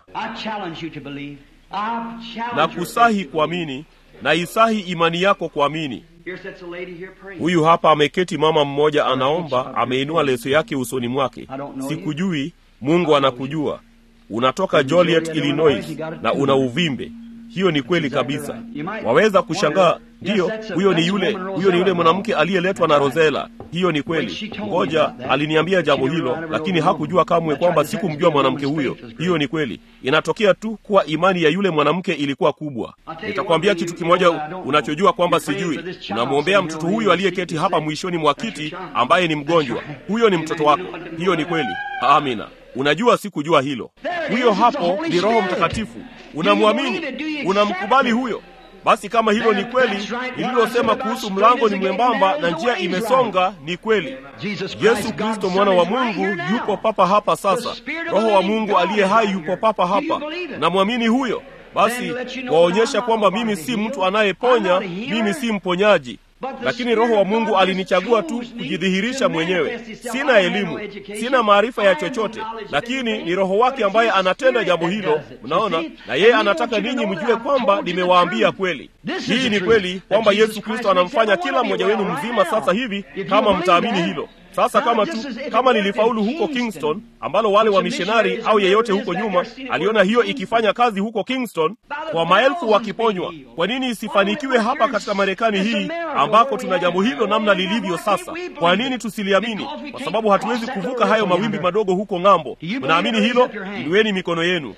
na kusahi kuamini na isahi imani yako kuamini. Huyu hapa ameketi mama mmoja anaomba, ameinua leso yake usoni mwake. Sikujui, Mungu anakujua. Unatoka Joliet, Illinois na una uvimbe. Hiyo ni kweli kabisa. Waweza kushangaa, ndiyo, huyo ni yule, huyo ni yule mwanamke aliyeletwa na Rosela. Hiyo ni kweli. Ngoja, aliniambia jambo hilo, lakini hakujua kamwe kwamba sikumjua mwanamke huyo. Hiyo ni kweli. Inatokea tu kuwa imani ya yule mwanamke ilikuwa kubwa. Nitakwambia kitu kimoja unachojua kwamba sijui. Unamwombea mtoto huyo aliyeketi hapa mwishoni mwa kiti, ambaye ni mgonjwa. Huyo ni mtoto wako. Hiyo ni kweli. Amina. Unajua sikujua hilo. Huyo hapo ni Roho Mtakatifu. Unamwamini? Unamkubali huyo? Basi kama hilo ni kweli, nililosema kuhusu mlango ni mwembamba na njia imesonga ni kweli. Yesu Kristo mwana wa Mungu yupo papa hapa sasa. Roho wa Mungu aliye hai yupo papa hapa. Namwamini huyo? Basi waonyesha kwamba mimi si mtu anayeponya, mimi si mponyaji lakini Roho wa Mungu alinichagua tu kujidhihirisha mwenyewe. Sina elimu, sina maarifa ya chochote, lakini ni Roho wake ambaye anatenda jambo hilo. Mnaona, na yeye anataka ninyi mjue kwamba nimewaambia kweli. Hii ni kweli kwamba Yesu Kristo anamfanya kila mmoja wenu mzima sasa hivi, kama mtaamini hilo. Sasa kama tu kama nilifaulu huko Kingston, ambalo wale wa mishonari au yeyote huko nyuma aliona hiyo ikifanya kazi huko Kingston, kwa maelfu wakiponywa, kwa nini isifanikiwe hapa katika Marekani hii ambako tuna jambo hilo namna lilivyo sasa? Kwa nini tusiliamini? Kwa sababu hatuwezi kuvuka hayo mawimbi madogo huko ng'ambo. Mnaamini hilo? Inueni mikono yenu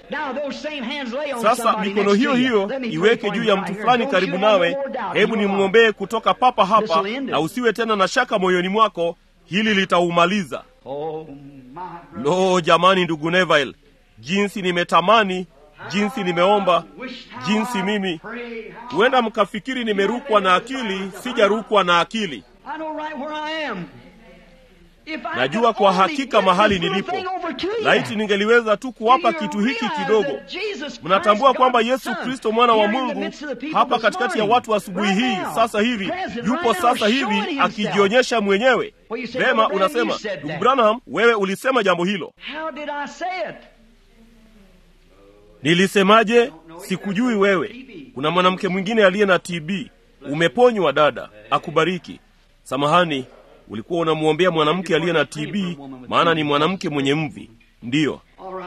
sasa. Mikono hiyo hiyo iweke juu ya mtu fulani karibu nawe. Hebu nimwombee kutoka papa hapa, na usiwe tena na shaka moyoni mwako hili litaumaliza. Lo, jamani, ndugu Neville, jinsi nimetamani, jinsi nimeomba, jinsi mimi. Huenda mkafikiri nimerukwa na akili. Sijarukwa na akili. najua kwa hakika mahali nilipo. Laiti ningeliweza tu kuwapa kitu hiki kidogo. Mnatambua kwamba Yesu Kristo mwana wa Mungu hapa katikati ya watu asubuhi hii sasa hivi yupo sasa hivi akijionyesha mwenyewe. Vema, unasema ndugu Branham, wewe ulisema jambo hilo. Nilisemaje? Sikujui wewe. Kuna mwanamke mwingine aliye na TB. Umeponywa dada, akubariki. Samahani, ulikuwa unamwombea mwanamke aliye na TB, maana ni mwanamke mwenye mvi. Ndiyo,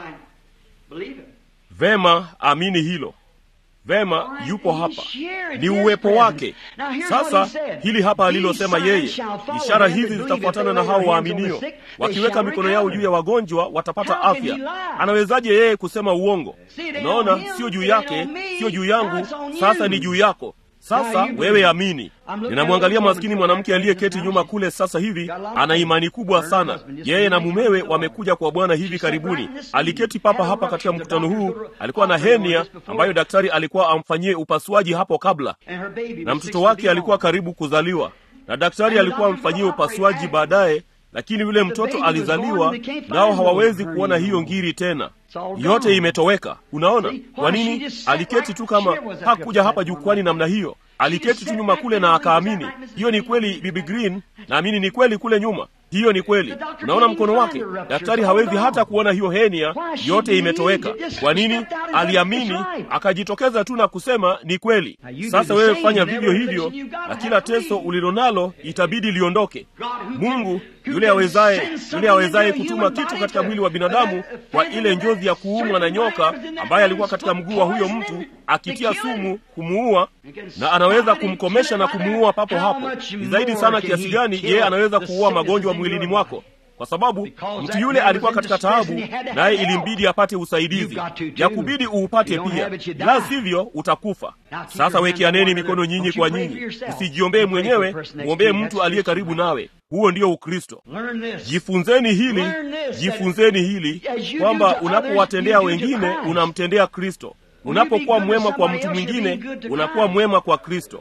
vema, amini hilo. Vema, yupo hapa, ni uwepo wake. Sasa hili hapa alilosema yeye, ishara hizi zitafuatana na hao waaminio, wakiweka mikono yao juu ya wagonjwa watapata afya. Anawezaje yeye kusema uongo? Unaona, sio juu yake, sio juu yangu, sasa ni juu yako. Sasa wewe amini. Ninamwangalia maskini mwanamke aliyeketi nyuma kule sasa hivi, ana imani kubwa sana. Yeye na mumewe wamekuja kwa Bwana hivi karibuni. Aliketi papa hapa katika mkutano huu, alikuwa na henia ambayo daktari alikuwa amfanyie upasuaji hapo kabla, na mtoto wake alikuwa karibu kuzaliwa, na daktari alikuwa amfanyie upasuaji baadaye lakini yule mtoto alizaliwa, nao hawawezi kuona hiyo ngiri tena, yote imetoweka. Unaona kwa nini? Aliketi tu kama hakuja hapa jukwani namna hiyo, aliketi tu nyuma kule na akaamini. Hiyo ni kweli, Bibi Green, naamini ni kweli kule nyuma. Hiyo ni kweli. Unaona mkono wake, daktari hawezi hata kuona hiyo henia, yote imetoweka. Kwa nini? Aliamini, akajitokeza tu na kusema ni kweli. Sasa wewe fanya vivyo hivyo, na kila teso ulilonalo itabidi liondoke. Mungu yule awezaye, yule awezaye kutuma kitu katika mwili wa binadamu kwa ile njozi ya kuumwa na nyoka ambaye alikuwa katika mguu wa huyo mtu akitia sumu kumuua, na anaweza kumkomesha na kumuua papo hapo. Ni zaidi sana kiasi gani yeye anaweza kuua magonjwa mwilini mwako kwa sababu mtu yule alikuwa katika taabu, naye ilimbidi apate usaidizi, ya kubidi uupate pia, la sivyo utakufa. Sasa wekeaneni mikono nyinyi kwa nyinyi, usijiombee mwenyewe, mwombee mtu aliye karibu nawe. Huo ndio Ukristo. Jifunzeni hili, jifunzeni hili kwamba unapowatendea wengine unamtendea Kristo. Unapokuwa mwema kwa mtu mwingine unakuwa mwema kwa Kristo.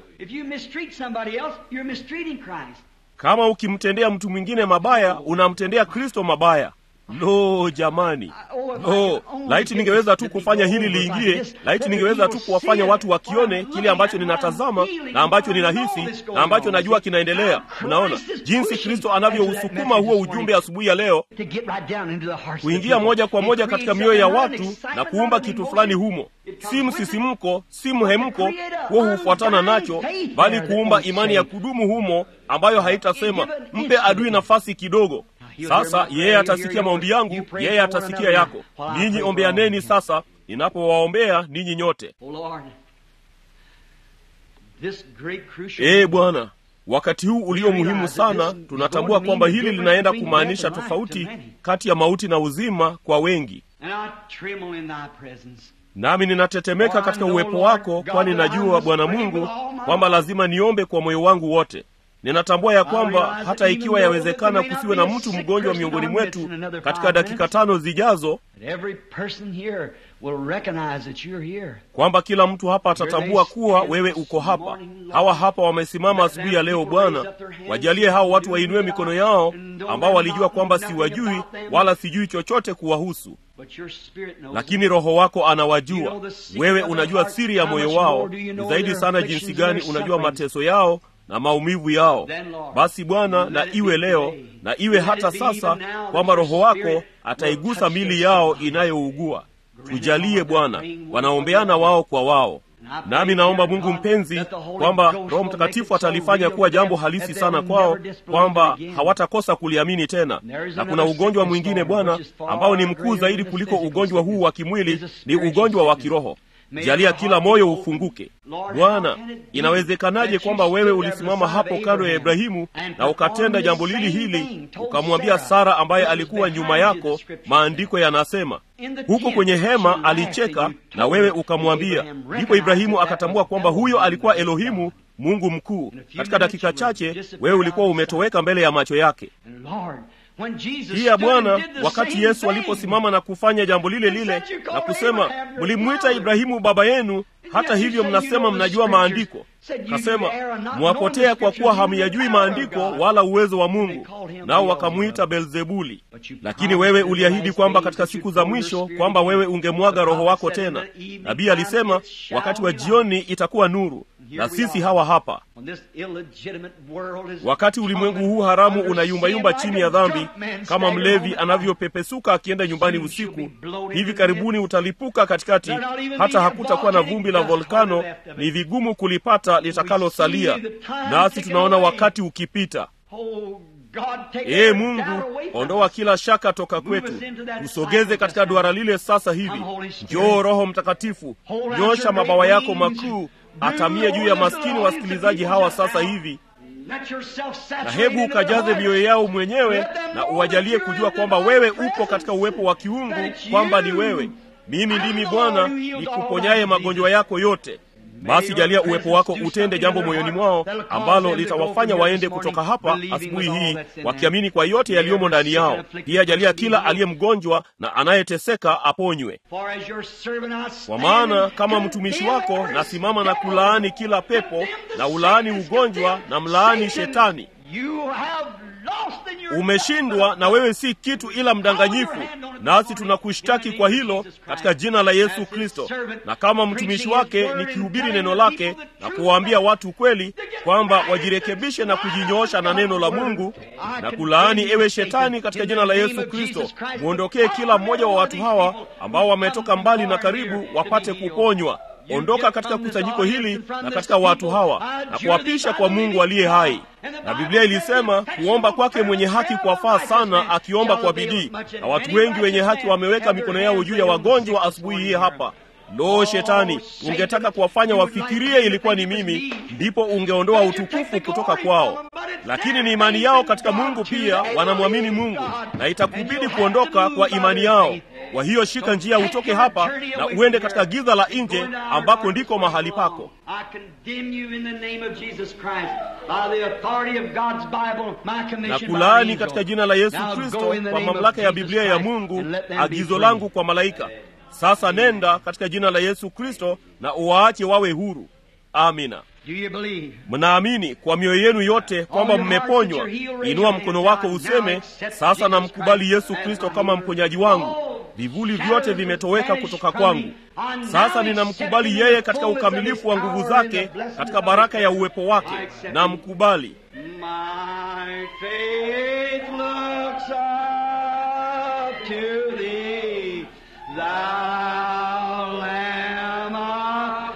Kama ukimtendea mtu mwingine mabaya unamtendea Kristo mabaya. Lo, jamani, lo! Laiti ningeweza tu kufanya hili liingie, laiti ningeweza tu kuwafanya watu wakione kile ambacho ninatazama na ambacho ninahisi na ambacho najua kinaendelea. Unaona jinsi Kristo anavyousukuma huo ujumbe asubuhi ya leo kuingia moja kwa moja katika mioyo ya watu na kuumba kitu fulani humo, si msisimko, si mhemko, huo hufuatana nacho, bali kuumba imani ya kudumu humo, ambayo haitasema mpe adui nafasi kidogo. Sasa yeye atasikia maombi yangu, yeye atasikia yako. Ninyi ombeaneni sasa, ninapowaombea ninyi nyote. Ee Bwana, wakati huu ulio muhimu sana, tunatambua kwamba hili linaenda kumaanisha tofauti kati ya mauti na uzima kwa wengi, nami ninatetemeka katika uwepo wako, kwani najua Bwana Mungu kwamba lazima niombe kwa moyo wangu wote. Ninatambua ya kwamba hata ikiwa yawezekana kusiwe na mtu mgonjwa miongoni mwetu katika dakika tano zijazo, kwamba kila mtu hapa atatambua kuwa wewe uko hapa. Hawa hapa wamesimama asubuhi ya leo. Bwana, wajalie hao watu wainue mikono yao, ambao walijua kwamba siwajui wala sijui chochote kuwahusu, lakini Roho wako anawajua. Wewe unajua siri ya moyo wao, ni zaidi sana jinsi gani unajua mateso yao na maumivu yao. Basi Bwana, na iwe leo na iwe hata sasa, kwamba Roho wako ataigusa mili yao inayougua. Tujalie Bwana, wanaombeana wao kwa wao. Nami naomba Mungu mpenzi, kwamba Roho Mtakatifu atalifanya kuwa jambo halisi sana kwao, kwamba hawatakosa kuliamini tena. Na kuna ugonjwa mwingine Bwana, ambao ni mkuu zaidi kuliko ugonjwa huu wa kimwili, ni ugonjwa wa kiroho. Jalia kila moyo ufunguke Bwana. Inawezekanaje kwamba wewe ulisimama hapo kando ya Ibrahimu na ukatenda jambo lili hili, ukamwambia Sara ambaye alikuwa nyuma yako? Maandiko yanasema huko kwenye hema alicheka, na wewe ukamwambia. Ndipo Ibrahimu akatambua kwamba huyo alikuwa Elohimu, Mungu mkuu. Katika dakika chache wewe ulikuwa umetoweka mbele ya macho yake. when Jesus pia stood bwana and did the wakati same yesu thing. aliposimama na kufanya jambo lile lile na kusema mlimwita ibrahimu baba yenu hata hivyo mnasema mnajua maandiko kasema mwapotea kwa kuwa hamyajui maandiko wala uwezo wa mungu nao wakamwita belzebuli lakini wewe uliahidi kwamba katika siku za mwisho kwamba wewe ungemwaga roho wako tena nabii alisema wakati wa jioni itakuwa nuru na sisi hawa hapa When this illegitimate world is wakati ulimwengu huu haramu unayumbayumba chini ya dhambi kama mlevi anavyopepesuka akienda nyumbani usiku hivi karibuni utalipuka katikati hata hakutakuwa na vumbi la volkano ni vigumu kulipata litakalosalia nasi tunaona wakati ukipita Oh, God, take ee every mungu doubt away from ondoa us. kila shaka toka kwetu tusogeze katika duara lile sasa hivi njoo roho mtakatifu nyosha mabawa yako makuu atamie juu ya maskini wasikilizaji hawa sasa hivi Let yourself na saturate hebu into ukajaze the heart. mioyo yao mwenyewe na uwajalie kujua kwamba wewe upo katika uwepo wa kiungu kwamba ni wewe mimi ndimi bwana nikuponyaye magonjwa yako yote basi jalia uwepo wako utende jambo moyoni mwao ambalo litawafanya waende kutoka hapa asubuhi hii wakiamini kwa yote yaliyomo ndani yao pia jalia kila aliye mgonjwa na anayeteseka aponywe For as your servant I kwa stand maana and kama mtumishi condemn wako every nasimama na devil, kulaani kila pepo na ulaani ugonjwa na mlaani shetani You have lost in your umeshindwa na wewe si kitu ila mdanganyifu nasi tunakushtaki kwa hilo katika jina la yesu kristo na kama mtumishi wake nikihubiri neno lake na kuwaambia watu kweli kwamba wajirekebishe na kujinyoosha na neno la mungu na kulaani ewe shetani katika jina la yesu kristo mwondokee kila mmoja wa watu hawa ambao wametoka mbali na karibu wapate kuponywa ondoka katika kusanyiko hili na katika watu hawa na kuwapisha kwa mungu aliye hai na biblia ilisema kuomba kwake mwenye haki kwafaa sana akiomba kwa bidii na watu wengi wenye haki wameweka mikono yao juu ya wagonjwa asubuhi hii hapa lo shetani ungetaka kuwafanya wafikirie ilikuwa ni mimi ndipo ungeondoa utukufu kutoka kwao lakini ni imani yao katika mungu pia wanamwamini mungu na itakubidi kuondoka kwa imani yao kwa hiyo shika njia utoke hapa na uende katika giza la nje ambako ndiko mahali pako I condemn you in the name of Jesus Christ by the authority of God's Bible, my na commission by kulaani angel. katika jina la yesu Now go kristo in the kwa name of mamlaka ya Jesus biblia ya Christ mungu and let them be agizo free. langu kwa malaika sasa nenda katika jina la yesu kristo na uwaache wawe huru amina Do you believe? mnaamini kwa mioyo yenu yote kwamba mmeponywa inua mkono wako useme sasa namkubali yesu kristo kama mponyaji wangu vivuli vyote vimetoweka kutoka kwangu sasa ninamkubali yeye katika ukamilifu wa nguvu zake katika baraka ya uwepo wake namkubali My faith looks up to thee, thou Lamb of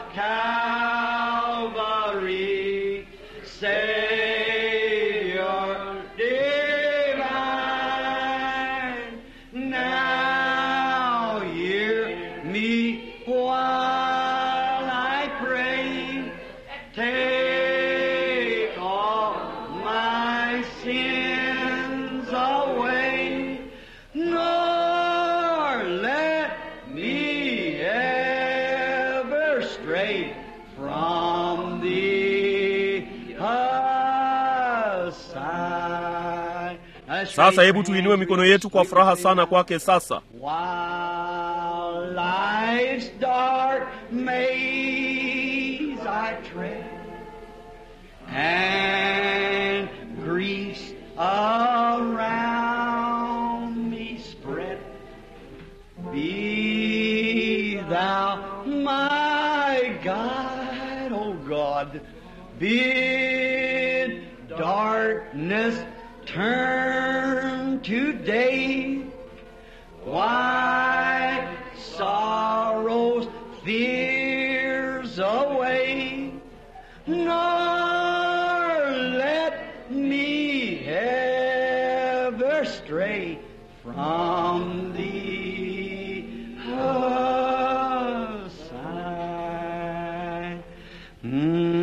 Calvary, Savior divine. Now hear me while I pray. Take all my sins away, nor let me ever stray from thee aside. Let's sasa raise hebu our tuinue hands. mikono yetu kwa furaha sana kwake sasa While life's dark maze I tread, and griefs around me spread, be thou my guide, O God. Bid darkness turn to day. Why sorrows, fears away, nor let me ever stray from thee aside. Mm.